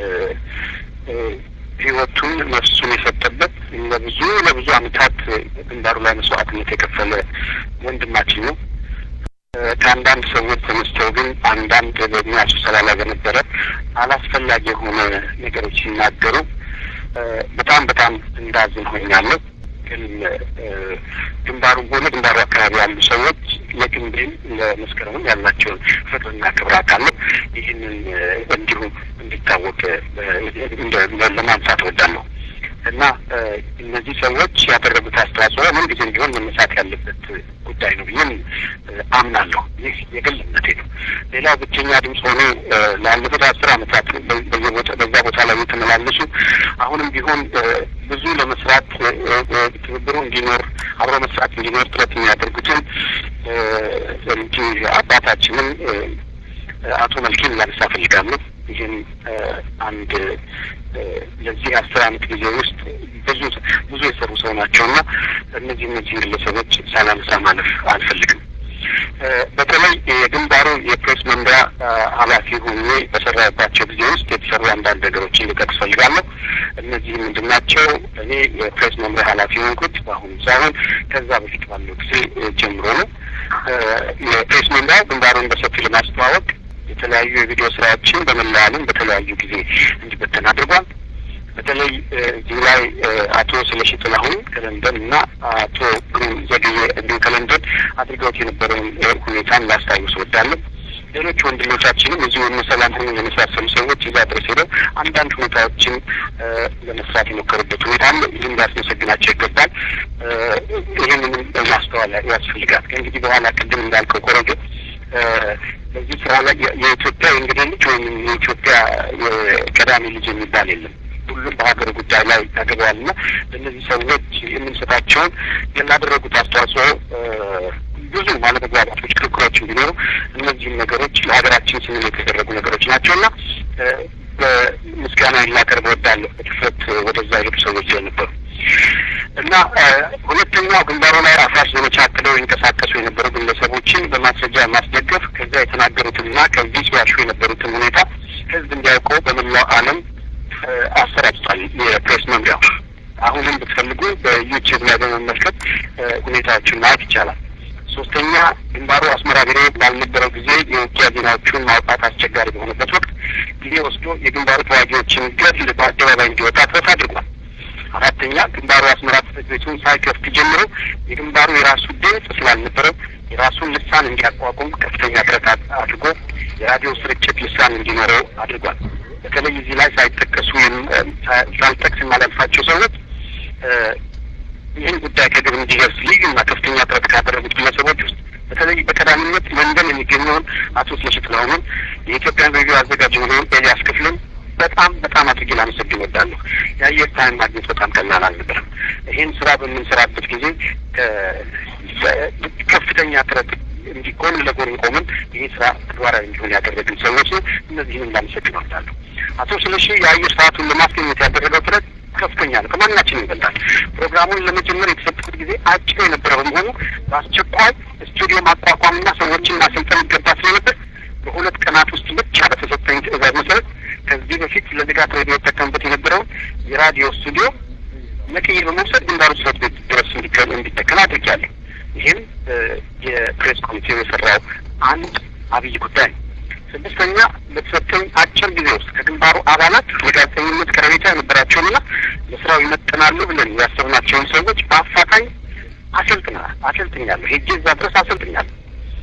ህይወቱን ነፍሱን የሰጠበት ለብዙ ለብዙ ዓመታት ግንባሩ ላይ መስዋዕትነት የከፈለ ወንድማችን ነው። ከአንዳንድ ሰዎች ተነስተው ግን አንዳንድ በእድሜያቸው ስብሰባ ላይ በነበረ አላስፈላጊ የሆነ ነገሮች ሲናገሩ በጣም በጣም እንዳዝን ሆኛለሁ። ግን ግንባሩም ሆነ ግንባሩ አካባቢ ያሉ ሰዎች ለግንቤም ለመስከረምም ያላቸውን ፍቅርና ክብር አውቃለሁ። ይህንን እንዲሁ እንዲታወቅ ለማንሳት እወዳለሁ እና እነዚህ ሰዎች ያደረጉት አስተዋጽኦ ምን ጊዜም ቢሆን መነሳት ያለበት ጉዳይ ነው ብዬም አምናለሁ። ይህ የግል እምነቴ ነው። ሌላው ብቸኛ ድምፅ ሆኖ ላለፉት አስር ዓመታት በዛ ቦታ ላይ የተመላለሱ አሁንም ቢሆን ብዙ ለመስራት ትብብሩ እንዲኖር አብሮ መስራት እንዲኖር ጥረት የሚያደርጉትን እንዲህ አባታችንን አቶ መልኬን ላነሳ እፈልጋለሁ። ይህም አንድ ለዚህ አስር ዓመት ጊዜ ውስጥ ብዙ ብዙ የሰሩ ሰው ናቸው እና እነዚህ እነዚህ ግለሰቦች ሳላነሳ ማለፍ አልፈልግም። በተለይ የግንባሩ የፕሬስ መምሪያ ኃላፊ ሆኜ በሰራባቸው ጊዜ ውስጥ የተሰሩ አንዳንድ ነገሮችን ልጠቅስ ፈልጋለሁ። እነዚህ ምንድን ናቸው? እኔ የፕሬስ መምሪያ ኃላፊ ሆንኩት በአሁኑ ሳይሆን ከዛ በፊት ባለው ጊዜ ጀምሮ ነው። የፕሬስ መምሪያው ግንባሩን በሰፊው ለማስተዋወቅ የተለያዩ የቪዲዮ ስራዎችን በመላ ዓለም በተለያዩ ጊዜ እንዲበተን አድርጓል። በተለይ እዚህ ላይ አቶ ስለሺ ጥላሁን ከለንደን እና አቶ ግሩም ዘግዬ እንዲሁ ከለንደን አድርገውት የነበረውን ሁኔታን ላስታውስ እወዳለሁ። ሌሎች ወንድሞቻችንም እዚሁ ሰላም ሆኑ የመሳሰሉ ሰዎች እዛ ድረስ ሄደው አንዳንድ ሁኔታዎችን ለመስራት የሞከሩበት ሁኔታ አለ። ይህም ሊያስመሰግናቸው ይገባል። ይህንንም ማስተዋል ያስፈልጋል። ከእንግዲህ በኋላ ቅድም እንዳልከው ኮረጆ በዚህ ስራ ላይ የኢትዮጵያ የእንግዲህ ልጅ ወይም የኢትዮጵያ የቀዳሚ ልጅ የሚባል የለም። ሁሉም በሀገር ጉዳይ ላይ ያገባዋል እና ለእነዚህ ሰዎች የምንሰጣቸውን ያላደረጉት አስተዋጽኦ ብዙ አለመግባባቶች፣ ክርክሮች ቢኖሩ እነዚህም ነገሮች ለሀገራችን ስንል የተደረጉ ነገሮች ናቸው እና በምስጋና ላቀርብ እወዳለሁ በድፍረት ወደዛ የሄዱ ሰዎች ስለነበሩ እና ሁለተኛው ግንባሩ ላይ አፍራሽ ዘመቻ አቅደው ይንቀሳቀሱ የነበሩ ግለሰቦችን በማስረጃ ማስደገፍ ከዛ የተናገሩትንና ከዚህ ሲዋሹ የነበሩትን ሁኔታ ህዝብ እንዲያውቀው በመላው ዓለም አሰራጭቷል። የፕሬስ መምሪያው አሁንም ብትፈልጉ በዩቲዩብ ላይ በመመልከት ሁኔታዎችን ማየት ይቻላል። ሶስተኛ ግንባሩ አስመራ ቢሮ ባልነበረው ጊዜ የውጊያ ዜናዎቹን ማውጣት አስቸጋሪ በሆነበት ወቅት ጊዜ ወስዶ የግንባሩ ተዋጊዎችን ገድል በአደባባይ እንዲወጣ ጥረት አድርጓል። አራተኛ ግንባሩ አስመራ ጽሕፈት ቤቱን ሳይከፍት ጀምሮ የግንባሩ የራሱ ድምፅ ስላልነበረው የራሱን ልሳን እንዲያቋቁም ከፍተኛ ጥረት አድርጎ የራዲዮ ስርጭት ልሳን እንዲኖረው አድርጓል። በተለይ እዚህ ላይ ሳይጠቀሱ ሳልጠቅስ የማላልፋቸው ሰዎች ይህን ጉዳይ ከግብ እንዲደርስ ልዩና ከፍተኛ ጥረት ካደረጉት ግለሰቦች ውስጥ በተለይ በቀዳሚነት ለንደን የሚገኘውን አቶ ስለሺ ጥላሁንን የኢትዮጵያን ሬዲዮ አዘጋጅ የሆነውን ኤልያስ ክፍልን በጣም በጣም አድርጌ ላመሰግን እወዳለሁ። የአየር ታይም ማግኘት በጣም ቀላል አልነበረም። ይህን ስራ በምንሰራበት ጊዜ ከፍተኛ ጥረት እንዲህ ጎን ለጎን ቆመን ይህ ስራ ተግባራዊ እንዲሆን ያደረግን ሰዎች ነው። እነዚህንም ላመሰግን እወዳለሁ። አቶ ስለሺ የአየር ሰዓቱን ለማስገኘት ያደረገው ጥረት ከፍተኛ ነው። ከማናችንም ይበልጣል። ፕሮግራሙን ለመጀመር የተሰጠበት ጊዜ አጭር የነበረ በመሆኑ በአስቸኳይ ስቱዲዮ ማቋቋምና ሰዎችን ማሰልጠን ይገባ ስለነበር በሁለት ቀናት ውስጥ ብቻ በተሰጠኝ ትዕዛዝ መሰረት ከዚህ በፊት ለንጋት ሬዲዮ ይጠቀምበት የነበረውን የራዲዮ ስቱዲዮ ነቅዬ በመውሰድ ግንባሩ ጽሕፈት ቤት ድረስ እንዲጠቀም አድርጊያለሁ። ይህም የፕሬስ ኮሚቴው የሰራው አንድ አብይ ጉዳይ ነው። ስድስተኛ በተሰጠኝ አጭር ጊዜ ውስጥ ከግንባሩ አባላት የጋዜጠኝነት ቀረቤታ የነበራቸውንና ለስራው ይመጥናሉ ብለን ያሰብናቸውን ሰዎች በአፋጣኝ አሰልጥናል አሰልጥኛለሁ። ሄጄ እዛ ድረስ አሰልጥኛለሁ።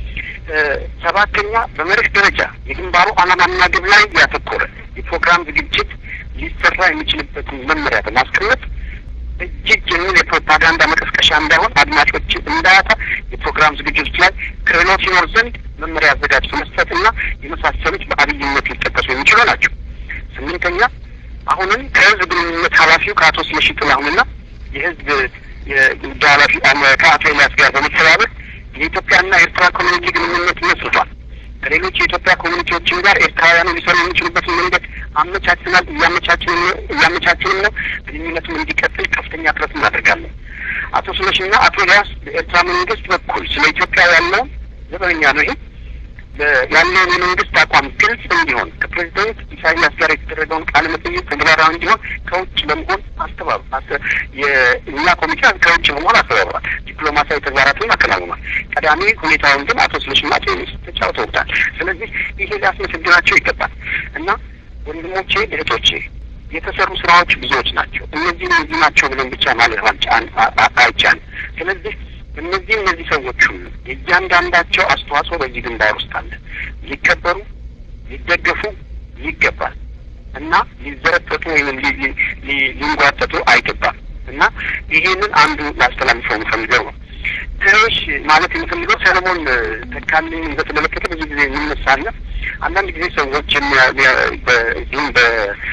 ሰባተኛ በመርህ ደረጃ የግንባሩ ዓላማና ግብ ላይ ያተኮረ የፕሮግራም ዝግጅት ሊሰራ የሚችልበትን መመሪያ በማስቀመጥ እጅግ የሚል የፕሮፓጋንዳ መቀስቀሻ እንዳይሆን አድማጮች እንዳያጣ የፕሮግራም ዝግጅቶች ላይ ክህሎት ይኖር ዘንድ መመሪያ አዘጋጅቶ መስጠት እና የመሳሰሉት በአብይነት ሊጠቀሱ የሚችሉ ናቸው። ስምንተኛ አሁንም ከህዝብ ግንኙነት ኃላፊው ከአቶ ስለሺ ጥላሁንና የህዝብ የጉዳይ ኃላፊ ከአቶ ኤልያስ ጋር በመተባበር የኢትዮጵያና ኤርትራ ኮሚኒቲ ግንኙነት መስርቷል። ከሌሎች የኢትዮጵያ ኮሚኒቲዎችም ጋር ኤርትራውያኑ ሊሰሩ የሚችሉበትን መንገድ አመቻችናል፣ እያመቻችንም ነው። ግንኙነቱም እንዲቀጥል ከፍተኛ ጥረት እናደርጋለን። አቶ ስለሽና አቶ ኤልያስ በኤርትራ መንግስት በኩል ስለ ኢትዮጵያ ያለውን ዘበኛ ነው ይሄ ያለውን የመንግስት አቋም ግልጽ እንዲሆን ከፕሬዚደንት ኢሳያስ ጋር የተደረገውን ቃለ መጠይቅ ተግባራዊ እንዲሆን ከውጭ በመሆን አስተባብ የእኛ ኮሚቴ ከውጭ በመሆን አስተባብሯል። ዲፕሎማሲያዊ ተግባራትን አከናውኗል። ቀዳሚ ሁኔታውን ግን አቶ ስለሽና አቶ ኤልያስ ተጫውተውታል። ስለዚህ ይሄ ሊያስመሰግናቸው ይገባል እና ወንድሞቼ እህቶቼ የተሰሩ ስራዎች ብዙዎች ናቸው። እነዚህ እነዚህ ናቸው ብለን ብቻ ማለት አይቻልም። ስለዚህ እነዚህ እነዚህ ሰዎች ሁሉ የእያንዳንዳቸው አስተዋጽኦ በዚህ ግንባር ውስጥ አለ። ሊከበሩ ሊደገፉ ይገባል እና ሊዘረጠጡ ወይም ሊንጓጠጡ አይገባም እና ይሄንን አንዱ ላስተላልፈው የምፈልገው ነው። ትንሽ ማለት የምፈልገው ሰለሞን ተካልኝን በተመለከተ ብዙ ጊዜ የሚነሳለ አንዳንድ ጊዜ ሰዎች በዚህም በ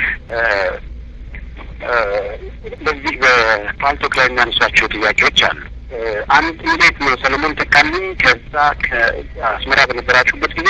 በዚህ በፓልቶክ ላይ የሚያነሷቸው ጥያቄዎች አሉ። አንድ እንዴት ነው ሰለሞን ተካልኝ ከዛ ከአስመራ በነበራችሁበት ጊዜ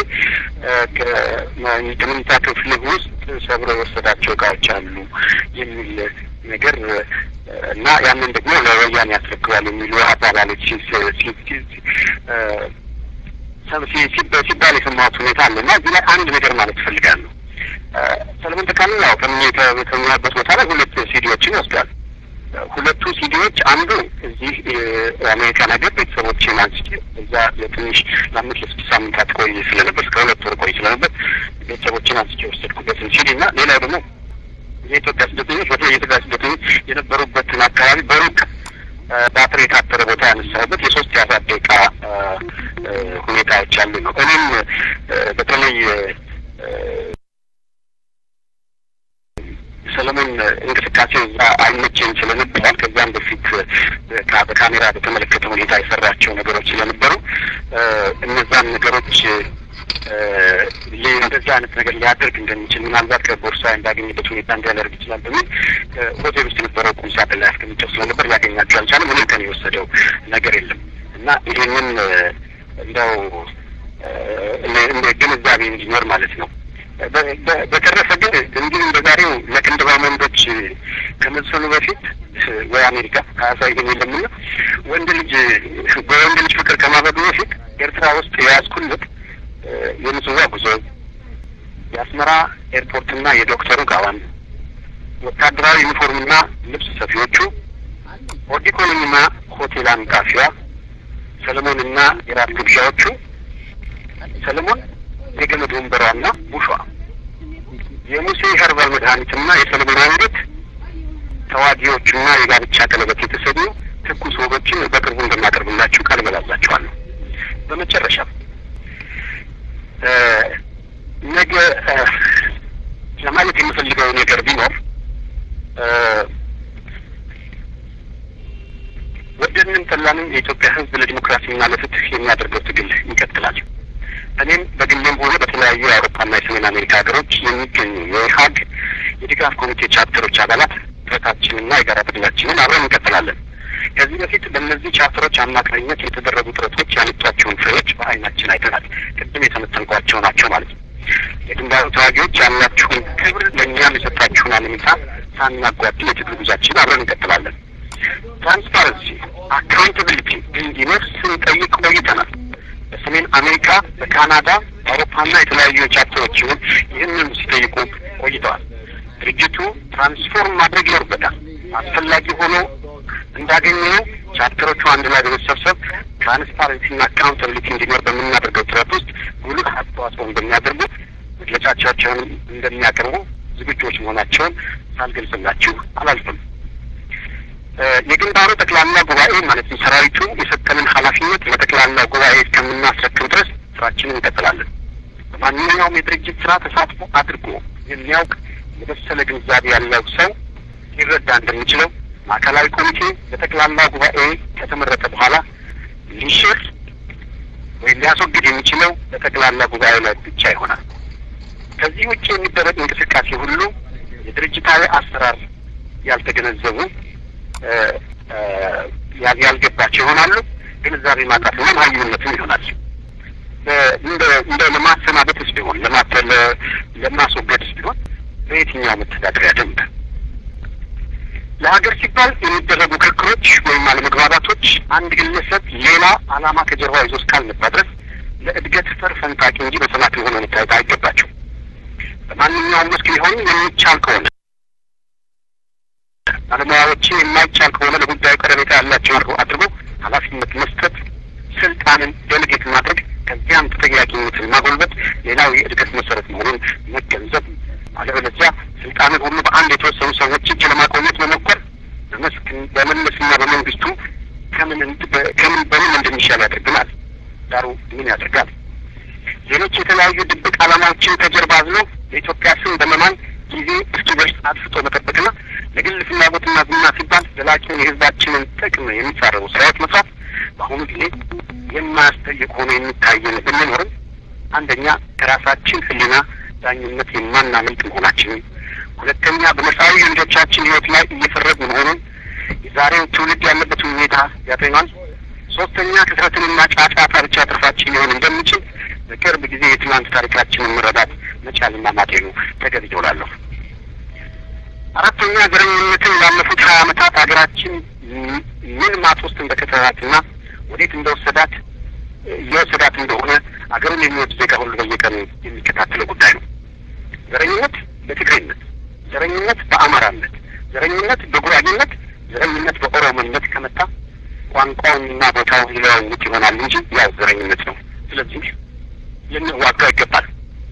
ከመኝታ ክፍል ውስጥ ሰብሮ የወሰዳቸው እቃዎች አሉ የሚል ነገር እና ያንን ደግሞ ለወያኔ ያስረክባል የሚሉ አባባሎች ሲባል የሰማሁት ሁኔታ አለ እና እዚህ ላይ አንድ ነገር ማለት እፈልጋለሁ። ሰለሞን ተካልኝ ያው ከሚያበት ቦታ ላይ ሁለት ሲዲዎችን ይወስዳል። ሁለቱ ሲዲዎች አንዱ እዚህ የአሜሪካን ሀገር ቤተሰቦችን አንስቼ እዛ ለትንሽ ለአምስት ለስድስት ሳምንታት ቆይ ስለነበር እስከ ሁለት ወር ቆይ ስለነበር ቤተሰቦችን አንስቼ የወሰድኩበትን ሲዲ እና ሌላው ደግሞ የኢትዮጵያ ስደተኞች በተለይ የኢትዮጵያ ስደተኞች የነበሩበትን አካባቢ በሩቅ ባትሪ የታጠረ ቦታ ያነሳሁበት የሶስት የአራት ደቂቃ ሁኔታዎች ያሉ ነው። እኔም በተለይ ሰለሞን እንቅስቃሴ እዛ አይመቸኝ ስለነበራል ከዚያም በፊት በካሜራ በተመለከተ ሁኔታ የሰራቸው ነገሮች ስለነበሩ እነዛን ነገሮች እንደዚህ አይነት ነገር ሊያደርግ እንደሚችል ምናልባት ከቦርሳ እንዳገኝበት ሁኔታ እንዲያደርግ ይችላል በሚል ሆቴል ውስጥ የነበረው ቁም ሳጥን ላይ አስቀምጨው ስለነበር ሊያገኛቸው አልቻለም። ምንም ከኔ የወሰደው ነገር የለም እና ይሄንን እንደው ግንዛቤ እንዲኖር ማለት ነው። በተረፈ ግን እንዲሁ በዛሬው ለቅንድባ ወንዶች ከመሰሉ በፊት ወይ አሜሪካ አያሳይም የለምና ወንድ ልጅ በወንድ ልጅ ፍቅር ከማበዱ በፊት ኤርትራ ውስጥ የያዝኩለት የምጽዋ ጉዞ፣ የአስመራ ኤርፖርትና የዶክተሩ ጋዋን፣ ወታደራዊ ዩኒፎርምና ልብስ ሰፊዎቹ፣ ኦዲኮሎኒና ሆቴል አንቃፊዋ፣ ሰለሞንና የራት ግብዣዎቹ፣ ሰለሞን የገመድ ወንበሯና ቡሿ፣ የሙሴ ኸርባል መድኃኒትና የሰለሞን አንገት፣ ተዋጊዎቹና የጋብቻ ቀለበት የተሰኙ ትኩስ ወጎችን በቅርቡ እንደማቀርብላችሁ ቃል እገባላችኋለሁ። በመጨረሻም ነገ ለማለት የምፈልገው ነገር ቢኖር ወደድንም ጠላንም የኢትዮጵያ ሕዝብ ለዲሞክራሲና ለፍትህ የሚያደርገው ትግል ይቀጥላል። እኔም በግሌም ሆነ በተለያዩ የአውሮፓና የሰሜን አሜሪካ ሀገሮች የሚገኙ የኢህአግ የድጋፍ ኮሚቴ ቻፕተሮች አባላት ጥረታችንና የጋራ ትግላችንን አብረን እንቀጥላለን። ከዚህ በፊት በእነዚህ ቻፕተሮች አማካኝነት የተደረጉ ጥረቶች ያመጧቸውን ፍሬዎች በዓይናችን አይተናል። ቅድም የተመጠንኳቸው ናቸው ማለት ነው። የግንባሩ ተዋጊዎች ያላችሁን ክብር ለእኛም የሰጣችሁን አለሚታ ሳናጓድል የትግል ጉዟችን አብረን እንቀጥላለን። ትራንስፓረንሲ፣ አካውንታቢሊቲ እንዲኖር ስንጠይቅ ቆይተናል። በሰሜን አሜሪካ፣ በካናዳ፣ በአውሮፓና የተለያዩ ቻፕተሮች ይሁን ይህንን ሲጠይቁ ቆይተዋል። ድርጅቱ ትራንስፎርም ማድረግ ይኖርበታል። አስፈላጊ ሆኖ እንዳገኘው ቻፕተሮቹ አንድ ላይ በመሰብሰብ ትራንስፓረንሲና አካውንታቢሊቲ እንዲኖር በምናደርገው ጥረት ውስጥ ጉልህ አስተዋጽኦ እንደሚያደርጉ መግለጫቸውን እንደሚያቀርቡ ዝግጆች መሆናቸውን ሳልገልጽላችሁ አላልፍም። የግንባሩ ጠቅላላ ጉባኤ ማለትም ሰራዊቱ የሰጠንን ኃላፊነት ለጠቅላላ ጉባኤ እስከምናስረክብ ድረስ ስራችንን እንቀጥላለን። በማንኛውም የድርጅት ስራ ተሳትፎ አድርጎ የሚያውቅ የበሰለ ግንዛቤ ያለው ሰው ሊረዳ እንደሚችለው ማዕከላዊ ኮሚቴ በጠቅላላ ጉባኤ ከተመረጠ በኋላ ሊሽር ወይም ሊያስወግድ የሚችለው በጠቅላላ ጉባኤ ላይ ብቻ ይሆናል። ከዚህ ውጭ የሚደረግ እንቅስቃሴ ሁሉ የድርጅታዊ አሰራር ያልተገነዘቡ ያልገባቸው ይሆናሉ። ግንዛቤ ማጣትና መሀይምነትም ይሆናል። እንደ ለማሰናበትስ ቢሆን ለማስወገድስ ቢሆን በየትኛው መተዳደሪያ ደንብ ለሀገር ሲባል የሚደረጉ ክርክሮች ወይም አለመግባባቶች አንድ ግለሰብ ሌላ ዓላማ ከጀርባ ይዞ እስካልመጣ ድረስ ለእድገት ፈር ፈንጣቂ እንጂ በሰላት የሆነ መታየት አይገባቸው። በማንኛውም መስክ ሊሆን የሚቻል ከሆነ ባለሙያዎችን የማይቻል ከሆነ ለጉዳዩ ቀረቤታ ያላቸው አድርጎ ኃላፊነት መስጠት፣ ስልጣንን ደልጌት ማድረግ፣ ከዚያም ተጠያቂነትን ማጎልበት ሌላው የእድገት መሰረት መሆኑን መገንዘብ አለበለዚያ ስልጣንን ሁሉ በአንድ የተወሰኑ ሰዎች እጅ ለማቆየት መሞከር በመለስና በመንግስቱ ከምን ከምን በምን እንደሚሻል ያደርግናል። ዳሩ ምን ያደርጋል? ሌሎች የተለያዩ ድብቅ ዓላማዎችን ከጀርባ አዝሎ የኢትዮጵያ ስም በመማል ጊዜ እስኪደርስ አድፍጦ መጠበቅና ለግል ፍላጎትና ዝና ሲባል ዘላቂውን የሕዝባችንን ጥቅም የሚጻረሩ ስራዎች መስራት በአሁኑ ጊዜ የማያስጠይቅ ሆኖ የሚታየን ብንኖርም አንደኛ ከራሳችን ሕሊና ዳኝነት የማናመልጥ መሆናችንን፣ ሁለተኛ በመጻኢ ልጆቻችን ሕይወት ላይ እየፈረዱ መሆኑን የዛሬው ትውልድ ያለበትን ሁኔታ ያጠናል። ሶስተኛ ክስረትንና ጫጫታ ብቻ ትርፋችን ሊሆን እንደሚችል በቅርብ ጊዜ የትናንት ታሪካችንን መረዳት መቻልና ማጤኑ ተገቢ ይውላለሁ። አራተኛ ዘረኝነትን ላለፉት ሀያ ዓመታት ሀገራችን ምን ማጥ ውስጥ እንደከተታትና ወዴት እንደወሰዳት እየወሰዳት እንደሆነ አገሩን የሚወድ ዜጋ ሁሉ በየቀኑ የሚከታተለው ጉዳይ ነው። ዘረኝነት በትግሬነት፣ ዘረኝነት በአማራነት፣ ዘረኝነት በጉራጌነት፣ ዘረኝነት በኦሮሞነት ከመጣ ቋንቋውንና ቦታው ሊለዋውጥ ይሆናል እንጂ ያው ዘረኝነት ነው። ስለዚህ ልንዋጋው ይገባል።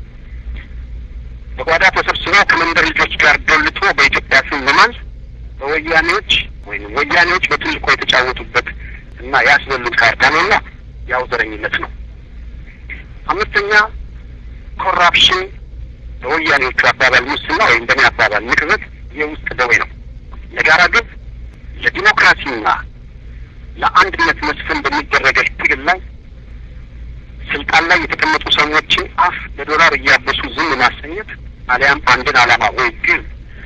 በጓዳ ተሰብስበው ከመንደር ልጆች ጋር ዶልቶ በኢትዮጵያ ስም መማል በወያኔዎች ወይም ወያኔዎች በትልቁ የተጫወቱበት እና ያስበሉት ካርታ ነውና ያው ዘረኝነት ነው። አምስተኛ ኮራፕሽን፣ በወያኔዎቹ አባባል ሙስና ወይም በእኔ አባባል ንቅዘት የውስጥ ደዌ ነው። ለጋራ ግብ ለዲሞክራሲና ለአንድነት መስፈን በሚደረገ ትግል ላይ ስልጣን ላይ የተቀመጡ ሰዎችን አፍ በዶላር እያበሱ ዝም ማሰኘት አሊያም አንድን ዓላማ ወይ ግብ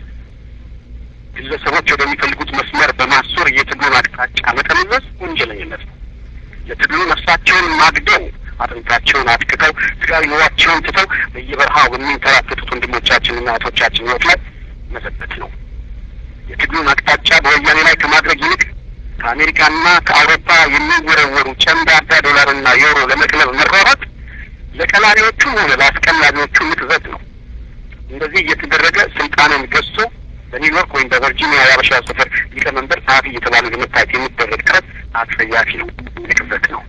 ግለሰቦች ወደሚፈልጉት መስመር በማሶር የትግሉን አቅጣጫ መጠምዘዝ ወንጀለኝነት ነው። ለትግሉ ነፍሳቸውን ማግደው አጥንታቸውን አጥቅተው ስጋዊ ኑሯቸውን ትተው በየበረሃው በሚንከራተቱት ወንድሞቻችንና እህቶቻችን ሕይወት ላይ መዘበት ነው። የትግሉን አቅጣጫ በወያኔ ላይ ከማድረግ ይልቅ ከአሜሪካና ከአውሮፓ የሚወረወሩ ጨምዳዳ ዶላርና ዩሮ ለመቅለብ መሯሯጥ ለቀላቢዎቹም ሆነ ለአስቀላቢዎቹ ምትዘት ነው። እንደዚህ እየተደረገ ስልጣንን ገዝቶ በኒውዮርክ ወይም በቨርጂኒያ የአበሻ ሰፈር ሊቀመንበር ጸሐፊ እየተባሉ ለመታየት የሚደረግ ጥረት አጸያፊ ነው፣ ንቅዘት ነው።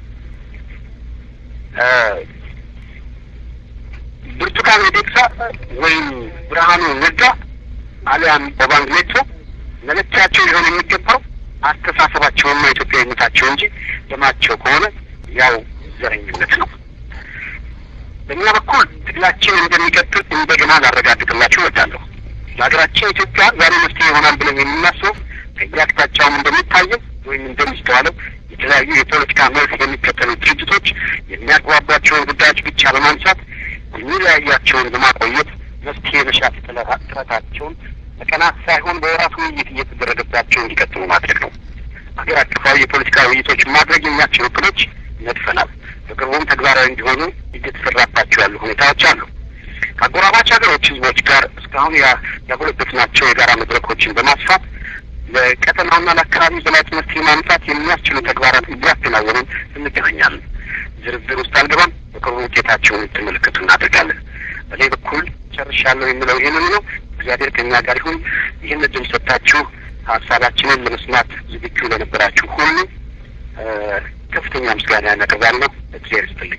ብርቱካን ሚደቅሳ ወይም ብርሃኑ ነጋ አሊያም ኦባንግ ሜቶ መለኪያቸው ሊሆን የሚገባው አስተሳሰባቸውና ኢትዮጵያዊነታቸው እንጂ ደማቸው ከሆነ ያው ዘረኝነት ነው። በእኛ በኩል ትግላችን እንደሚቀጥል እንደገና ላረጋግጥላችሁ እወዳለሁ። ለሀገራችን ኢትዮጵያ ዛሬ መፍትሄ ይሆናል ብለን የምናስበው ከየአቅጣጫውም እንደሚታየው ወይም እንደሚስተዋለው የተለያዩ የፖለቲካ መልክ የሚከተሉ ድርጅቶች የሚያግባቧቸውን ጉዳዮች ብቻ በማንሳት የሚለያያቸውን በማቆየት መፍትሄ መሻት ጥረታቸውን በቀናት ሳይሆን በወራት ውይይት እየተደረገባቸው እንዲቀጥሉ ማድረግ ነው። ሀገር አቀፋዊ የፖለቲካ ውይይቶች ማድረግ የሚያስችሉ እቅዶች ነድፈናል። በቅርቡም ተግባራዊ እንዲሆኑ እየተሰራባቸው ያሉ ሁኔታዎች አሉ። ከአጎራባች ሀገሮች ህዝቦች ጋር እስካሁን ያጎለበትናቸው የጋራ መድረኮችን በማስፋት ለቀጠናውና ለአካባቢ ዘላቂ መፍትሄ ማምጣት የሚያስችሉ ተግባራት እያከናወንን እንገናኛለን። ዝርዝር ውስጥ አልገባም። በቅርቡ ውጤታቸውን እንድትመለከቱ እናደርጋለን። በእኔ በኩል ጨርሻለሁ የምለው ይህንን ነው። እግዚአብሔር ከእኛ ጋር ይሁን። ይህን እድል ሰጥታችሁ ሀሳባችንን ለመስማት ዝግጁ ለነበራችሁ ሁሉ ከፍተኛ ምስጋና ያቀርባለሁ። እግዚአብሔር ይስጥልኝ።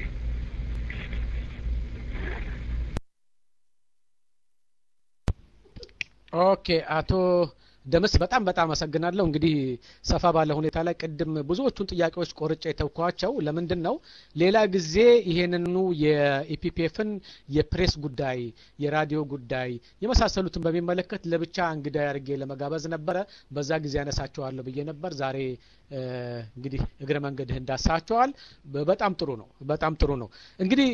ኦኬ አቶ ደምስ በጣም በጣም አመሰግናለሁ። እንግዲህ ሰፋ ባለ ሁኔታ ላይ ቅድም ብዙዎቹን ጥያቄዎች ቆርጬ የተውኳቸው ለምንድን ነው ሌላ ጊዜ ይሄንኑ የኢፒፒኤፍን የፕሬስ ጉዳይ፣ የራዲዮ ጉዳይ የመሳሰሉትን በሚመለከት ለብቻ እንግዳ አድርጌ ለመጋበዝ ነበረ። በዛ ጊዜ ያነሳቸዋለሁ ብዬ ነበር። ዛሬ እንግዲህ እግረ መንገድህ እንዳሳቸዋል። በጣም ጥሩ ነው። በጣም ጥሩ ነው። እንግዲህ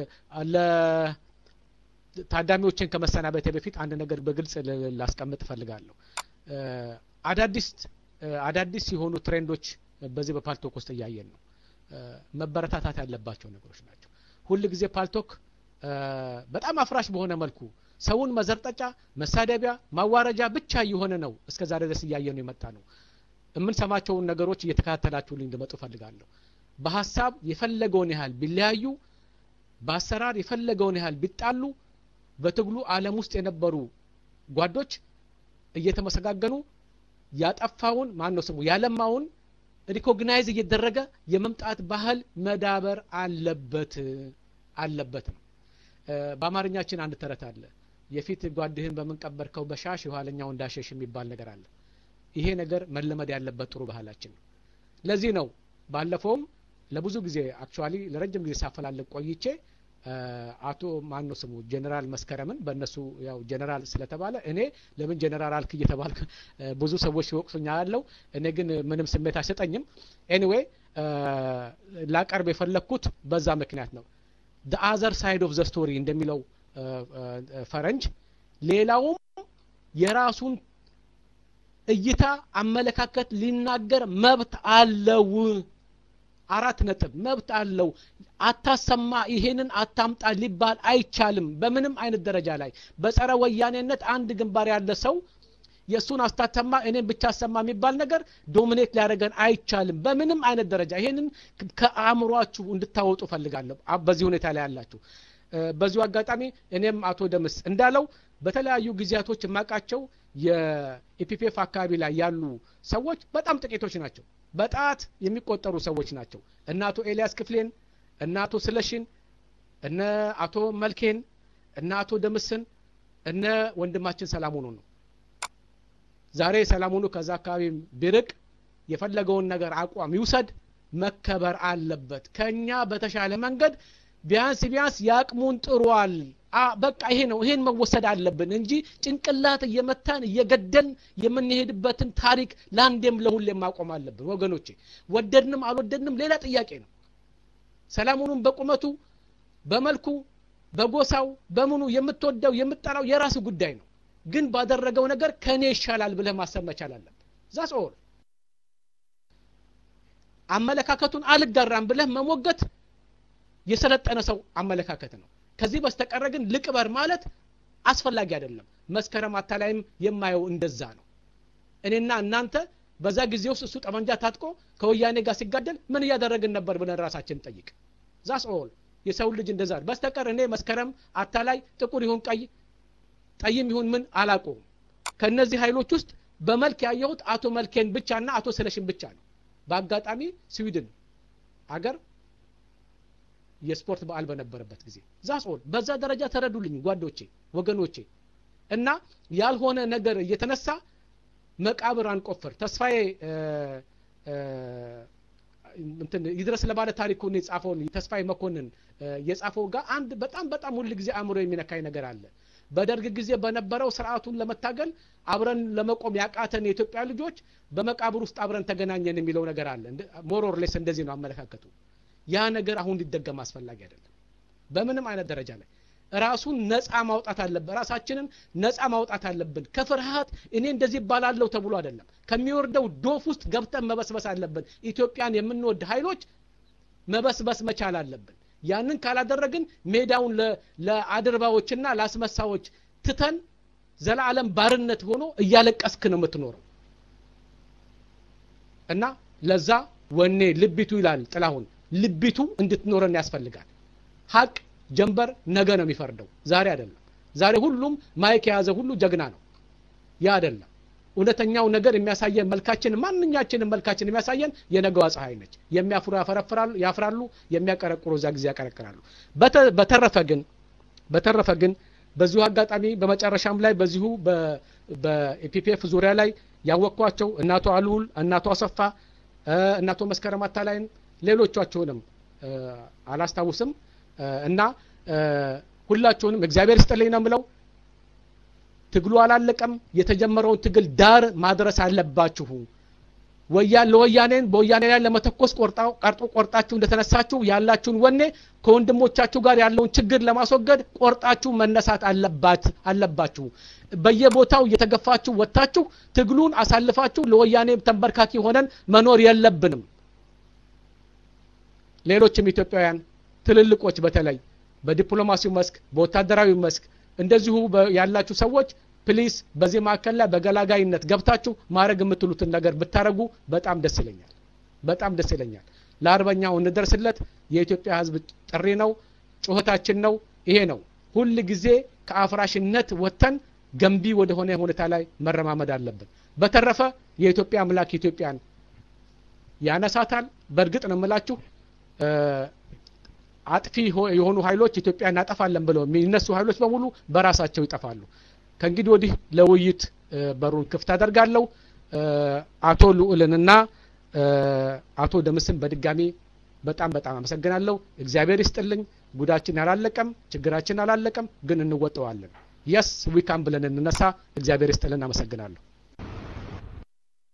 ታዳሚዎችን ከመሰናበቴ በፊት አንድ ነገር በግልጽ ላስቀምጥ እፈልጋለሁ። አዳዲስ አዳዲስ የሆኑ ትሬንዶች በዚህ በፓልቶክ ውስጥ እያየን ነው። መበረታታት ያለባቸው ነገሮች ናቸው። ሁል ጊዜ ፓልቶክ በጣም አፍራሽ በሆነ መልኩ ሰውን መዘርጠጫ፣ መሳደቢያ፣ ማዋረጃ ብቻ እየሆነ ነው እስከ ዛሬ ድረስ እያየ ነው የመጣ ነው። የምንሰማቸውን ነገሮች እየተከታተላችሁልኝ እንድመጡ እፈልጋለሁ። በሀሳብ የፈለገውን ያህል ቢለያዩ፣ በአሰራር የፈለገውን ያህል ቢጣሉ በትግሉ ዓለም ውስጥ የነበሩ ጓዶች እየተመሰጋገኑ ያጠፋውን ማን ነው ስሙ ያለማውን ሪኮግናይዝ እየደረገ የመምጣት ባህል መዳበር አለበት አለበት ነው። በአማርኛችን አንድ ተረት አለ። የፊት ጓድህን በምንቀበርከው በሻሽ የኋለኛው እንዳሸሽ የሚባል ነገር አለ። ይሄ ነገር መለመድ ያለበት ጥሩ ባህላችን ነው። ለዚህ ነው ባለፈውም ለብዙ ጊዜ አክቹዋሊ ለረጅም ጊዜ ሳፈላልግ ቆይቼ አቶ ማን ነው ስሙ ጀኔራል መስከረምን በእነሱ ያው ጀኔራል ስለተባለ እኔ ለምን ጀኔራል አልክ እየተባልክ ብዙ ሰዎች ሲወቅሱኛ ያለው እኔ ግን ምንም ስሜት አይሰጠኝም። ኤኒዌይ ላቀርብ የፈለግኩት በዛ ምክንያት ነው። ደ አዘር ሳይድ ኦፍ ዘ ስቶሪ እንደሚለው ፈረንጅ ሌላውም የራሱን እይታ አመለካከት ሊናገር መብት አለው። አራት ነጥብ መብት አለው። አታሰማ፣ ይሄንን አታምጣ ሊባል አይቻልም። በምንም አይነት ደረጃ ላይ በጸረ ወያኔነት አንድ ግንባር ያለ ሰው የእሱን አስታተማ እኔም ብቻ አሰማ የሚባል ነገር ዶሚኔት ሊያደርገን አይቻልም በምንም አይነት ደረጃ ይሄንን ከአእምሯችሁ እንድታወጡ ፈልጋለሁ በዚህ ሁኔታ ላይ ያላችሁ በዚሁ አጋጣሚ እኔም አቶ ደምስ እንዳለው በተለያዩ ጊዜያቶች የማውቃቸው የኢፒፒኤፍ አካባቢ ላይ ያሉ ሰዎች በጣም ጥቂቶች ናቸው በጣት የሚቆጠሩ ሰዎች ናቸው እነ አቶ ኤልያስ ክፍሌን እነ አቶ ስለሽን እነ አቶ መልኬን እነ አቶ ደምስን እነ ወንድማችን ሰላሙኑ ነው ዛሬ ሰላሙኑ ከዛ አካባቢ ቢርቅ የፈለገውን ነገር አቋም ይውሰድ መከበር አለበት ከኛ በተሻለ መንገድ ቢያንስ ቢያንስ ያቅሙን ጥሯል በቃ ይሄ ነው ይሄን መወሰድ አለብን እንጂ ጭንቅላት እየመታን እየገደን የምንሄድበትን ታሪክ ለአንዴም ለሁሌም ማቆም አለብን ወገኖቼ ወደድንም አልወደድንም ሌላ ጥያቄ ነው ሰላሙኑም በቁመቱ በመልኩ በጎሳው በምኑ የምትወደው የምጠላው የራስ ጉዳይ ነው ግን ባደረገው ነገር ከእኔ ይሻላል ብለህ ማሰብ መቻል አለብን ዛስ ኦል አመለካከቱን አልጋራም ብለህ መሞገት የሰለጠነ ሰው አመለካከት ነው ከዚህ በስተቀረ ግን ልቅበር ማለት አስፈላጊ አይደለም መስከረም አታላይም የማየው እንደዛ ነው እኔና እናንተ በዛ ጊዜ ውስጥ እሱ ጠመንጃ ታጥቆ ከወያኔ ጋር ሲጋደል ምን እያደረግን ነበር ብለን ራሳችን ጠይቅ ዛስ ኦል የሰው ልጅ እንደዛ በስተቀር እኔ መስከረም አታላይ ጥቁር ይሁን ቀይ ጠይም ይሁን ምን አላቆም ከነዚህ ኃይሎች ውስጥ በመልክ ያየሁት አቶ መልኬን ብቻና አቶ ስለሽን ብቻ ነው በአጋጣሚ ስዊድን አገር የስፖርት በዓል በነበረበት ጊዜ ዛስኦል በዛ ደረጃ ተረዱልኝ ጓዶቼ ወገኖቼ እና ያልሆነ ነገር እየተነሳ መቃብር አንቆፍር ተስፋዬ እንትን ይድረስ ለባለ ታሪኩን የጻፈውን ተስፋዬ መኮንን የጻፈው ጋር አንድ በጣም በጣም ሁል ጊዜ አእምሮ የሚነካኝ ነገር አለ በደርግ ጊዜ በነበረው ስርዓቱን ለመታገል አብረን ለመቆም ያቃተን የኢትዮጵያ ልጆች በመቃብር ውስጥ አብረን ተገናኘን የሚለው ነገር አለ ሞሮር ሌስ እንደዚህ ነው አመለካከቱ ያ ነገር አሁን ሊደገም አስፈላጊ አይደለም በምንም አይነት ደረጃ ላይ ራሱን ነፃ ማውጣት አለብን ራሳችንን ነፃ ማውጣት አለብን ከፍርሃት እኔ እንደዚህ ይባላለሁ ተብሎ አይደለም ከሚወርደው ዶፍ ውስጥ ገብተን መበስበስ አለብን ኢትዮጵያን የምንወድ ኃይሎች መበስበስ መቻል አለብን ያንን ካላደረግን ሜዳውን ለአድርባዎችና ለአስመሳዎች ትተን ዘላለም ባርነት ሆኖ እያለቀስክ ነው የምትኖረው እና ለዛ ወኔ ልቢቱ ይላል ጥላሁን ልቢቱ እንድትኖረን ያስፈልጋል ሀቅ ጀንበር ነገ ነው የሚፈርደው ዛሬ አይደለም ዛሬ ሁሉም ማይክ የያዘ ሁሉ ጀግና ነው ያ አይደለም እውነተኛው ነገር የሚያሳየን መልካችን ማንኛችንም መልካችን የሚያሳየን የነገዋ ፀሐይ ነች የሚያፍሩ ያፈረፍራሉ ያፍራሉ የሚያቀረቅሩ እዛ ጊዜ ያቀረቅራሉ በተረፈ ግን በተረፈ ግን በዚሁ አጋጣሚ በመጨረሻም ላይ በዚሁ በኢፒፒኤፍ ዙሪያ ላይ ያወቅኳቸው እናቶ አልውል እናቶ አሰፋ እናቶ መስከረም አታላይን ሌሎቻችሁንም አላስታውስም እና ሁላችሁንም እግዚአብሔር ይስጥልኝ ነው ምለው ትግሉ አላለቀም የተጀመረውን ትግል ዳር ማድረስ አለባችሁ ወያን ለወያኔን በወያኔ ላይ ለመተኮስ ቀርጦ ቆርጣችሁ እንደተነሳችሁ ያላችሁን ወኔ ከወንድሞቻችሁ ጋር ያለውን ችግር ለማስወገድ ቆርጣችሁ መነሳት አለባት አለባችሁ በየቦታው እየተገፋችሁ ወጥታችሁ ትግሉን አሳልፋችሁ ለወያኔ ተንበርካኪ ሆነን መኖር የለብንም ሌሎችም ኢትዮጵያውያን ትልልቆች በተለይ በዲፕሎማሲው መስክ በወታደራዊ መስክ እንደዚሁ ያላችሁ ሰዎች ፕሊስ በዚህ ማዕከል ላይ በገላጋይነት ገብታችሁ ማድረግ የምትሉትን ነገር ብታረጉ በጣም ደስ ይለኛል በጣም ደስ ይለኛል ለአርበኛው እንደርስለት የኢትዮጵያ ህዝብ ጥሪ ነው ጩኸታችን ነው ይሄ ነው ሁል ጊዜ ከአፍራሽነት ወጥተን ገንቢ ወደሆነ ሁኔታ ላይ መረማመድ አለብን በተረፈ የኢትዮጵያ አምላክ ኢትዮጵያን ያነሳታል በእርግጥ ነው የምላችሁ አጥፊ የሆኑ ኃይሎች ኢትዮጵያ እናጠፋለን ብለው የሚነሱ ኃይሎች በሙሉ በራሳቸው ይጠፋሉ ከእንግዲህ ወዲህ ለውይይት በሩን ክፍት አደርጋለሁ አቶ ልዑልንና አቶ ደምስን በድጋሚ በጣም በጣም አመሰግናለሁ እግዚአብሔር ይስጥልኝ ጉዳችን አላለቀም ችግራችን አላለቀም ግን እንወጠዋለን የስ ዊካም ብለን እንነሳ እግዚአብሔር ይስጥልን አመሰግናለሁ